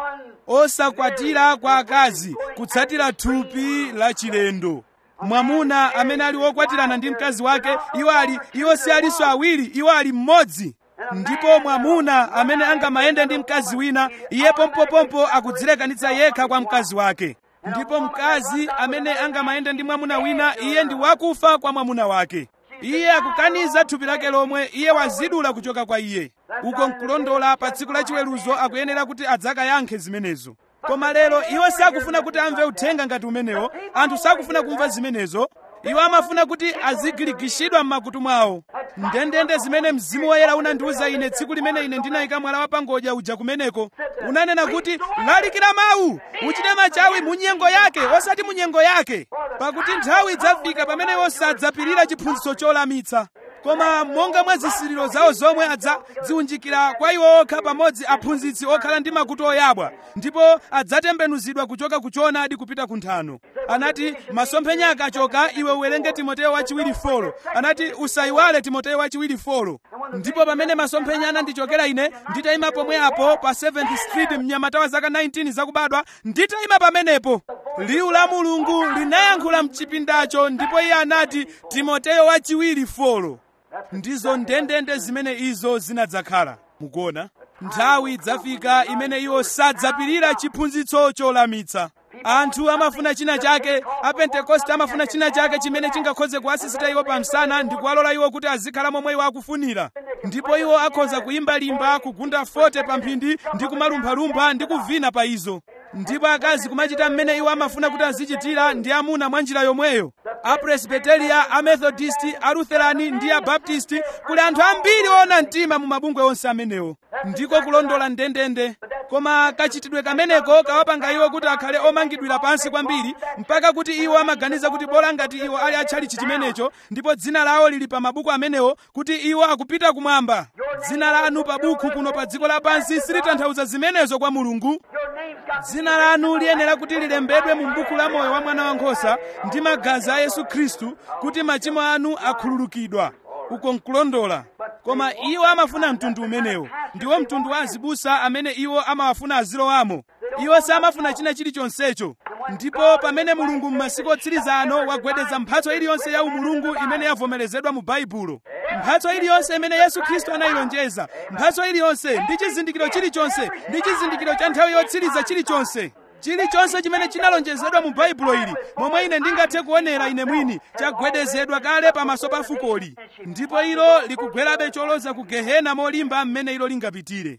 A: osakwatira kwa akazi kutsatira thupi la chilendo mwamuna amene ali wokwatirana ndi mkazi wake iwo ali iwo si alinso awiri iwo ali mmodzi ndipo mwamuna amene angamayende ndi mkazi wina iye pompopompo akudzilekanitsa yekha kwa mkazi wake ndipo mkazi amene angamayende ndi mwamuna wina iye ndi wakufa kwa mwamuna wake iye akukaniza thupi lake lomwe iye wazidula kuchoka kwa iye uko nkulondola pa tsiku lachiweruzo akuyenera kuti adzakayankhe zimenezo koma lero iwo sakufuna kuti amve uthenga ngati umenewo anthu sakufuna kumva zimenezo iwo amafuna kuti azigirigishidwa m'makutu mwawo ndendende zimene mzimu woyera unandiwuza ine tsiku limene ine ndinayika mwala wa pangodya uja kumeneko unanena kuti lalikira mawu uchite machawi mu nyengo yake osati mu nyengo yake pakuti nthawi idzafika pamene iwo sadzapirira chiphunzitso cholamitsa koma monga mwa zisiriro zawo zomwe adzadziunjikira kwa iwo okha pamodzi aphunzitsi okhala ndi makutu oyabwa ndipo adzatembenuzidwa kuchoka ku choonadi kupita ku nthano anati masomphenya akachoka iwe uwerenge timoteyo wachiwiri folo anati usayiwale timoteyo wachiwiri folo ndipo pamene masomphenya anandichokera ine nditayima pomwe apo pa 7th street mnyamata wa zaka 19 zakubadwa nditayima pamenepo liwu la mulungu linayankhula mchipindacho ndipo iye anati timoteyo wachiwiri folo ndizo ndendende zimene izo zinadzakhala mukuona nthawi idzafika imene iwo sadzapirira chiphunzitso cholamitsa anthu amafuna china chake apentekoste amafuna china chake chimene chingakhoze kuwasisita iwo pamsana ndi kuwalola iwo kuti azikhala momwe iwo akufunira ndipo iwo akhoza kuyimbalimba kugunda fote pa mphindi ndi kumalumphalumpha ndi kuvina pa izo ndipo akazi kumachita mmene iwo amafuna kuti azichitira ndi amuna mwa njira yomweyo apresbiteria amethodisti alutherani ndi abaptisti kuli anthu ambiri oona mtima mu mabungwe onse amenewo ndiko kulondola ndendende koma kachitidwe kameneko kawapanga iwo kuti akhale omangidwira pansi kwambiri mpaka kuti iwo amaganiza kuti bola ngati iwo ali atchalichi chimenecho ndipo dzina lawo lili pa mabuku amenewo kuti iwo akupita kumwamba dzina lanu pa buku kuno pa dziko lapansi silitanthauza zimenezo kwa mulungu
B: Your name's got
A: dzina lanu liyenera kuti lilembedwe mu buku la moyo wa mwana wankhosa ndi magazi a yesu khristu kuti machimo anu akhululukidwa uko nkulondola koma iwo amafuna mtundu umenewo ndiwo mtundu wa azibusa amene iwo amawafuna azilowamo iwo samafuna china chilichonsecho ndipo pamene mulungu m'masiku otsiriza ano wagwedeza mphatso iliyonse ya umulungu imene yavomerezedwa mu baibulo mphatso iliyonse imene yesu khristu anayilonjeza mphatso iliyonse ndi chizindikiro chilichonse ndi chizindikiro cha nthawi yotsiriza chilichonse chilichonse chimene chinalonjezedwa mu baibulo ili momwe ine ndingathe kuonera ine mwini chagwedezedwa kale pamaso pa fukoli ndipo ilo likugwerabe choloza ku gehena molimba mmene ilo lingapitire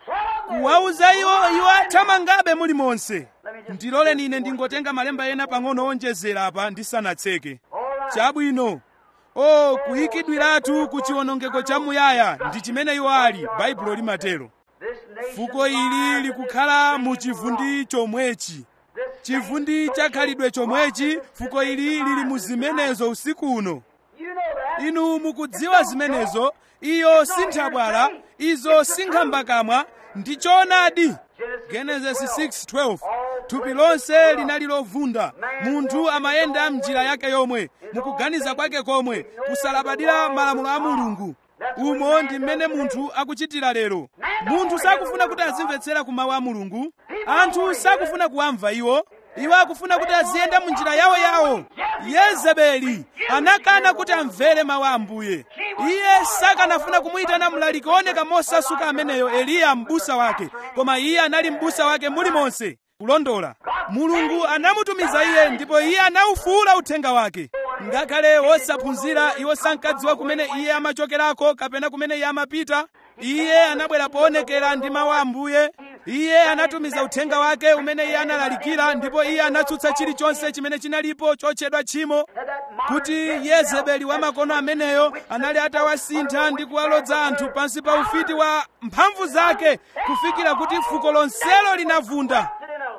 A: kuwauza iwo iwo athamangabe mulimonse ndiloleni ine ndingotenga malemba ena pang'ono onjezera apa ndisanatseke chabwino o kuyikidwiratu ku chiwonongeko chamuyaya ndi chimene iwo ali baibulo limatero
B: this nation.
A: fuko ili likukhala mu chivundi chomwechi chivundi chakhalidwe chomwechi fuko ili lili mu zimenezo usiku uno
B: You know that.
A: inu mukudziwa zimenezo iyo sinthabwala izo sinkhambakamwa ndi choonadi genesis 6:12 thupi lonse linali lovunda munthu amayenda mnjira yake yomwe mukuganiza kwake komwe kusalabadira malamulo a mulungu umo ndi mmene munthu akuchitira lero munthu sakufuna kuti azimvetsera ku mawu a mulungu anthu sakufuna kuwamva iwo iwo akufuna kuti aziyenda mu njira yawo yawo yezebeli anakana kuti amvere mawu a ambuye iye sakanafuna kumuyitana mlaliki wooneka mosasuka ameneyo eliya m'busa wake koma iye anali m'busa wake mulimonse kulondola mulungu anamutumiza iye ndipo iye anawufuula uthenga wake ngakhale wosaphunzira iwo sankadziwa kumene iye amachokerako kapena kumene iye amapita iye anabwera poonekera ndi mawu a ambuye iye anatumiza uthenga wake umene iye analalikira ndipo iye anatsutsa chilichonse chimene chinalipo chotchedwa tchimo kuti yezebeli wa makono ameneyo anali atawasintha ndi kuwalodza anthu pansi pa ufiti wa mphamvu zake kufikira kuti fuko lonselo linavunda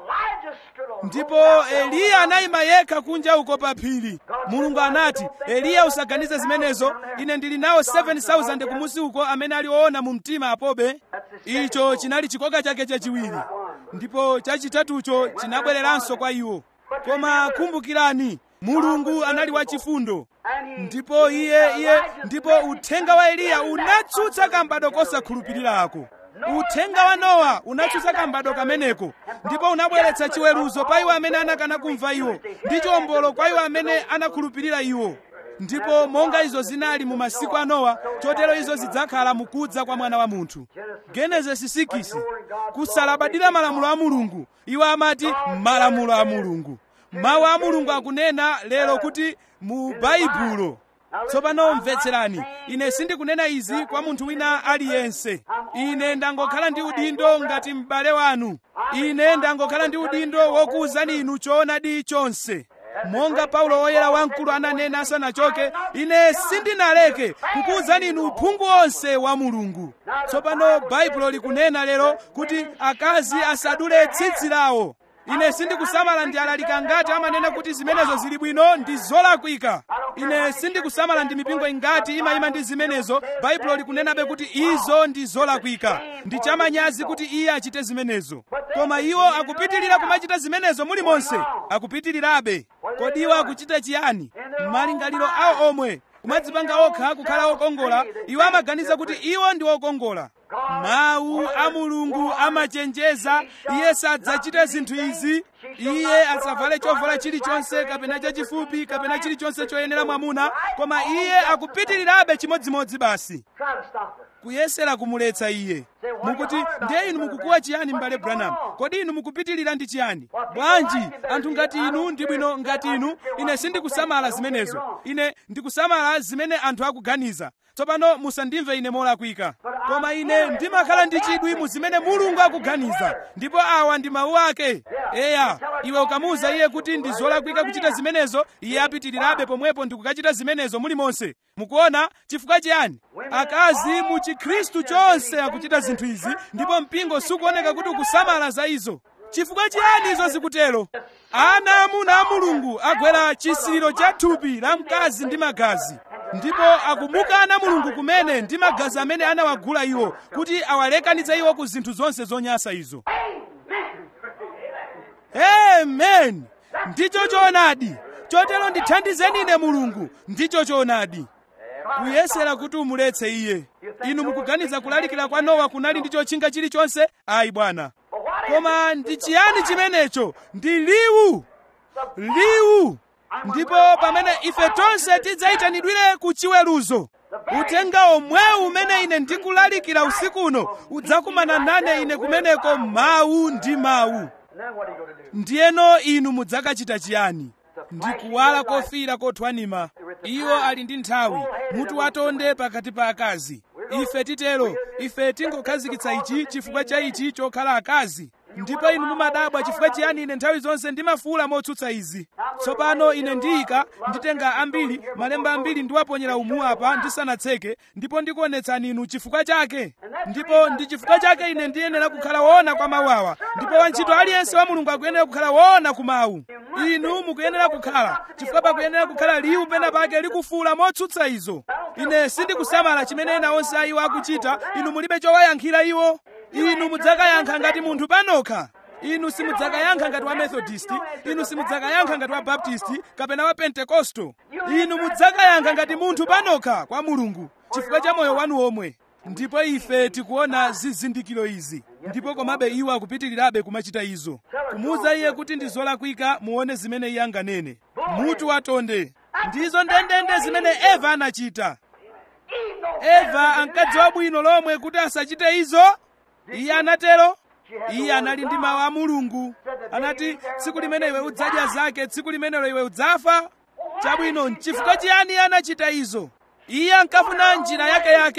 A: ndipo eliya anayima yekha kunja uko pa phiri mulungu anati eliya usaganize zimenezo ine ndili nawo 7000 kumusi uko amene ali oona mu mtima apobe icho chinali chikoka chake chachiwiri ndipo chachitatucho chinabwereranso kwa iwo koma kumbukirani mulungu anali wachifundo ndipo iye iye ndipo uthenga wa eliya unatsutsa kambado kosakhulupiriraako uthenga wa nowa unatsutsa kambado kameneko ndipo unabweretsa chiweruzo pa iwo amene anakana kumva iwo ndi chiwombolo kwa iwo amene anakhulupirira iwo ndipo monga izo zinali mu masiku a nowa chotero izo zidzakhala mukudza kwa mwana wa munthu genesisi 6 kusalabadira malamulo a mulungu iwo amati malamulo a mulungu mawu a mulungu akunena lero kuti mu baibulo tsopano mvetserani ine sindikunena izi kwa munthu wina aliyense ine ndangokhala ndi udindo ngati m'bale wanu ine ndangokhala ndi udindo wokuwuzani inu choonadi chonse monga paulo woyera wamkulu ananena asanachoke ine sindinaleke kukuwuzani inu uphungu wonse wa mulungu tsopano baibulo likunena lero kuti akazi asadule tsitsi lawo ine sindikusamala ndi alalika ngati amanena kuti zimenezo zili bwino ndi zolakwika ine sindikusamala ndi mipingo ingati imayima ndi zimenezo baibulo likunenabe kuti izo ndi zolakwika ndi chamanyazi kuti iye achite zimenezo koma iwo akupitirira kumachita zimenezo mulimonse akupitirirabe kodi iwo akuchita chiyani m'malingaliro awo omwe kumadzipanga okha kukhala okongola iwo amaganiza kuti iwo ndi okongola mawu a mulungu amachenjeza iye sadzachita zinthu izi iye asavale chovala chilichonse kapena chachifupi kapena chilichonse choyenera mwamuna koma iye akupitirirabe chimodzimodzi basi kuyesera kumuletsa iye mukuti ndiye inu mukukuwa chiyani m'bale branham kodi inu mukupitirira ndi chiyani bwanji anthu ngati inu ndi bwino ngati inu ine sindikusamala zimenezo ine ndikusamala zimene anthu akuganiza tsopano musandimve ine molakwika koma ine ndimakhala ndi chidwi mu zimene mulungu akuganiza ndipo awa ndi mawu ake eya iwe ukamuwuza iye kuti ndi zolakwika kuchita zimenezo iye apitirirabe pomwepo ndikukachita zimenezo mulimonse mukuona chifukwa chiyani akazi mu chikhristu chonse akuchita zinthu izi ndipo mpingo sukuoneka kuti ukusamala za izo chifukwa chiyani izo zikutero ana amuna a mulungu agwera chisiriro cha thupi la mkazi ndi magazi ndipo akumukana mulungu kumene ndi magazi amene anawagula iwo kuti awalekanitse iwo ku zinthu zonse zonyansa izo amen ndicho choonadi chotero ndithandizeni ine mulungu ndicho choonadi kuyesera kuti umuletse iye inu mukuganiza kulalikira kwa nowa kunali ndi chotchinga chilichonse ayi bwana koma ndi chiyani chimenecho ndi liwu liwu ndipo pamene ife tonse tidzayitanidwire ku chiweruzo uthenga omwewu umene ine ndikulalikira usiku uno udzakumana nane ine kumeneko mawu ndi mawu ndiyeno inu mudzakachita chiyani ndikuwala kofiira kothwanima iwo ali ndi nthawi mutu watonde pakati pa akazi ife titero ife tingokhazikitsa ichi chifukwa cha ichi chokhala akazi ndipo inu mumadabwa chifukwa chiyani ine nthawi zonse ndimafuula motsutsa izi tsopano ine ndiyika nditenga ambiri malemba ambiri ndiwaponyera umu apa ndisanatseke ndipo ndikuonetsani inu chifukwa chake ndipo ndi chifukwa chake ine ndiyenera kukhala woona kwa mawu awa ndipo wantchito aliyense wa mulungu akuyenera kukhala woona ku mawu inu mukuyenera kukhala chifukwa pakuyenera kukhala liwu pena pake likufuula motsutsa izo ine sindikusamala chimene ena onse a iwo akuchita inu mulibe chowayankhira iwo inu mudzakayankha ngati munthu panokha inu simudzakayankha ngati wa methodist inu simudzakayankha ngati wa baptist kapena wa pentekosto inu mudzakayankha ngati munthu panokha kwa mulungu chifukwa cha moyo wanu omwe ndipo ife tikuona zizindikiro izi ndipo komabe iwo akupitirirabe kumachita izo kumuwuza iye kuti ndi zolakwika muone zimene iye anganene mutu watonde ndizo ndendende zimene eva anachita eva ankadziwa bwino lomwe kuti asachite izo iye anatero iye anali ndi mawu a mulungu anati tsiku limene iwe udzadya zake tsiku limenelo iwe udzafa chabwino nchifukwa chiyani iye anachita izo iye ankafuna njira yake yake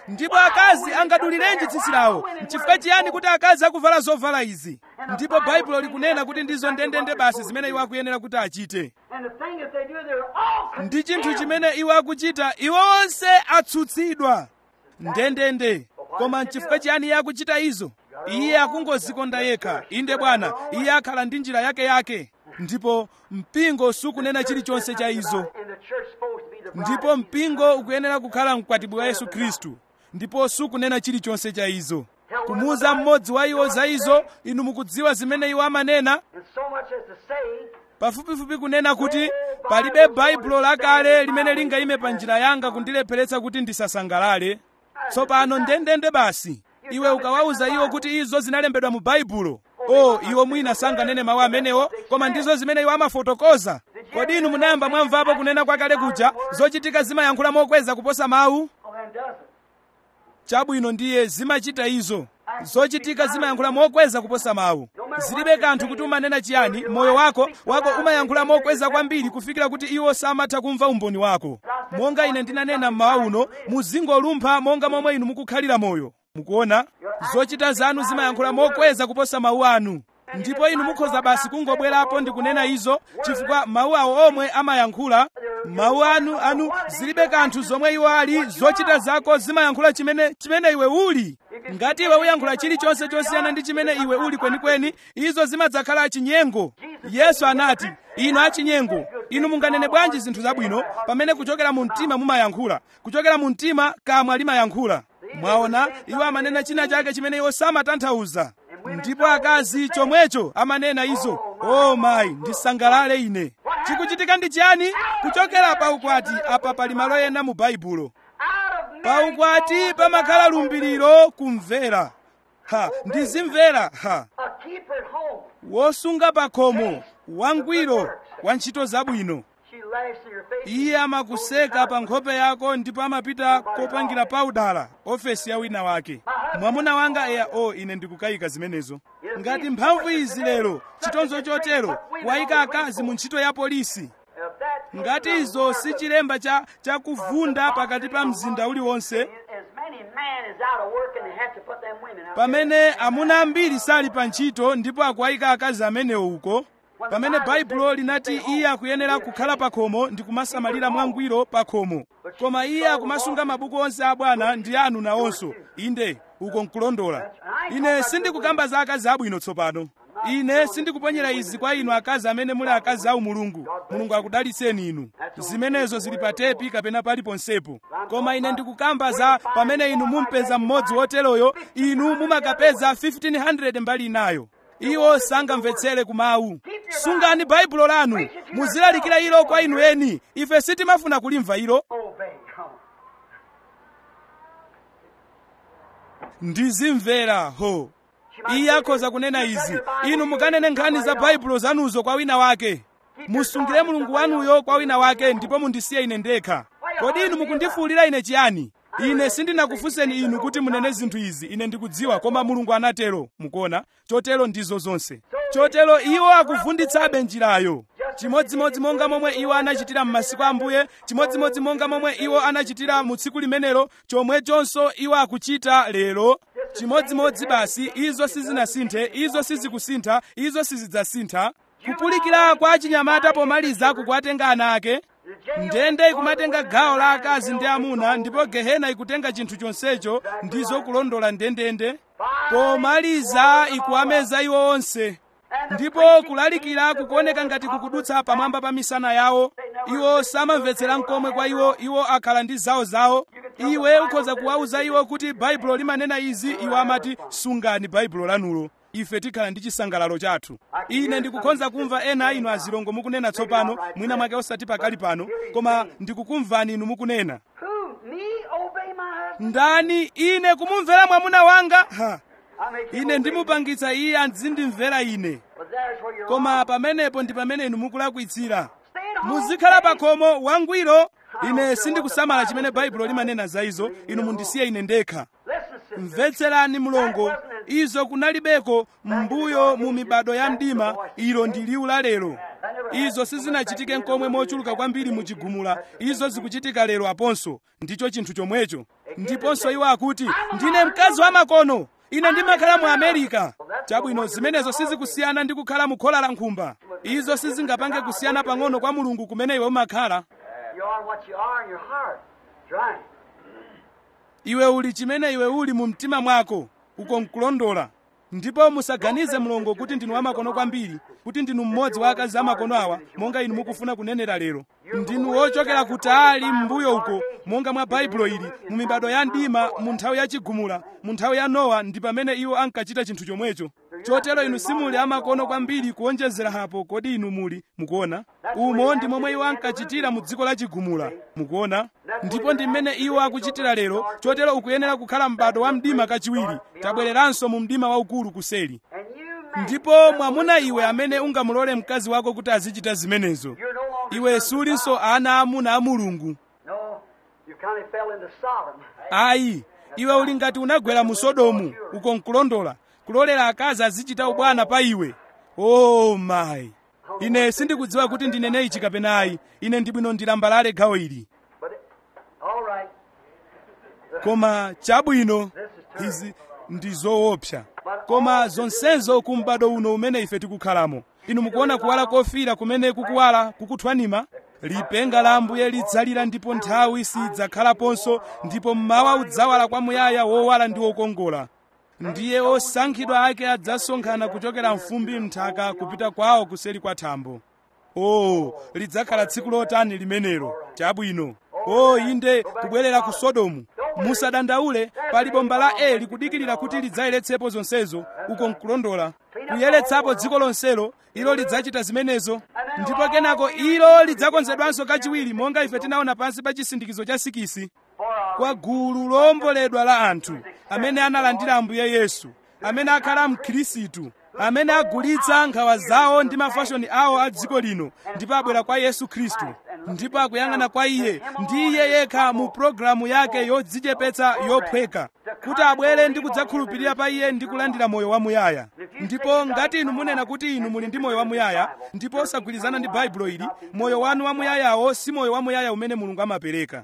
A: ndipo akazi angadulirenji tsitsi lawo nchifukwa chiyani kuti akazi akuvala zovala izi ndipo baibulo likunena kuti ndizo ndendende basi zimene iwo akuyenera kuti achite
B: And the thing that they do, they're all
A: ndi chinthu
B: condemned.
A: chimene iwo akuchita iwo onse atsutsidwa ndendende koma nchifukwa chiyani iye akuchita izo iye akungozikonda yekha inde bwana iye akhala ndi njira yake yake ndipo mpingo sukunena chilichonse cha izo
B: And the church supposed to be the bride
A: ndipo
B: of Jesus.
A: mpingo ukuyenera kukhala mkwatibwi wa yesu khristu ndipo sukunena chilichonse cha izo kumuuza mmodzi wa iwo za izo inu mukudziwa zimene iwo amanena
B: And so much as to say,
A: pafupifupi kunena kuti palibe baibulo lakale limene lingayime pa njira yanga kundilepheretsa kuti ndisasangalale tsopano ndendende basi iwe ukawauza iwo kuti izo zinalembedwa mu baibulo o iwo mwina sanganene mawu amenewo koma ndizo zimene iwo amafotokoza kodi inu munayamba mwamvapo kunena kwakale kuja zochitika zimayankhula mokweza kuposa mawu
B: oh, then does it?
A: chabwino ndiye zimachita izo zochitika zimayankhula mokweza kuposa mawu zilibe kanthu kuti umanena chiyani moyo wako wako umayankhula mokweza kwambiri kufikira kuti iwo samatha kumva umboni wako monga ine ndinanena mmawa uno muzingolumpha monga momwe inu mukukhalira moyo mukuona zochita zanu zimayankhula mokweza kuposa mawu anu ndipo inu mukhoza basi kungobwerapo ndi kunena izo chifukwa mawu awo omwe amayankhula mawu anu anu zilibe kanthu zomwe iwo ali zochita zako zimayankhula chimene chimene iwe uli ngati iwe uyankhula chilichonse chosiyana ndi chimene iwe uli kwenikweni izo zimadzakhala achinyengo yesu anati inu achinyengo inu munganene bwanji zinthu zabwino pamene kuchokera mu mtima mumayankhula kuchokera mu mtima kamwa limayankhula mwaona iwo amanena china chake chimene iwo samatanthauza ndipo akazi chomwecho amanena izo o mayi ndisangalale ine chikuchitika ndi chiyani kuchokera pa ukwati apa pali malo ena mu baibulo
B: Out of
A: pa
B: marriage
A: ukwati
B: falls
A: pamakhala
B: the
A: lumbiriro kumvera ha ndizimvera ha
B: A keeper at home.
A: wosunga pa khomo wangwiro wa ntchito zabwino
B: She laughs in your face.
A: iye amakuseka pa nkhope yako ndipo amapita kopangira paudala ofesi ya wina wake mwamuna wanga eya o ine ndikukayika zimenezo ngati mphamvu izi lero chitonzo chotero wayika akazi mu ntchito ya polisi
B: If that
A: ngati izo si chilemba cha chakuvunda pakati pa mzinda uliwonse
B: as many men is out of work and they have to put them women out
A: pamene amuna ambiri sali pa ntchito ndipo akuwayika akazi amenewo uko pamene baibulo linati iye akuyenera kukhala pa khomo ndi kumasamalira mwangwiro pa khomo koma iye akumasunga mabuku onse a bwana ndi anu nawonso inde uko nkulondola ine sindikukamba za akazi abwino tsopano ine sindikuponyera izi kwa inu akazi amene muli akazi awu mulungu mulungu akudalitseni inu zimenezo zili pa tepi kapena paliponsepo koma ine ndikukamba za pamene inu mumpeza mmodzi woteroyo inu mumakapeza 1500 mbali inayo iwo sangamvetsere kumawu sungani baibulo lanu muzilalikira ilo kwa inu eni ife sitimafuna kulimva ilo
B: Obey. Come on.
A: ndizimvera ho iye akhoza kunena izi inu mukanene nkhani za baibulo zanuzo kwa wina wake musungire mulungu wanuyo kwa wina wake ndipo mundisiye ine ndekha kodi inu mukundifuwulira ine chiyani ine sindinakufunseni inu kuti munene zinthu izi ine ndikudziwa koma mulungu anatero mukuona chotero ndizo zonse chotero iwo akuvunditsabe njirayo chimodzimodzi monga momwe iwo anachitira m'masiku ambuye chimodzimodzi monga momwe iwo anachitira mu tsiku limenelo chomwechonso iwo akuchita lero chimodzimodzi basi izo sizinasinthe izo sizikusintha izo sizidzasintha kupulikira kwa chinyamata pomaliza kukuwatenga ana ake ndende ikumatenga gawo la akazi ndi amuna ndipo gehena ikutenga chinthu chonsecho ndizo kulondola ndendende pomaliza ikuwameza iwo onse ndipo kulalikira kukuoneka ngati kukudutsa pamwamba pa misana yawo iwo samamvetsera mkomwe kwa iwo iwo akhala ndi zawo zawo iwe ukhoza kuwauza iwo kuti baibulo limanena izi iwo amati sungani baibulo lanulo ife tikhala ndi chisangalalo chathu ine ndikukhonza kumva ena a inu azilongo mukunena tsopano mwina mwake osati pakali pano koma ndikukumvani inu mukunena
B: Who? Me obey my husband?
A: ndani ine kumumvera mwamuna wanga ha
B: I make him
A: ine
B: obey
A: ndimupangitsa iye azindimvera ine
B: me. But there's where you're
A: koma pamenepo ndi pamene inu mukulakwitsira
B: Stay at home.
A: muzikhala pa khomo wangwiro ine sindikusamala chimene baibulo limanena za izo inu mundisiye ine ndekha
B: Listen, sister.
A: mvetserani mulongo izo kunalibeko m'mbuyo mu mibado ya mdima ilo ndi liwu la lero izo sizinachitike nkomwe mochuluka kwambiri muchigumula izo zikuchitika lero aponso ndicho chinthu chomwecho ndiponso iwo akuti ndine mkazi wa makono ine ndimakhala mu america chabwino zimenezo sizikusiyana ndi kukhala mu khola la nkhumba izo sizingapange kusiyana pang'ono kwa mulungu kumene iwe umakhala
B: You are what you are in your heart. That's right.
A: iwe uli chimene iwe uli mu mtima mwako uko nkulondola ndipo musaganize mlongo kuti ndinu wamakono kwambiri kuti ndinu mmodzi wa akazi amakono awa monga inu mukufuna kunenera lero ndinu wochokera kutali m'mbuyo uko monga mwa baibulo ili mu mibado ya mdima mu nthawi ya chigumula mu nthawi ya nowa ndi pamene iwo ankachita chinthu chomwecho chotero inu simuli amakono kwambiri kuonjezera hapo kodi inu muli mukuona umo ndi momwe iwo ankachitira mu dziko la chigumula mukuona ndipo ndi mmene iwo akuchitira lero chotero ukuyenera kukhala m'bado wa mdima kachiwiri tabwereranso mu mdima waukulu kuseli
B: And you man,
A: ndipo mwamuna iwe amene ungamulole mkazi wako kuti azichita zimenezo
B: you're no longer
A: iwe
B: sons of
A: sulinso
B: God.
A: ana amuna a mulungu
B: No, you kind of fell into Sodom.
A: ayi iwe uli ngati unagwera mu sodomu uko nkulondola kulolera akazi azichita ubwana pa iwe o mayi ine sindikudziwa kuti ndinene ichi kapena ayi ine ndibwino ndilambalale gawo ili
B: But it, all right.
A: koma chabwino izi ndi zoopsa koma zonsezo ku m'bado uno umene ife tikukhalamo inu mukuona kuwala kofira kumene kukuwala kukuthwanima lipenga la ambuye lidzalira ndipo nthawi sidzakhalaponso ndipo mmawa udzawala kwamuyaya wowala ndi wokongola ndiye osankhidwa ake adzasonkhana kuchokera mfumbi mnthaka kupita kwawo kuseri kwa thambo o lidzakhala tsiku lotani limenelo chabwino o inde kubwerera ku sodomu musadandaule pali bomba la eli kudikirira kuti lidzayeretsepo zonsezo uko nkulondola kuyeretsapo dziko lonselo ilo lidzachita zimenezo ndipo kenako ilo lidzakonzedwanso kachiwiri monga ife tinaona pansi pa chisindikizo cha sikisi kwa gulu lowomboledwa la anthu amene analandira ambuye yesu amene akhala mkhirisitu amene agulitsa nkhawa zawo ndi mafashoni awo a dziko lino ndipo abwera kwa yesu khristu ndipo akuyang'ana kwa iye ndi iye yekha mu pologalamu yake yodzichepetsa yophweka kuti abwere ndi kudzakhulupirira pa iye ndi kulandira moyo wamuyaya ndipo ngati inu munena kuti inu muli ndi moyo wamuyaya ndipo osagwirizana ndi baibulo ili moyo wanu wamuyayawo si moyo wamuyaya umene mulungu amapereka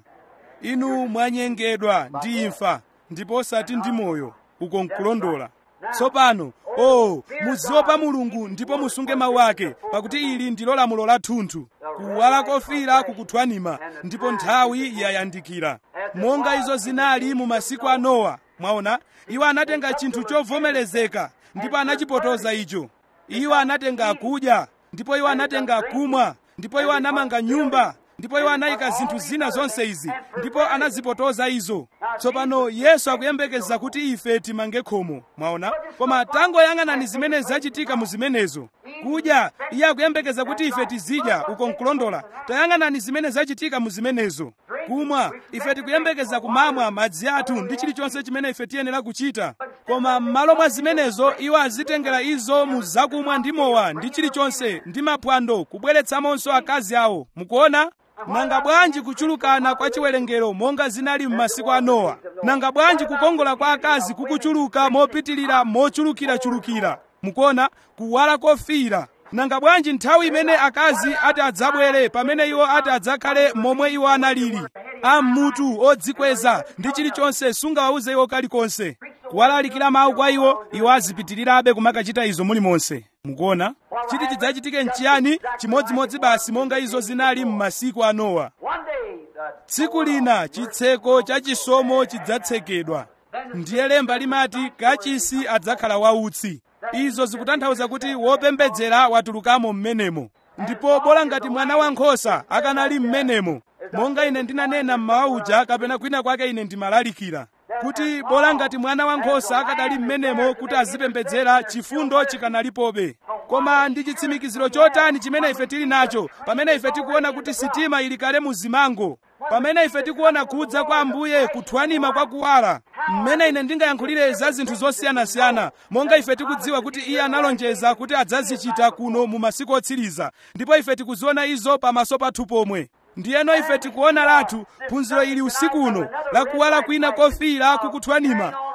A: inu mwanyengedwa ndi imfa ndipo osati ndi moyo uko nkulondola tsopano o muziopa mulungu ndipo musunge mawu ake pakuti ili ndilo lamulo lathunthu kuwala kofira kukuthwanima ndipo nthawi yayandikira monga izo zinali mu masiku a nowa mwaona iwo anatenga chinthu chovomerezeka ndipo anachipotoza icho iwo anatenga kudya ndipo iwo anatenga kumwa ndipo iwo anamanga nyumba ndipo iwo anayika zinthu zina zonse izi ndipo anazipotoza izo tsopano yesu akuyembekeza kuti ife timange khomo mwaona koma tangoyang'anani zimene zachitika mu zimenezo kudya iye akuyembekeza kuti ife tizidya uko nkulondola tayang'anani zimene zachitika mu zimenezo kumwa ife tikuyembekeza kumamwa madzi athu ndi chilichonse chimene ife tiyenera kuchita koma m'malo mwa zimenezo iwo azitengera izo mu zakumwa ndi mowa ndi chilichonse ndi maphwando kubweretsamonso akazi awo mukuona nanga bwanji kuchulukana kwa chiwerengero monga zinali m'masiku a nowa nanga bwanji kukongola kwa akazi kukuchuluka mopitilira mochulukirachulukira mukuona kuwala kofira nanga bwanji nthawi imene akazi ati adzabwere pamene iwo ati adzakhale momwe iwo analili ammutu odzikweza ndi chilichonse sungawawuze iwo kalikonse kuwalalikira mawu kwa iwo iwo azipitirirabe kumakachita izo mulimonse mukuona chiti chidzachitike nchiyani chimodzimodzi basi monga izo zinali m'masiku a nowa
B: One day, the
A: tsiku lina chitseko cha chisomo chidzatsekedwa ndiye lemba limati kachisi adzakhala wautsi izo zikutanthauza kuti wopembedzera watulukamo m'menemo ndipo bola ngati mwana wankhosa akanali m'menemo monga ine ndinanena mmawa uja kapena kwina kwake ine ndimalalikira kuti bola ngati mwana wankhosa akadali m'menemo kuti azipembedzera chifundo chikanalipobe koma ndi chitsimikiziro chotani chimene ife tili nacho pamene ife tikuona kuti sitima ili kale mu zimango pamene ife tikuona kudza kwa ambuye kuthwanima kwa kuwala mmene ine ndingayankhulire za zinthu zosiyanasiyana monga ife tikudziwa kuti iye analonjeza kuti adzazichita kuno mu masiku otsiriza ndipo ife tikuziona izo pamaso pathu pomwe ndiyeno ife tikuona lathu phunziro ili usiku uno lakuwala kwina kofira kukuthwanima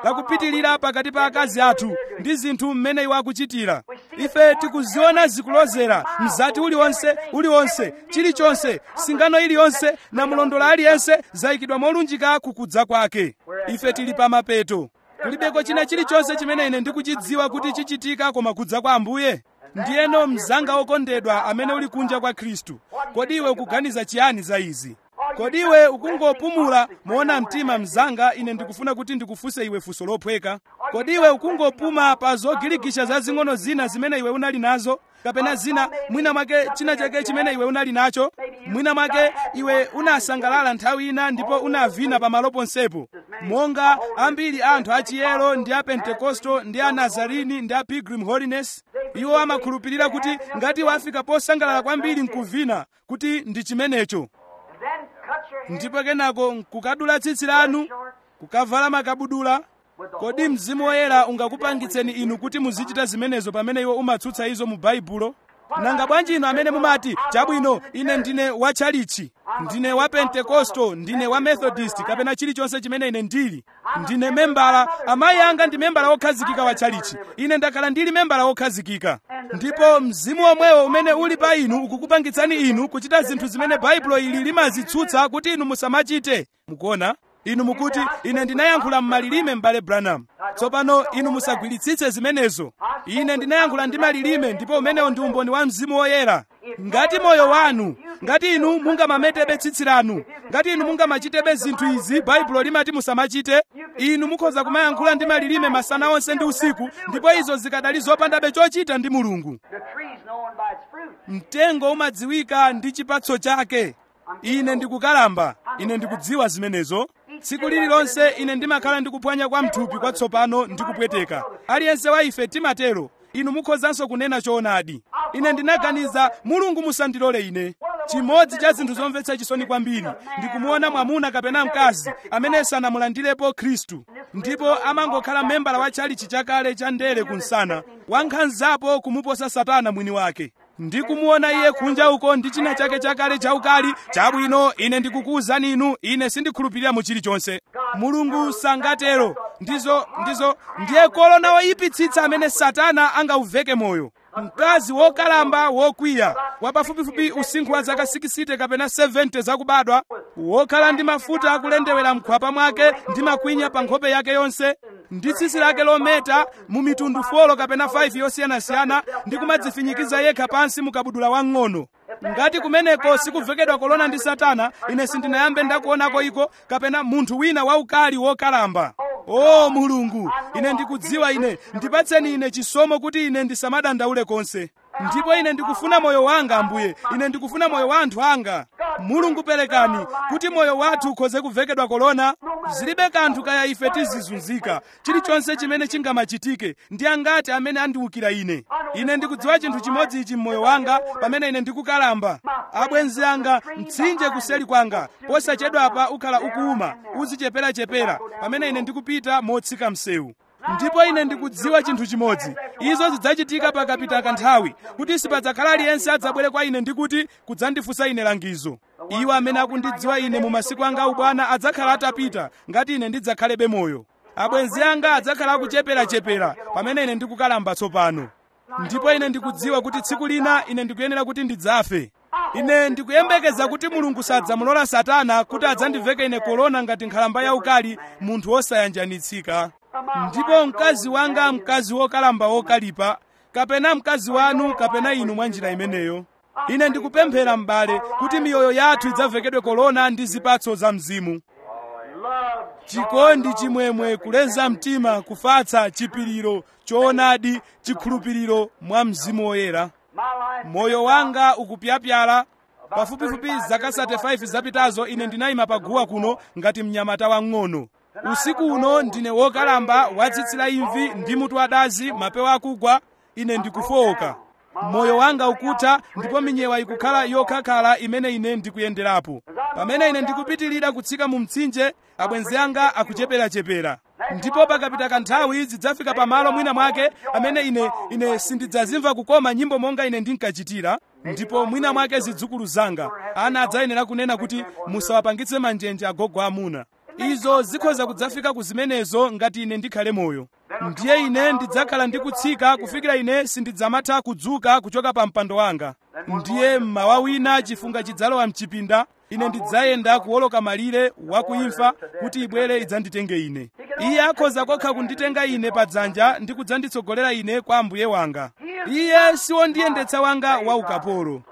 A: lakupitirira pakati pa akazi athu ndi zinthu mmene iwo akuchitira ife tikuziona zikulozera mzati uliwonse uliwonse chilichonse singano iliyonse na mlondola aliyense zayikidwa molunjika kukudza kwake ife tili pa mapeto kulibeko china chilichonse chimene ine ndikuchidziwa kuti chichitika koma kudza kwa ambuye ndiyeno mzanga wokondedwa amene uli kunja kwa khristu kodi iwe ukuganiza chiyani za izi kodi iwe ukungopumula moona mtima mzanga ine ndikufuna kuti ndikufunse iwe funso lophweka kodi iwe ukungopuma pa zogirikisha zazing'ono zina zimene iwe unali nazo kapena zina mwina mwake china chake chimene iwe unali nacho mwina mwake iwe unasangalala nthawi ina ndipo unavina pamalo ponsepo monga ambiri anthu achiyero ndi a pentekosto ndi a nazarini ndi a pilgrim holiness iwo amakhulupirira kuti ngati wafika posangalala kwambiri nkuvina kuti ndi chimenecho
B: Then cut your head
A: ndipo kenako nkukadula tsitsi lanu kukavala makabudula kodi mzimu woyera ungakupangitseni inu kuti muzichita zimenezo pamene iwo umatsutsa izo mu baibulo nanga bwanji inu amene mumati chabwino ine ndine wa tchalichi ndine wa pentekosto ndine wa methodist kapena chilichonse chimene ine ndili ndine membala amayi anga ndi membala wokhazikika wa tchalichi ine ndakhala ndili membala wokhazikika ndipo mzimu omwewo umene uli pa inu ukukupangitsani inu kuchita zinthu zimene baibulo ili limazitsutsa kuti inu musamachite mukuona inu mukuti ine ndinayankhula m'malilime m'bale branham tsopano inu musagwiritsitse zimenezo ine ndinayankhula ndi malilime ndipo umenewo ndi umboni wa mzimu woyera ngati moyo wanu ngati inu mungamametebe tsitsi lanu ngati inu mungamachitebe zinthu izi baibulo limati musamachite inu mukhoza kumayankhula ndi malilime masana onse ndi usiku ndipo izo zikadali zopandabe chochita ndi mulungu
B: The tree's known by its fruit.
A: mtengo umadziwika ndi chipatso chake ine ndikukalamba ine ndikudziwa zimenezo tsiku lililonse ine ndimakhala ndikuphwanya kwa mthupi kwatsopano ndikupweteka aliyense wa ife timatero inu mukhozanso kunena choonadi ine ndinaganiza mulungu musandilole ine chimodzi cha zinthu zomvetsa chisoni kwambiri ndikumuona mwamuna kapena mkazi amene sanamulandirepo khristu ndipo amangokhala membala wa tchalichi chakale cha ndere kunsana wankhanzapo kumuposa satana mwini wake ndikumuona iye kunja uko ndi china chake chakale chaukali chabwino ine ndikukuwuzani inu ine sindikhulupirira mu chilichonse mulungu sangatero ndizo ndizo ndiye kolona woyipitsitsa amene satana angauveke moyo mkazi wokalamba wokwiya wapafupifupi usinkhu wa zaka 60 kapena 70 zakubadwa wokhala ndi mafuta akulendewera mkhwapa mwake ndi makwinya pa nkhope yake yonse ndi tsitsi lake lometa mu mitundu 4 kapena 5 yosiyanasiyana ndi kumadzifinyikiza yekha pansi mukabudula wang'ono ngati kumeneko sikuvekedwa kolona ndi satana ine sindinayambe ndakuonako iko kapena munthu wina waukali wokalamba o mulungu ine ndikudziwa ine ndipatseni ine chisomo kuti ine ndisamadandaule konse ndipo ine ndikufuna moyo wanga ambuye ine ndikufuna moyo wa anthu anga mulungu perekani kuti moyo wathu ukhoze kuvekedwa kolona zilibe kanthu kaya ife tizizunzika chilichonse chimene chingamachitike ndi angati amene andiwukira ine ine ndikudziwa chinthu chimodzi ichi mmoyo wanga pamene ine ndikukalamba abwenzi anga mtsinje kuseli kwanga posachedwapa ukhala ukuuma uzicheperachepera pamene ine ndikupita motsika msewu ndipo ine ndikudziwa chinthu chimodzi izo zidzachitika pakapita kanthawi kuti sipadzakhala aliyense adzabwere kwa ine ndikuti kudzandifunsa ine langizo iwo amene akundidziwa ine mu masiku anga ubwana adzakhala atapita ngati ine ndidzakhalebe moyo abwenzi anga adzakhala akucheperachepera pamene ine ndikukalamba tsopano ndipo ine ndikudziwa kuti tsiku lina ine ndikuyenera kuti ndidzafe ine ndikuyembekeza kuti mulungu sadzamulola satana kuti adzandiveke ine kolona ngati nkhalamba yaukali munthu wosayanjanitsika ndipo mkazi wanga mkazi wokalamba wokalipa kapena mkazi wanu kapena inu mwa njira imeneyo ine ndikupemphera m'bale kuti miyoyo yathu idzavekedwe kolona ndi zipatso za mzimu
B: Love,
A: chikondi chimwemwe kuleza mtima kufatsa chipiriro choonadi chikhulupiriro mwa mzimu woyera
B: my life.
A: moyo wanga ukupyapyala pafupifupi zaka 35 zapitazo ine ndinayima paguwa kuno ngati mnyamata wang'ono usiku uno ndine wokalamba watsitsira imvi ndi mutu wadazi mapewa akugwa ine ndikufowoka moyo wanga ukutha ndipo minyewa ikukhala yokhakhala imene ine ndikuyenderapo pamene ine ndikupitirira kutsika mu mtsinje abwenzi anga akucheperachepera ndipo pakapita kanthawi zidzafika pamalo mwina mwake amene ine ine sindidzazimva kukoma nyimbo monga ine ndinkachitira ndipo mwina mwake zidzukulu zanga ana adzayenera kunena kuti musawapangitse manjenje agogo amuna izo zikhoza kudzafika ku zimenezo ngati ine ndikhale moyo ndiye ine ndidzakhala ndikutsika kufikira ine sindidzamatha kudzuka kuchoka pa mpando wanga ndiye mmawa wina chifunga chidzalowa mchipinda ine ndidzayenda kuwoloka malire wakuimfa kuti ibwere idzanditenge ine iye akhoza kokha kunditenga ine pa dzanja ndi kudzanditsogolera ine kwa ambuye wanga iye siwondiyendetsa wanga wa ukapolo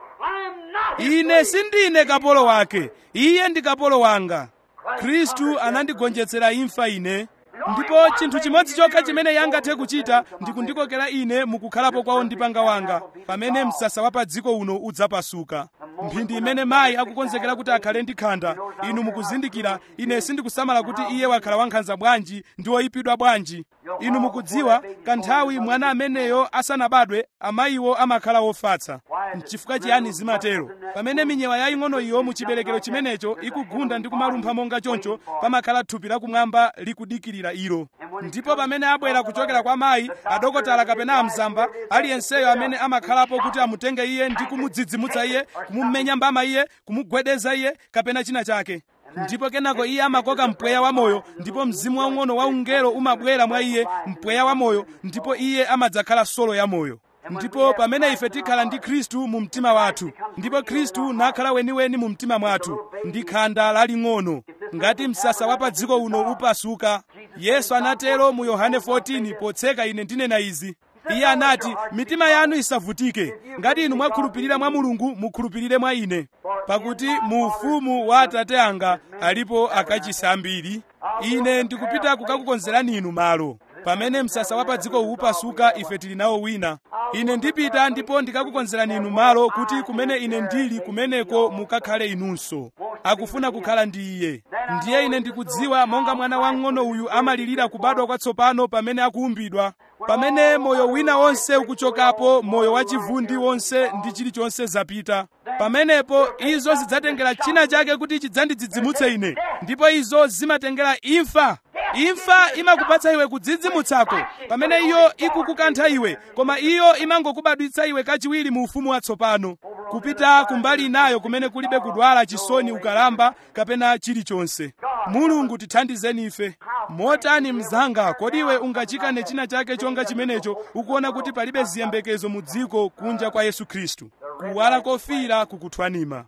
A: ine sindine kapolo wake iye ndi kapolo wanga khristu anandigonjetsera imfa ine ndipo chinthu chimodzi chokha chimene iye angathe kuchita ndi kundikokera ine mukukhalapo kwawo ndi panga wanga pamene msasa wa pa dziko uno udzapasuka mphindi imene mayi akukonzekera kuti akhale ndi khanda inu mukuzindikira ine sindikusamala kuti iye wakhala wankhanza bwanji ndi woyipidwa bwanji inu mukudziwa kanthawi mwana ameneyo asanabadwe amayiwo amakhala wofatsa nchifukwa chiyani zimatero pamene minyewa yaying'ono iyo mu chiberekero chimenecho ikugunda ndi kumalumpha monga choncho pamakhala thupi lakumwamba likudikirira ilo ndipo pamene abwera kuchokera kwa mayi adokotala kapena amzamba aliyenseyo amene amakhalapo kuti amutenge iye ndi kumudzidzimutsa iye kumumenya mbama iye kumugwedeza iye kapena china chake ndipo kenako iye amakoka mpweya wamoyo ndipo mzimu waung'ono wa ungelo umabwera mwa iye mpweya wamoyo ndipo iye amadzakhala solo ya moyo ndipo pamene ife tikhala ndi khristu mu mtima wathu ndipo khristu nakhala weniweni mu mtima mwathu ndi khanda laling'ono ngati msasa wa pa dziko uno upasuka yesu anatero mu yohane 14 potseka ine ndinena izi iye anati mitima yanu isavutike ngati inu mwakhulupirira mwa mulungu mukhulupirire mwa ine pakuti mu ufumu wa atate anga alipo akachisi ambiri ine ndikupita kukakukonzerani inu malo pamene msasa wa pa dziko upasuka ife tili nawo wina ine ndipita ndipo ndikakukonzerani inu malo kuti kumene ine ndili kumeneko mukakhale inunso akufuna kukhala ndi iye ndiye ine ndikudziwa monga mwana wang'ono uyu amalirira kubadwa kwatsopano pamene akuumbidwa pamene moyo wina wonse ukuchokapo moyo wachivundi wonse ndi chilichonse zapita pamenepo izo zidzatengera china chake kuti chidzandidzidzimutse ine ndipo izo zimatengera imfa imfa imakupatsa iwe kudzidzimutsako pamene iyo ikukukantha iwe koma iyo imangokubadwitsa iwe kachiwiri mu ufumu watsopano kupita kumbali inayo kumene kulibe kudwala chisoni ukalamba kapena chilichonse mulungu tithandizeni ife motani mzanga kodi iwe ungachikane china chake chonga chimenecho ukuona kuti palibe ziyembekezo mu dziko kunja kwa yesu khristu kuwala kofira kukuthwanima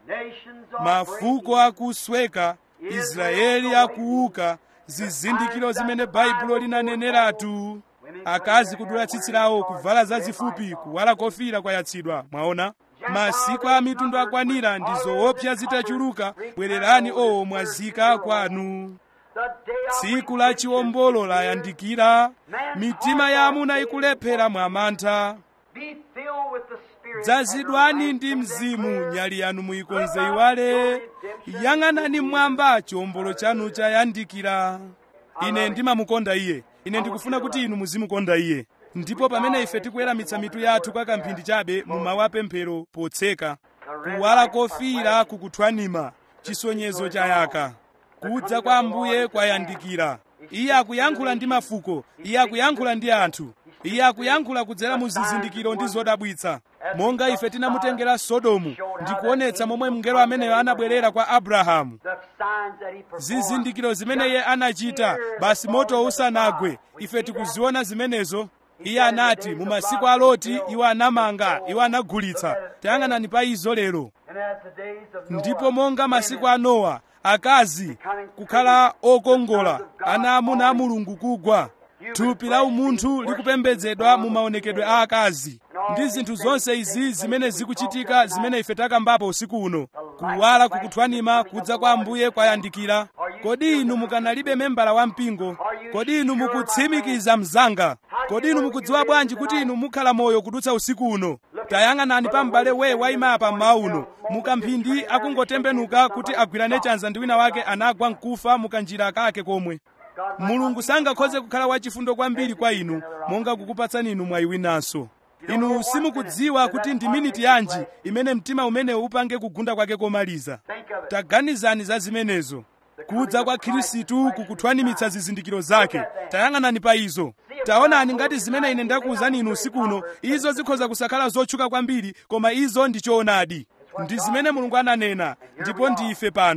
A: mafuko akusweka israeli akuuka zizindikiro zimene baibulo linaneneratu akazi kudula tsitsi lawo kuvala zazifupi kuwala kofira kwayatsidwa mwaona masiku a mitundu akwanira ndi zoopsa zitachuluka bwererani o mwazika kwanu tsiku la chiwombolo layandikira mitima ya amuna ikulephera mwamantha dzazidwani ndi mzimu nyali yanu muyikonze iwale yang'anani mmwamba chiwombolo chanu chayandikira ine ndimamukonda iye ine ndikufuna kuti inu muzimukonda iye ndipo pamene ife tikuweramitsa mitu yathu kwa kamphindi chabe mu mawu apemphero potseka kuwala kofira kukuthwanima chisonyezo chayaka kudza kwa ambuye kwayandikira iye akuyankhula ndi mafuko iye akuyankhula ndi anthu iye akuyankhula kudzera mu zizindikiro ndi zodabwitsa monga ife tinamutengera sodomu ndikuonetsa momwe mngelo ameneyo anabwerera kwa abrahamu zizindikiro zimene iye anachita basi moto usanagwe ife tikuziona zimenezo iye anati mu masiku a loti iwo anamanga iwo anagulitsa tayang'anani pa izo lero ndipo monga masiku a nowa akazi kukhala okongola ana amuna a mulungu kugwa thupi la umunthu likupembedzedwa mu maonekedwe a akazi ndi zinthu zonse izi zimene zikuchitika zimene ife takambapo usiku uno kuwala kukuthwanima kudza kwa ambuye kwayandikira kodi inu mukanalibe membala wa mpingo kodi inu mukutsimikiza mzanga kodi inu mukudziwa bwanji kuti inu mukhala moyo kudutsa usiku uno tayang'anani pa m'bale we wayima pa mmawa uno mukamphindi akungotembenuka kuti agwirane chanza ndi wina wake anagwa mkufa mukanjira kake komwe mulungu sangakhoze kukhala wachifundo kwambiri kwa inu monga kukupatsani inu mwayi winanso inu simukudziwa kuti ndi miniti yanji imene mtima umenewu upange kugunda kwake komaliza taganizani za zimenezo kudza kwa khristu kukuthwanimitsa zizindikiro zake tayang'anani pa izo taonani ngati zimene ine ndakuwuzani inu usiku uno izo zikhoza kusakhala zotchuka kwambiri koma izo ndi choonadi ndi zimene mulungu ananena ndipo ndi ife pano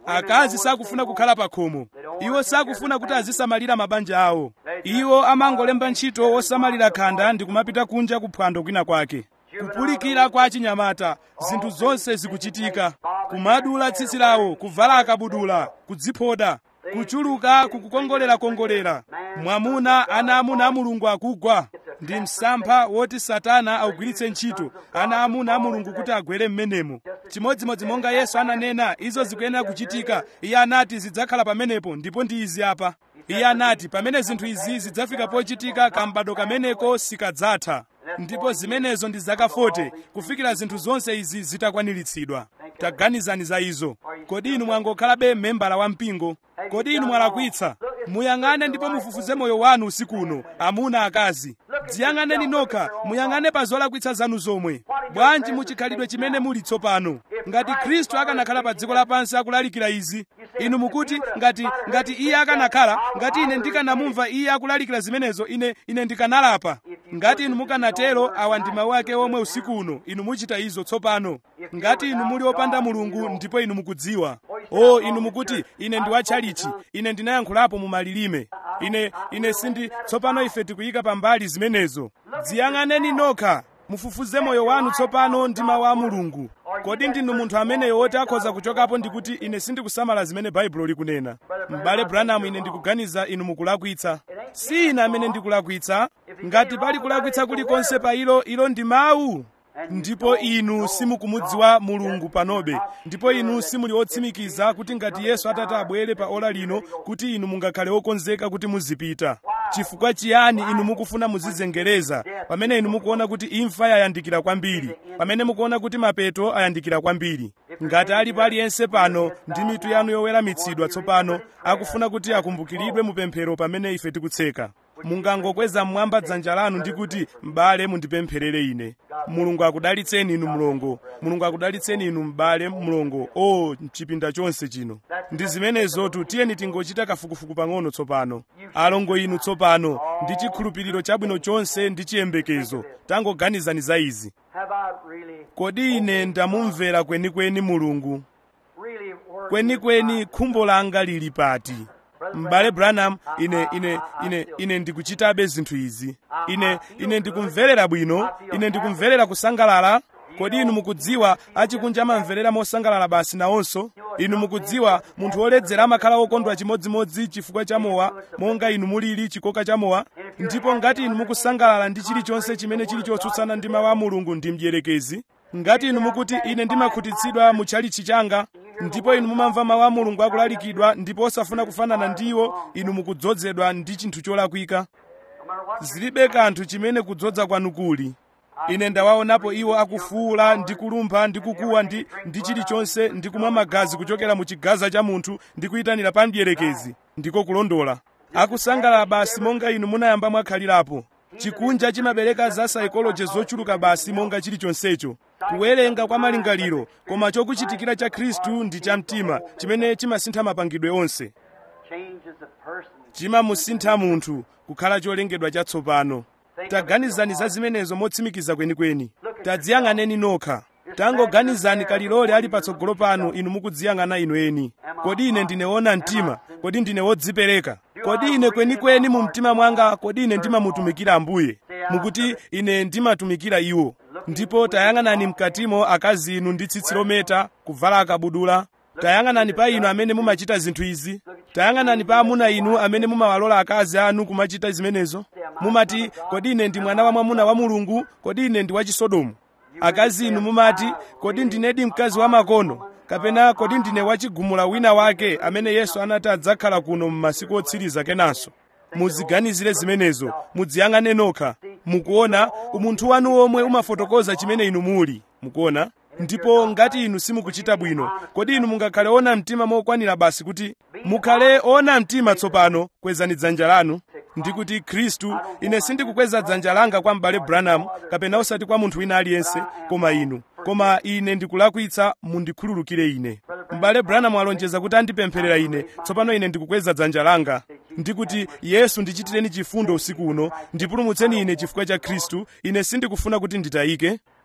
A: akazi sakufuna kukhala pa khomo iwo sakufuna kuti azisamalira mabanja awo iwo amangolemba ntchito osamalira khanda ndi kumapita kunja kuphwando kwina kwake kupulikira kwa chinyamata zinthu zonse zikuchitika kumadula tsitsi lawo kuvala akabudula kudziphoda kuchuluka kukukongolera-kongolera mwamuna ana amuna a mulungu akugwa ndi msampha woti satana augwiritse ntchito ana amuna a mulungu kuti agwere m'menemo chimodzimodzi monga yesu ananena izo zikuyenera kuchitika iye anati zidzakhala pamenepo ndipo ndi izi apa iye anati pamene zinthu izi zidzafika pochitika kambado kameneko sikadzatha ndipo zimenezo ndi zaka 40 kufikira zinthu zonse izi zitakwaniritsidwa taganizani za izo kodi inu mwangokhalabe membala wa mpingo kodi inu mwalakwitsa muyang'ane ndipo mufufuze moyo wanu usiku uno amuna akazi dziyang'aneni nokha muyang'ane pa zolakwitsa zanu zomwe bwanji muchikhalidwe chimene muli tsopano ngati khristu akanakhala pa dziko lapansi akulalikira izi inu mukuti ngati ngati iye akanakhala ngati ine ndikanamumva iye akulalikira zimenezo ine ine ndikanalapa ngati inu mukanatero awa ndi mawu ake omwe usiku uno inu muchita izo tsopano ngati inu muli opanda mulungu ndipo inu mukudziwa o inu mukuti ine ndi watchalichi ine ndinayankhulapo mu malilime ine ine sindi tsopano ife tikuyika pambali zimenezo dziyang'aneni nokha mufufuze moyo wanu tsopano ndi mawu a mulungu kodi ndinu munthu ameneyo woti akhoza kuchokapo ndikuti ine sindikusamala zimene baibulo likunena m'bale branham ine ndikuganiza inu mukulakwitsa si ine amene ndikulakwitsa ngati pali kulakwitsa kulikonse pa ilo ilo ndi mawu ndipo inu simukumudziwa mulungu panobe ndipo inu simuli otsimikiza kuti ngati yesu atati abwere pa ola lino kuti inu mungakhale okonzeka kuti muzipita chifukwa chiyani inu mukufuna muzizengereza pamene inu mukuona kuti imfa yayandikira kwambiri pamene mukuona kuti mapeto ayandikira kwambiri ngati alipo aliyense pano ndi mitu yanu yoweramitsidwa tsopano akufuna kuti akumbukiridwe mupemphero pamene ife tikutseka mungangokweza mmwamba dzanja lanu ndi kuti m'bale mundipempherere ine mulungu akudalitseni inu mlongo mulungu akudalitseni inu m'bale mlongo o mchipinda chonse chino ndi zimenezotu tiyeni tingochita kafukufuku pang'ono tsopano alongo inu tsopano ndi chikhulupiriro chabwino chonse ndi chiyembekezo tangoganizani za izi
B: Have I really,
A: kodi ine ndamumvera kwenikweni mulungu
B: really worked
A: kwenikweni khumbo langa lili pati m'bale branham ine ine ine ine ndikuchitabe zinthu izi ine ine ndikumverera bwino ine ndikumverera kusangalala kodi inu mukudziwa achikunja amamverera mosangalala basi nawonso inu mukudziwa munthu woledzera amakhala wokondwa chimodzimodzi chifukwa cha mowa monga inu mulili chikoka cha mowa ndipo ngati inu mukusangalala ndi chilichonse chimene chili chotsutsana ndi mawu a mulungu ndi mdierekezi ngati inu mukuti ine ndimakhutitsidwa mu tchalichi changa ndipo inu mumamva mawu a mulungu akulalikidwa ndipo osafuna kufanana ndiwo inu mukudzozedwa ndi chinthu cholakwika
B: no matter what
A: zilibe kanthu chimene kudzodza kwanu kuli ine ndawaonapo iwo akufuula ndi kulumpha ndi kukuwa ndi, ndi chilichonse ndi kumwa magazi kuchokera mu chigaza cha munthu ndi kuyitanira pa mdierekezi ndiko kulondola akusangalala basi monga inu munayamba mwakhalirapo chikunja chimabereka za saikoloji zochuluka basi monga chilichonsecho kuwerenga kwa malingaliro koma chokuchitikira cha khristu ndi cha mtima chimene chimasintha mapangidwe onse
B: changes the person.
A: chimamusintha munthu kukhala cholengedwa chatsopano taganizani za zimenezo motsimikiza kwenikweni tadziyang'aneni nokha tangoganizani kalilole ali patsogolo panu inu mukudziyang'ana inu eni kodi ine ndine wona mtima kodi ndine wodzipereka kodi ine kwenikweni mu mtima mwanga kodi ine ndimamutumikira ambuye mukuti ine ndimatumikira iwo ndipo tayang'anani mkatimo akazi inu ndi tsitsi lometa kuvala akabudula tayang'anani pa inu amene mumachita zinthu izi tayang'anani pa amuna inu amene mumawalola akazi anu kumachita zimenezo mumati kodi ine ndi mwana wa mwamuna wa mulungu kodi ine ndi wachisodomu akazi inu mumati kodi ndinedi mkazi wa makono kapena kodi ndine wachigumula wina wake amene yesu anati adzakhala kuno m'masiku otsiriza kenanso muziganizire zimenezo mudziyang'ane nokha mukuona umunthu wanu omwe umafotokoza chimene inu muli mukuona ndipo ngati inu simukuchita bwino kodi inu mungakhale ona mtima mokwanira basi kuti mukhale ona mtima tsopano kwezani dzanja lanu ndikuti khristu ine sindikukweza dzanja langa kwa m'bale branham kapena osati kwa munthu wina aliyense koma inu koma ine ndikulakwitsa mundikhululukire ine m'bale branham alonjeza kuti andipempherera ine tsopano ine ndikukweza dzanja langa ndikuti yesu ndichitireni chifundo usiku uno ndipulumutseni ine chifukwa cha khristu ine sindikufuna kuti nditayike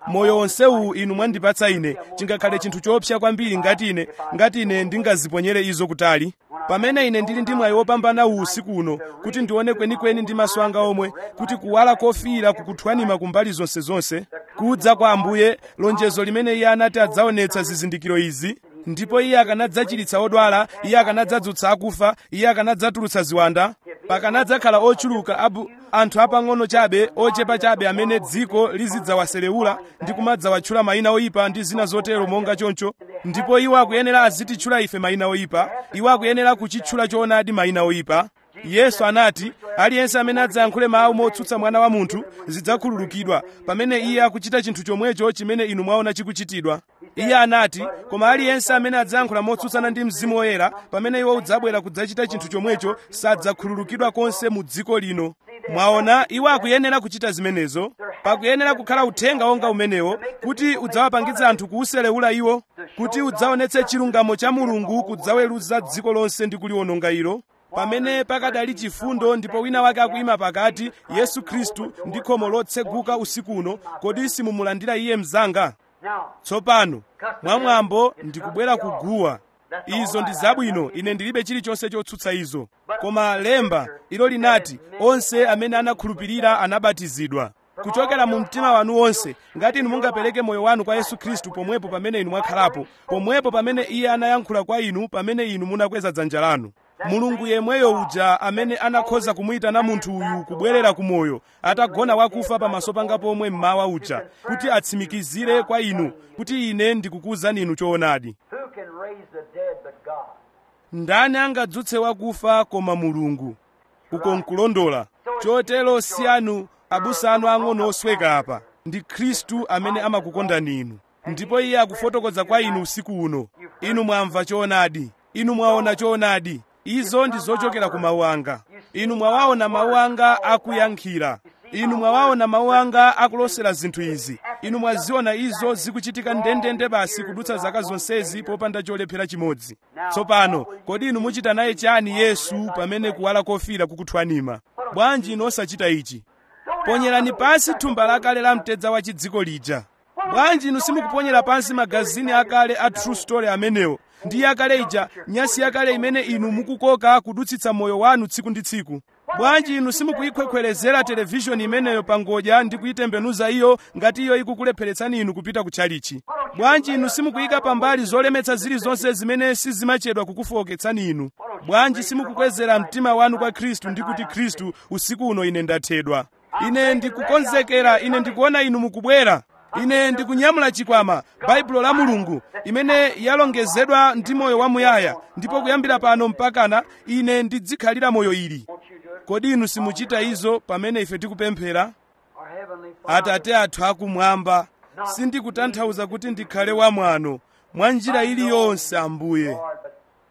A: moyo onsewu inu mwandipatsa ine chingakhale chinthu choopsa kwambiri ngati ine ngati ine ndingaziponyere izo kutali pamene ine ndili ndi mwayi wopambana uwu usiku uno kuti ndione kwenikweni ndi maso anga omwe kuti kuwala kofiira kukuthwanima kumbali zonsezonse kudza kwa ambuye lonjezo limene iye anati adzaonetsa zizindikiro izi ndipo iye akanadzachiritsa odwala iye akanadzadzutsa akufa iye akanadzatulutsa ziwanda pakanadzakhala ochuluka abu anthu apang'ono chabe ochepa chabe amene dziko lizidzawaselewula ndi kumadzawatchula mayina oyipa ndi zina zotero monga choncho ndipo iwo akuyenera azititchula ife mayina oyipa iwo akuyenera kuchitchula choonadi mayina oyipa yesu anati aliyense amene adzayankhule mawu motsutsa mwana wa munthu zidzakhululukidwa pamene iye akuchita chinthu chomwecho chimene inu mwaona chikuchitidwa iye anati koma aliyense amene adzayankhula motsutsana ndi mzimu woyera pamene iwo udzabwera kudzachita chinthu chomwecho sadzakhululukidwa konse mu dziko lino mwaona iwo akuyenera kuchita zimenezo pakuyenera kukhala uthenga wonga umenewo kuti udzawapangitsa anthu kuuselewula iwo kuti udzaonetse chilungamo cha mulungu kudzaweruza dziko lonse ndi kuliwononga ilo pamene pakadali chifundo ndipo wina wake akuyima pakati yesu khristu ndi khomo lotseguka usiku uno kodi simumulandira iye mzanga tsopano mwamwambo ndikubwera kuguwa izo ndi zabwino ine ndilibe chilichonse chotsutsa izo koma lemba ilo linati onse amene anakhulupirira anabatizidwa kuchokera mu mtima wanu wonse ngati inu mungapereke moyo wanu kwa yesu khristu pomwepo pamene inu mwakhalapo pomwepo pamene iye anayankhula kwa inu pamene inu munakweza dzanja lanu mulungu yemweyo uja amene anakhoza kumuyitana munthu uyu kubwerera ku moyo atagona wakufa pamaso panga pomwe mmawa uja kuti atsimikizire kwa inu kuti ine ndikukuwuzani inu choonadi
B: Who can raise the dead but God?
A: ndani angadzutse wakufa koma mulungu uko nkulondola chotero si anu abusa anu ang'ono osweka apa ndi khristu amene amakukondani inu ndipo iye akufotokoza kwa inu usiku uno inu mwamva choonadi inu mwaona choonadi izo ndi zochokera ku mawu anga inu mwawaona mawu anga akuyankhira inu mwawaona mawu anga akulosera zinthu izi inu mwaziona izo zikuchitika ndendende basi kudutsa zaka zonsezi popanda cholephera chimodzi tsopano kodi inu muchita naye chani yesu pamene kuwala kofira kukuthwanima bwanji inu osachita ichi ponyerani pansi thumba lakale la mtedza wa chidziko lija bwanji inu simukuponyera pansi magazini akale a true story amenewo ndi yakale ija nyasi yakale imene inu mukukoka kudutsitsa moyo wanu tsiku ndi tsiku bwanji inu simukuyikhwekhwerezera televishoni imeneyo pa ngodya ndi kuyitembenuza iyo ngati iyo ikukulepheretsani inu kupita ku tchalichi bwanji inu simukuyika pambali zolemetsa zilizonse zimene sizimachedwa kukufowoketsani inu bwanji simukukwezera mtima wanu kwa khristu ndi kuti khristu usiku uno ine ndathedwa ine ndikukonzekera ine ndikuona inu mukubwera ine ndikunyamula chikwama baibulo la mulungu imene yalongezedwa ndi moyo wamuyaya ndipo kuyambira pano mpakana ine ndidzikhalira moyo ili kodi inu simuchita izo pamene ife tikupemphera
B: Our Heavenly Father,
A: atate athu akumwamba sindikutanthauza kuti ndikhale wamwano mwa njira iliyonse ambuye
B: Lord, but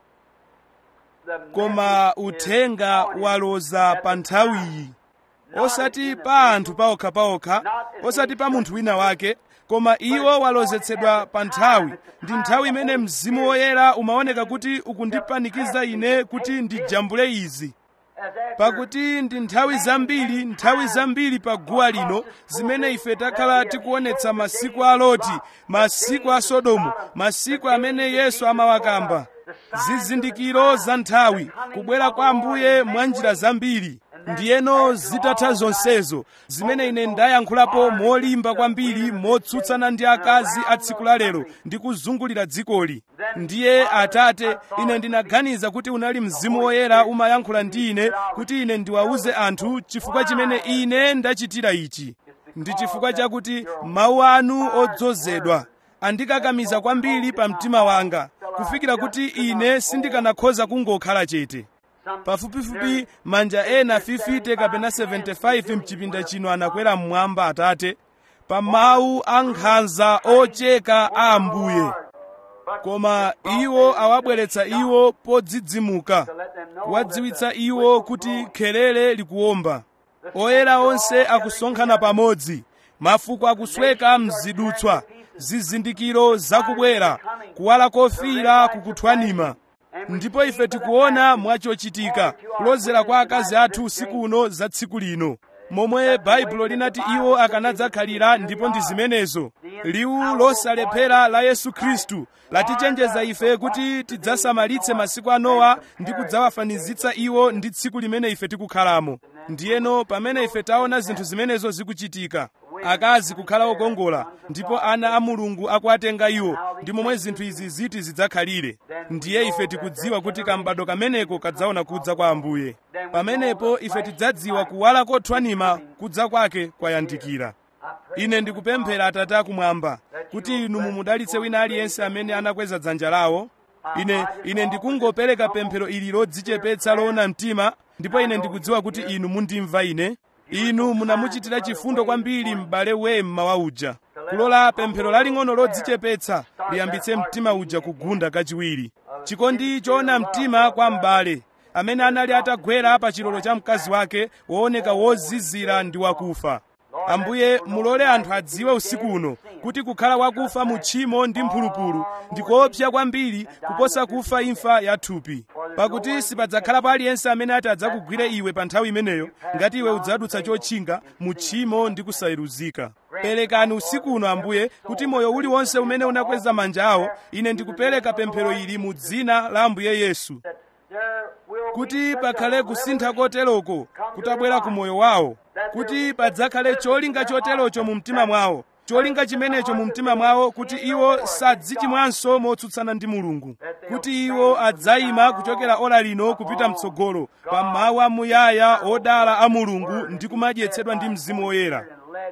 B: the
A: koma
B: message is
A: uthenga
B: on it
A: waloza
B: at
A: pa
B: the
A: nthawiyi
B: Not
A: osati
B: in the
A: pa anthu paokhapaokha osati pa munthu wina wake koma iwo walozedwa pa nthawi ndi nthawi imene mzimu woyera umaoneka kuti ukundipanikiza ine kuti ndijambule izi
B: as after
A: pakuti ndi nthawi zambiri nthawi zambiri pa guwa lino zimene ife takhala tikuonetsa masiku a loti masiku a sodomu masiku amene yesu amawakamba zizindikiro za nthawi kubwera kwa ambuye mwa njira zambiri ndiyeno zitatha zonsezo zimene ine ndayankhulapo molimba kwambiri motsutsana ndi akazi a tsiku la lero ndi kuzungulira dzikoli ndiye atate ine ndinaganiza kuti unali mzimu woyera umayankhula ndi ine kuti ine ndiwawuze anthu chifukwa chimene ine ndachitira ichi ndi chifukwa chakuti mawu anu odzozedwa andikakamiza kwambiri pa mtima wanga kufikira kuti ine sindikanakhoza kungokhala chete pafupifupi manja ena 50 kapena 75 mchipinda chino anakwera mmwamba atate pa mawu a nkhanza ocheka a ambuye koma iwo awabweretsa iwo podzidzimuka kuwadziwitsa iwo kuti khelele likuwomba oyera onse akusonkhana pamodzi mafuko akusweka mzidutswa zizindikiro zakubwera kuwala kofira kukuthwanima ndipo ife tikuona mwachochitika kulozera kwa akazi athu usiku uno za tsiku lino momwe baibulo linati iwo akanadzakhalira ndipo ndi zimenezo liwu losalephera la yesu khristu latichenjeza ife kuti tidzasamalitse masiku a nowa ndi kudzawafanizitsa iwo ndi tsiku limene ife tikukhalamo ndiyeno pamene ife taona zinthu zimenezo zikuchitika akazi kukhala okongola ndipo ana a mulungu akuatenga iwo ndi momwe zinthu izi ziti zidzakhalire ndiye ife tikudziwa kuti kambado kameneko kadzaona kudza kwa ambuye pamenepo ife tidzadziwa kuwala kothwanima kudza kwake kwayandikira ine ndikupemphera atate akumwamba kuti inu mumudalitse wina aliyense amene anakweza dzanja lawo ine ine ndikungopereka pemphero ili lodzichepetsa loona mtima ndipo ine ndikudziwa kuti inu mundimva ine inu munamuchitira chifundo kwambiri m'bale wemma wa uja kulola pemphero laling'ono lodzichepetsa liyambitse mtima uja kugunda kachiwiri chikondi choona mtima kwa m'bale amene anali atagwera pa chilolo cha mkazi wake wooneka wozizira ndi wakufa ambuye mulole anthu adziwe usiku uno kuti kukhala wakufa mu tchimo ndi mphulupulu ndi koopsa kwambiri kuposa kufa imfa ya thupi pakuti sipadzakhalapo aliyense amene ati adzakugwire iwe pa nthawi imeneyo ngati iwe udzadutsa chotchinga mu tchimo ndi kusayeruzika perekani usiku uno ambuye kuti moyo uliwonse umene unakweza manja awo ine ndikupereka pemphero ili mu dzina la ambuye yesu kuti pakhale kusintha koteroko kutabwera ku moyo wawo kuti padzakhale cholinga choterocho mu mtima mwawo cholinga chimenecho mu mtima mwawo kuti iwo sadzichimwanso motsutsana ndi mulungu kuti iwo adzayima kuchokera ora lino kupita mtsogolo pa mawu amuyaya odala a mulungu ndi kumadyetsedwa ndi mzimu woyera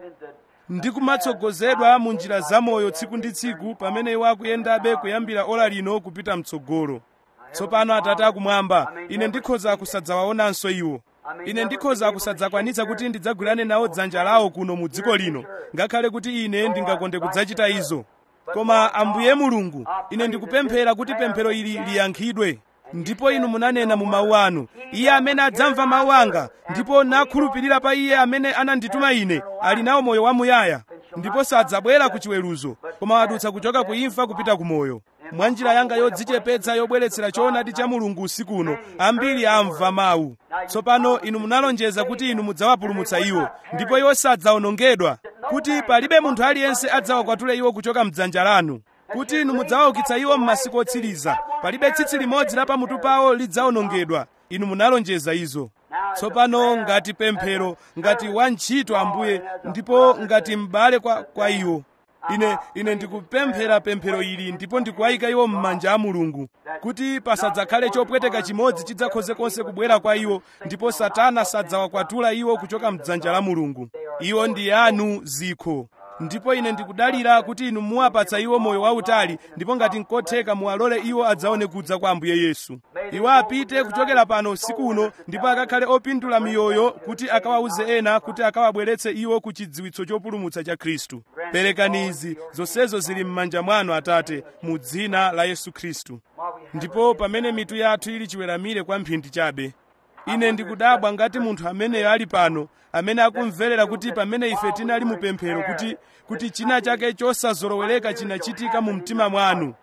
A: ndi kumatsogozedwa mu njira zamoyo tsiku ndi tsiku pamene iwo akuyendabe kuyambira ora lino kupita mtsogolo tsopano atate akumwamba ine ndikhoza kusadzawaonanso iwo ine ndikhoza kusadzakwanitsa kuti ndidzagwirane nawo dzanja lawo kuno mu dziko lino ngakhale kuti ine ndingakonde kudzachita izo koma ambuye mulungu ine ndikupemphera kuti pemphero ili liyankhidwe ndipo inu munanena mu mawu anu iye amene adzamva mawu anga ndipo nakhulupirira pa iye amene anandituma ine ali nawo moyo wamuyaya ndipo sadzabwera ku chiweruzo koma wadutsa kuchoka ku imfa kupita ku moyo mwa njira yanga yodzichepetsa yobweretsera choonadi cha mulungu usiku uno ambiri amva mawu tsopano inu munalonjeza kuti inu mudzawapulumutsa iwo ndipo iwo sadzawonongedwa kuti palibe munthu aliyense adzawakwatule iwo kuchoka mdzanja lanu kuti inu mudzawaukitsa iwo m'masiku otsiriza palibe tsitsi limodzi la pamutu pawo lidzawonongedwa inu munalonjeza izo tsopano ngati pemphero ngati wantchito ambuye ndipo ngati m'bale kwa, kwa iwo ine ine ndikupemphera pemphero ili ndipo ndikuwayika iwo m'manja a mulungu kuti pasadzakhale chopweteka chimodzi chidzakhoze konse kubwera kwa iwo ndipo satana sadzawakwatula iwo kuchoka mdzanja la mulungu iwo ndi anu zikho ndipo ine ndikudalira kuti inu muwapatsa iwo moyo wautali ndipo ngati nkotheka muwalole iwo adzaone kudza kwa ambuye yesu iwo apite kuchokera pano usiku uno ndipo akakhale opindula miyoyo kuti akawauze ena kuti akawabweretse iwo ku chidziwitso chopulumutsa cha khristu perekani izi zonsezo zili m'manja mwanu atate mu dzina la yesu khristu ndipo pamene mitu yathu ili chiweramire kwa mphindi chabe ine ndikudabwa ngati munthu ameneyo ali pano amene akumverera kuti pamene ife tinali mu pemphero kuti kuti china chake chosazolowereka chinachitika mu mtima mwanu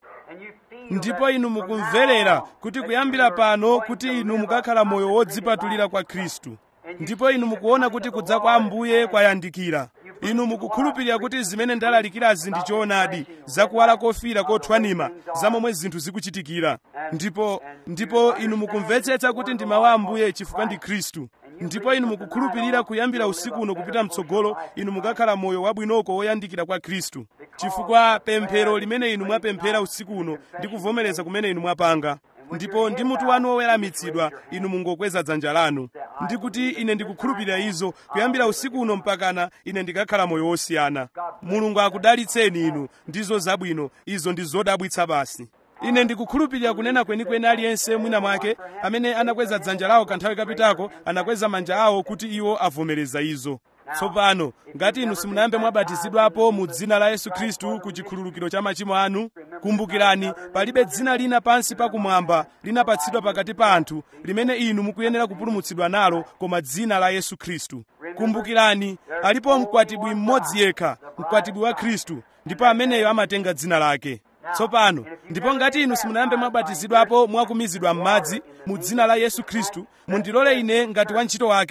A: ndipo inu mukumverera kuti kuyambira pano kuti inu mukakhala moyo wodzipatulira kwa khristu ndipo inu mukuona kuti kudza kwa ambuye kwayandikira inu mukukhulupirira kuti zimene ndalalikirazi ndi choonadi zakuwala kofira kothwanima za momwe zinthu zikuchitikira ndipo ndipo inu mukumvetsetsa kuti ndi mawu a ambuye chifukwa ndi khristu ndipo inu mukukhulupirira kuyambira usiku uno kupita mtsogolo inu mukakhala moyo wabwinoko woyandikira kwa khristu chifukwa pemphero limene inu mwapemphera usiku uno ndi kuvomereza kumene inu mwapanga ndipo ndi mutu wanu woweramitsidwa inu mungokweza dzanja lanu ndikuti ine ndikukhulupirira izo kuyambira usiku uno mpakana ine ndikakhala moyo wosiyana mulungu akudalitseni inu ndizo zabwino izo ndi zodabwitsa basi ine ndikukhulupirira kunena kwenikweni aliyense mwina mwake amene anakweza dzanja lawo kanthawi kapitako anakweza manja awo kuti iwo avomereza izo tsopano ngati inu simunayambe mwabatizidwapo mu dzina la yesu khristu ku chikhululukiro cha machimo anu kumbukirani palibe dzina lina pansi pakumwamba linapatsidwa pakati pa anthu limene inu mukuyenera kupulumutsidwa nalo koma dzina la yesu khristu kumbukirani alipo mkwatibwi mmodzi yekha mkwatibwi wa khristu ndipo ameneyo amatenga dzina lake tsopano ndipo ngati inu simunayambe mwabatizidwapo mwakumizidwa m'madzi mu dzina la yesu khristu mundilole ine ngati wantchito wake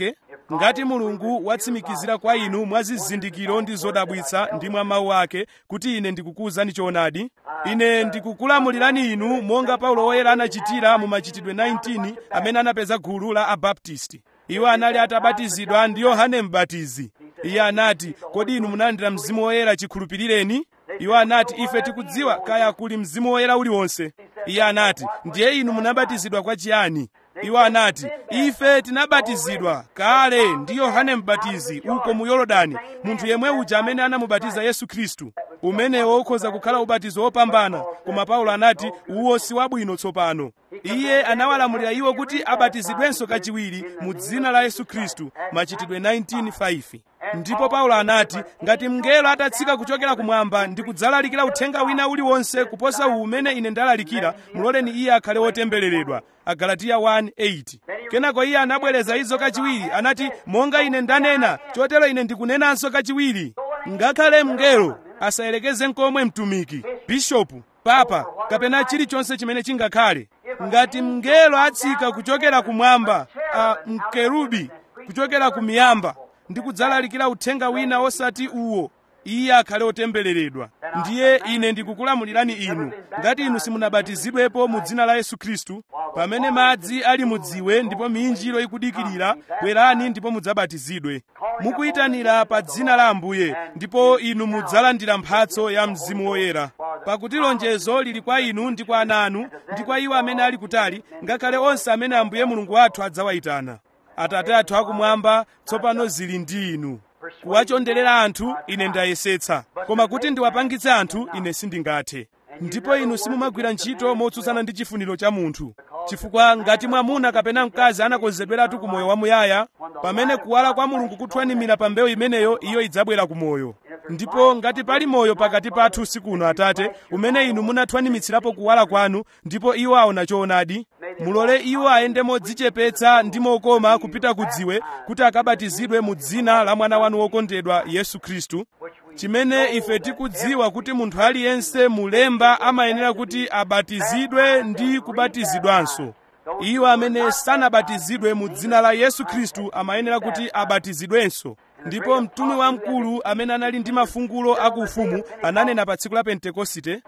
A: ngati mulungu watsimikizira kwa inu mwa zizindikiro ndi zodabwitsa ndi mwa mawu ake kuti ine ndikukuwuzani choonadi ine ndikukulamulirani inu monga paulo woyera anachitira mu machitidwe 19 amene anapeza gulu la abaptisti iwo anali atabatizidwa ndi yohane mbatizi iye anati kodi inu munalandira mzimu woyera chikhulupirireni iwo anati ife tikudziwa kaya kuli mzimu woyera uliwonse iye anati ndiye inu munabatizidwa kwa chiyani iwo anati ife tinabatizidwa kale ndi yohane mbatizi uko mu yorodani munthu yemwe uja amene anamubatiza yesu khristu umenewo ukhoza kukhala ubatizo wopambana koma paulo anati uwo si wabwino tsopano iye anawalamulira iwo kuti abatizidwenso kachiwiri mu dzina la yesu khristu machitidwe 19:5 ndipo paulo anati ngati mngelo atatsika kuchokera kumwamba ndi kudzalalikira uthenga wina uliwonse kuposa uwu umene ine ndalalikira muloleni iye akhale wotembereredwa agalatiya 1:8 kenako iye anabwereza izo kachiwiri anati monga ine ndanena chotero ine ndikunenanso kachiwiri ngakhale mngelo asayelekeze nkomwe mtumiki bishopu papa kapena chilichonse chimene chingakhale ngati mngelo atsika kuchokera kumwamba a mkerubi kuchokera kumiyamba ndi kudzalalikira uthenga wina osati uwo iye akhale otembereredwa ndiye ine ndikukulamulirani inu ngati inu simunabatizidwepo mu dzina la yesu khristu pamene madzi ali mudziwe ndipo minjiro ikudikirira bwerani ndipo mudzabatizidwe mukuyitanira pa dzina la ambuye ndipo inu mudzalandira mphatso ya mzimu woyera pakuti lonjezo lili kwa inu ndi kwa ana anu ndi kwa iwo amene ali kutali ngakhale onse amene ambuye mulungu wathu adzawayitana atate athu akumwamba tsopano zili ndi inu kuwachonderera anthu ine ndayesetsa koma kuti ndiwapangitse anthu ine sindingathe ndipo inu simumagwira ntchito motsutsana ndi chifuniro cha munthu chifukwa ngati mwamuna kapena mkazi anakonzedweratu ku moyo wamuyaya pamene kuwala kwa mulungu kuthwanimira pa mbewu imeneyo iyo idzabwera ku moyo ndipo ngati pali moyo pakati pathu usiku uno atate umene inu munathwanimitsirapo kuwala kwanu ndipo iwo aona choonadi mulole iwo ayende modzichepetsa ndi mokoma kupita ku dziwe kuti akabatizidwe mu dzina la mwana wanu wokondedwa yesu khristu chimene ife tikudziwa kuti munthu aliyense mulemba amayenera kuti abatizidwe ndi kubatizidwanso iwo amene sanabatizidwe mu dzina la yesu khristu amayenera kuti abatizidwenso ndipo mtumwi wamkulu amene anali ndi mafungulo akuufumu ananena pa tsiku la pentekosite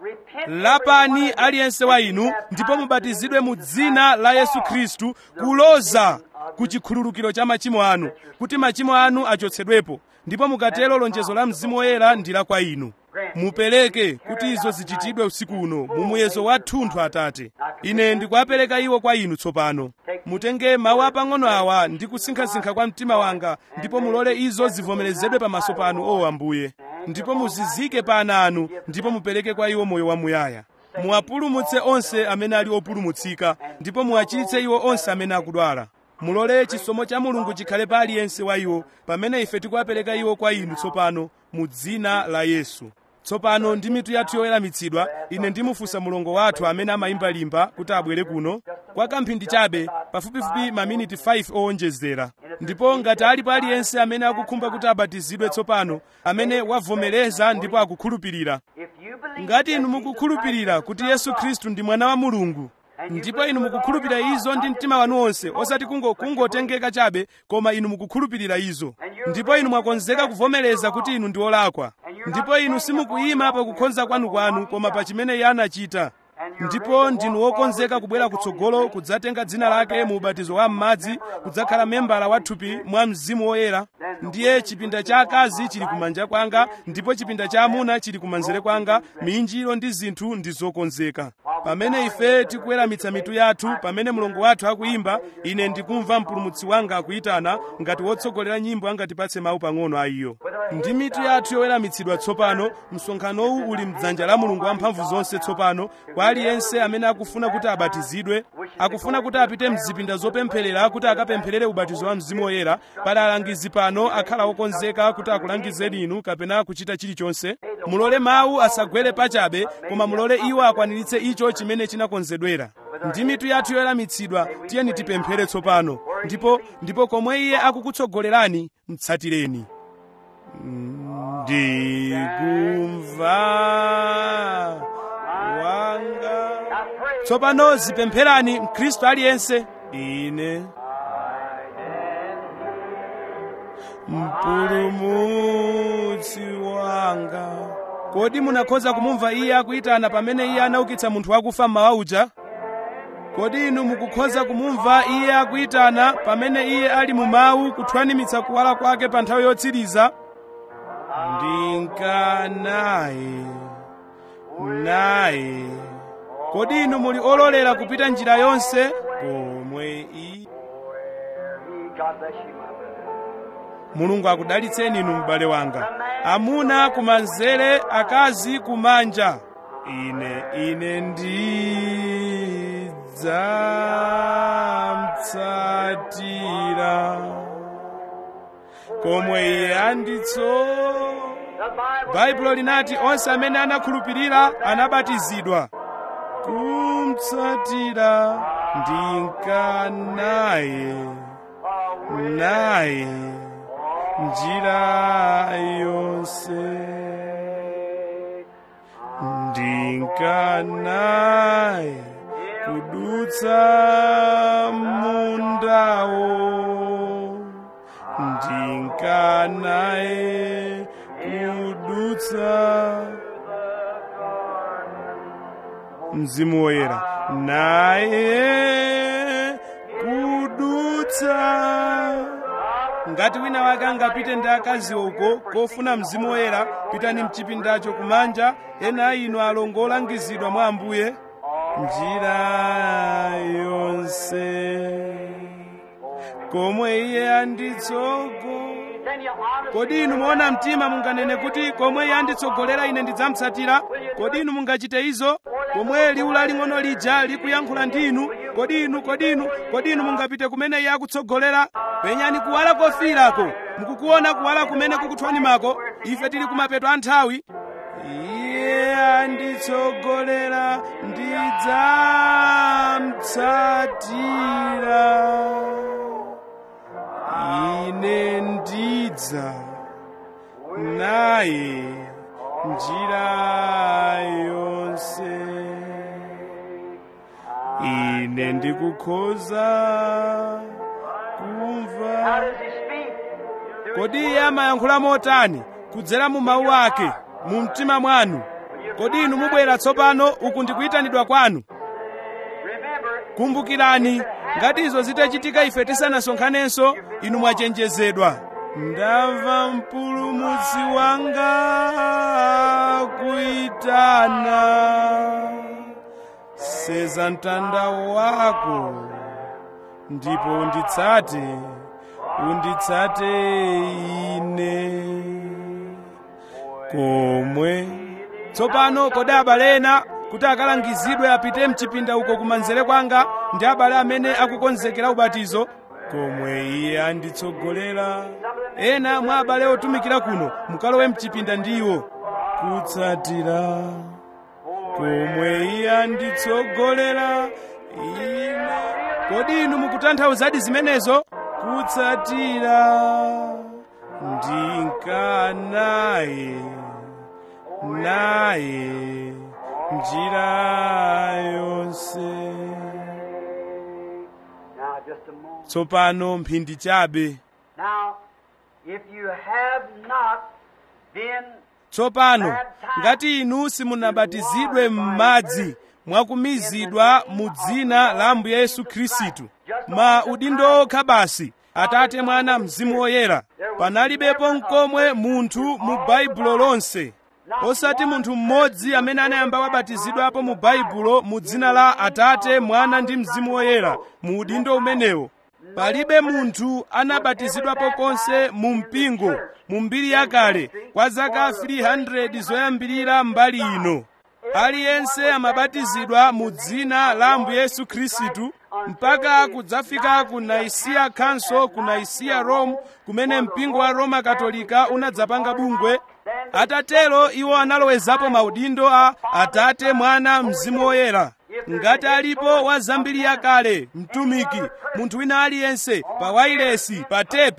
A: lapani aliyense wa inu ndipo mubatizidwe mu dzina la yesu khristu kuloza ku chikhululukiro cha machimo anu kuti machimo anu achotsedwepo ndipo mukatero lonjezo la mzimu woyera ndi la kwa inu mupereke kuti izo zichitidwe usiku uno mu muyezo wathunthu atate ine ndikuwapereka iwo kwa inu tsopano mutenge mawu apang'ono awa ndi kusinkhasinkha kwa mtima wanga ndipo mulole izo zivomerezedwe pamaso panu o ambuye ndipo muzizike pa ana anu ndipo mupereke kwa iwo moyo wamuyaya muwapulumutse onse amene ali opulumutsika ndipo muwachiritse iwo onse amene akudwala mulole chisomo cha mulungu chikhale pa aliyense wa iwo pamene ife tikuwapereka iwo kwa inu tsopano mu dzina la yesu tsopano ndi mitu yathu yoweramitsidwa ine ndimufunsa mulongo wathu amene amayimba limba kuti abwere kuno kwa kamphindi chabe pafupifupi maminiti 5 owonjezera ndipo ngati alipo aliyense amene akukhumba kuti abatizidwe tsopano amene wavomereza ndipo akukhulupirira ngati inu mukukhulupirira kuti yesu khristu ndi mwana wa mulungu ndipo inu mukukhulupirira izo ndi mtima wanu wonse osati kungo kungotengeka chabe koma inu mukukhulupirira izo ndipo inu mwakonzeka kuvomereza kuti inu ndi olakwa ndipo inu simukuyima pa kukhonza kwanu koma pa chimene iye anachita ndipo ndinu wokonzeka kubwera kutsogolo kudzatenga dzina lake mu ubatizo wa m'madzi kudzakhala membala wa thupi mwa mzimu woyera ndiye chipinda cha akazi chili kumanja kwanga ndipo chipinda cha amuna chili kumanzere kwanga minjiro ndi zinthu ndi zokonzeka pamene ife tikuweramitsa mitu yathu pamene mulungu wathu akuyimba ine ndikumva mpulumutsi wanga akuyitana ngati wotsogolera nyimbo angatipatse mawu pang'ono a iyo ndi mitu yathu yoweramitsidwa tsopano msonkhanowu uli mdzanja la mulungu wamphamvu zonse tsopano kwa aliyense amene akufuna kuti abatizidwe akufuna kuti apite mzipinda zopempherera kuti akapempherere ubatizo wa mzimu woyera pali alangizi pano akhala okonzeka kuti akulangizeni inu kapena kuchita chilichonse mulole mawu asagwere pachabe koma mulole iwo akwaniritse icho chimene chinakonzedwera ndi mitu yathu yoweramitsidwa tiyeni tipemphere tsopano ndipo ndipo komwe iye akukutsogolerani mtsatireni ndikumva wanga tsopano zipempherani mkhristu aliyense ine mpulumutsi wanga kodi munakhoza kumumva iye akuyitana pamene iye anaukitsa munthu wakufa mmawa uja kodi inu mukukhoza kumumva iye akuyitana pamene iye ali mu mawu kuthwanimitsa kuwala kwake pa nthawi yotsiriza ndinkanaye naye kodi inu muli ololera kupita njira yonse komwe i
B: God bless you, my brother.
A: mulungu akudalitseni inu m'bale wanga amuna kumanzere akazi kumanja ine ine ndidzamtsatira komwe iye anditso
B: The Bible
A: baibulo linati onse amene anakhulupirira anabatizidwa kumtsatira ndinkanaye naye njira yonse ndinkanaye kudutsa mundawo ndinkanaye kudutsa mzimu woyera naye kudutsa ngati wina wake angapite ndi akaziwo uko kofuna mzimu woyera pitani mchipindacho kumanja ena a inu alongo olangizidwa mwa ambuye njira yonse komwe iye anditsogo
B: Then you honestly
A: kodi inu muona mtima munganene kuti komwe iye anditsogolera ine ndidzamutsatira kodi inu mungachite izo komwe liwu laling'ono lija likuyankhula ndi inu kodi inu kodi inu kodi inu mungapite kumene iye akutsogolera penyani kuwala kofiirako mukukuona kuwala kumene kukuthwanimako ife tili kumapeto a nthawi iye anditsogolera ndidzamutsatira ine ndidza naye njira yonse ine ndikukhoza
B: How
A: kumva
B: does he speak?
A: kodi iye amayankhula motani kudzera mu mawu ake mu mtima mwanu kodi inu mubwera tsopano uku ndikuyitanidwa kwanu
B: Remember,
A: kumbukirani ngati izo zitachitika ife tisanasonkhanenso inu mwachenjezedwa ndamva mpulumutsi wanga kuyitana seza mtanda wako ndipo unditsate unditsate ine komwe tsopano kodi abale ena kuti akalangizidwe apite mchipinda uko kumanzere kwanga ndi abale amene akukonzekera ubatizo komwe iye anditsogolera ena mwa abale otumikira kuno mukalowe mchipinda ndiwo kutsatira komwe iye anditsogolera ine kodi inu mukutanthauzadi zimenezo kutsatira ndinkanaye naye njira yonse
B: now just a moment.
A: tsopano mphindi chabe
B: Now, if you have not been
A: tsopano ngati inu simunabatizidwe m'madzi mwakumizidwa mu dzina la ambuye yesu khristu mwa udindo okha basi atate mwana mzimu woyera panalibepo mkomwe munthu mu baibulo lonse osati munthu mmodzi amene anayamba wabatizidwapo mu baibulo mu dzina la atate mwana ndi mzimu woyera mu udindo umenewo palibe munthu anabatizidwapo konse mu mpingo mu mbiri yakale kwa zaka 300 zoyambirira mbali ino aliyense amabatizidwa mu dzina la ambuye yesu khristu mpaka kudzafika ku naisiya council ku naisiya rome kumene mpingo wa roma katolika unadzapanga bungwe atatero iwo analowezapo maudindo a atate mwana mzimu woyera ngati alipo wa zambiri yakale mtumiki munthu wina aliyense pa wailesi pa tepi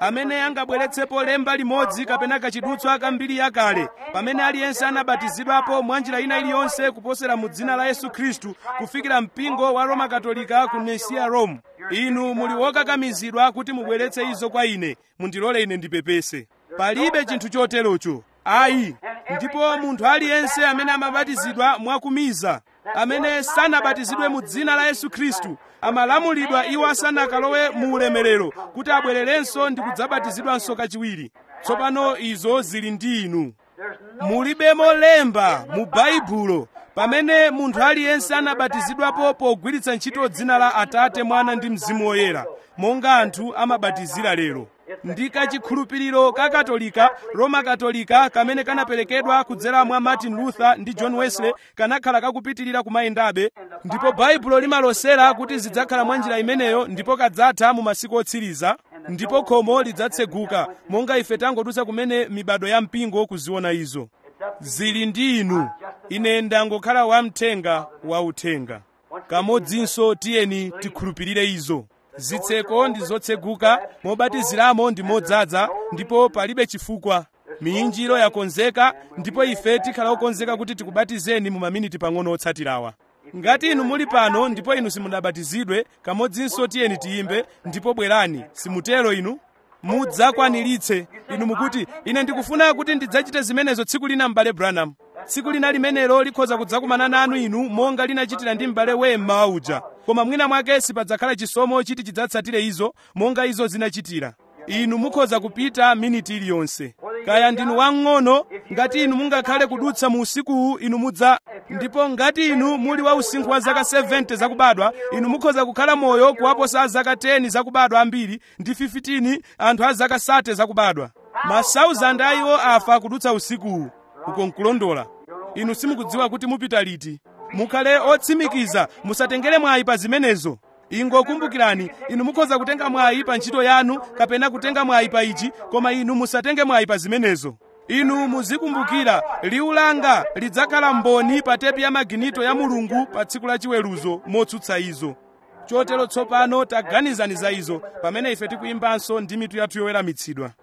A: amene angabweretsepo lemba limodzi kapena kachidutswa kambiri yakale pamene aliyense anabatizidwapo mwa njira ina iliyonse kuposera mu dzina la yesu khristu kufikira mpingo wa roma katolika ku nesiya rome inu muli wokakamizidwa kuti mubweretse izo kwa ine mundilole ine ndipepese palibe chinthu choterocho ayi ndipo munthu aliyense amene amabatizidwa mwakumiza amene sanabatizidwe mu dzina la yesu khristu amalamulidwa iwo asanakalowe mu ulemerero kuti abwererenso ndi kudzabatizidwanso kachiwiri tsopano izo zili ndi inu mulibemo lemba mu baibulo pamene munthu aliyense anabatizidwapo pogwiritsa ntchito dzina la atate mwana ndi mzimu woyera monga anthu amabatizira lero ndi kachikhulupiriro ka katolika roma katolika kamene kanaperekedwa kudzera mwa martin luther ndi john wesley kanakhala kakupitirira kumayendabe ndipo baibulo limalosera kuti zidzakhala mwa njira imeneyo ndipo kadzatha mu masiku otsiriza ndipo khomo lidzatseguka monga ife tangodutsa kumene mibado ya mpingo kuziona izo zili ndi inu ine ndangokhala wamthenga wauthenga kamodzinso tiyeni tikhulupirire izo zitseko ndi zotseguka mobatiziramo ndi modzaza ndipo palibe chifukwa miyinjiro yakonzeka ndipo ife tikhala okonzeka kuti tikubatizeni mu maminiti pang'ono otsatirawa ngati inu muli pano ndipo inu simunabatizidwe kamodzinso tiyeni tiyimbe ndipo bwerani simutero inu mudzakwaniritse inu mukuti ine ndikufuna kuti ndidzachite zimenezo tsiku lina m'bale branham tsiku lina limenelo likhoza kudzakumana nanu inu monga linachitira ndi m'bale wemma uja koma mwina mwake sipadzakhala chisomo chiti chidzatsatire izo monga izo zinachitira inu mukhoza kupita miniti iliyonse kaya ndinu wamng'ono ngati inu mungakhale kudutsa mu usikuwu inu mudza ndipo ngati inu muli wa usinkhu wa zaka 70 zakubadwa inu mukhoza kukhala moyo kuwaposa zaka 10 zakubadwa ambiri ndi 15 anthu a zaka 30 zakubadwa masauzandi a iwo afa kudutsa usikuwu uko nkulondola inu simukudziwa kuti mupita liti mukhale otsimikiza musatengere mwayi pa zimenezo ingokumbukirani inu mukhoza kutenga mwayi pa ntchito yanu kapena kutenga mwayi pa ichi koma inu musatenge mwayi pa zimenezo inu muzikumbukira liwu langa lidzakhala mboni pa tepi ya maginito ya mulungu pa tsiku la chiweruzo motsutsa izo chotero tsopano taganizani za izo pamene ife tikuyimbanso ndi mitu yathu yoweramitsidwa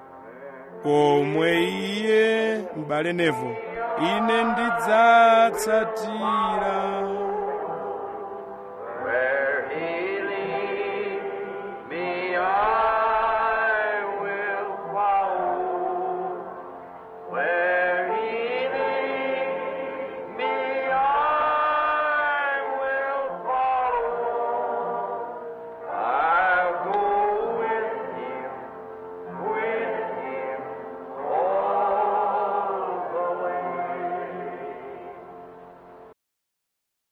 A: komwe iye m'bale nevo ine ndidzatsatira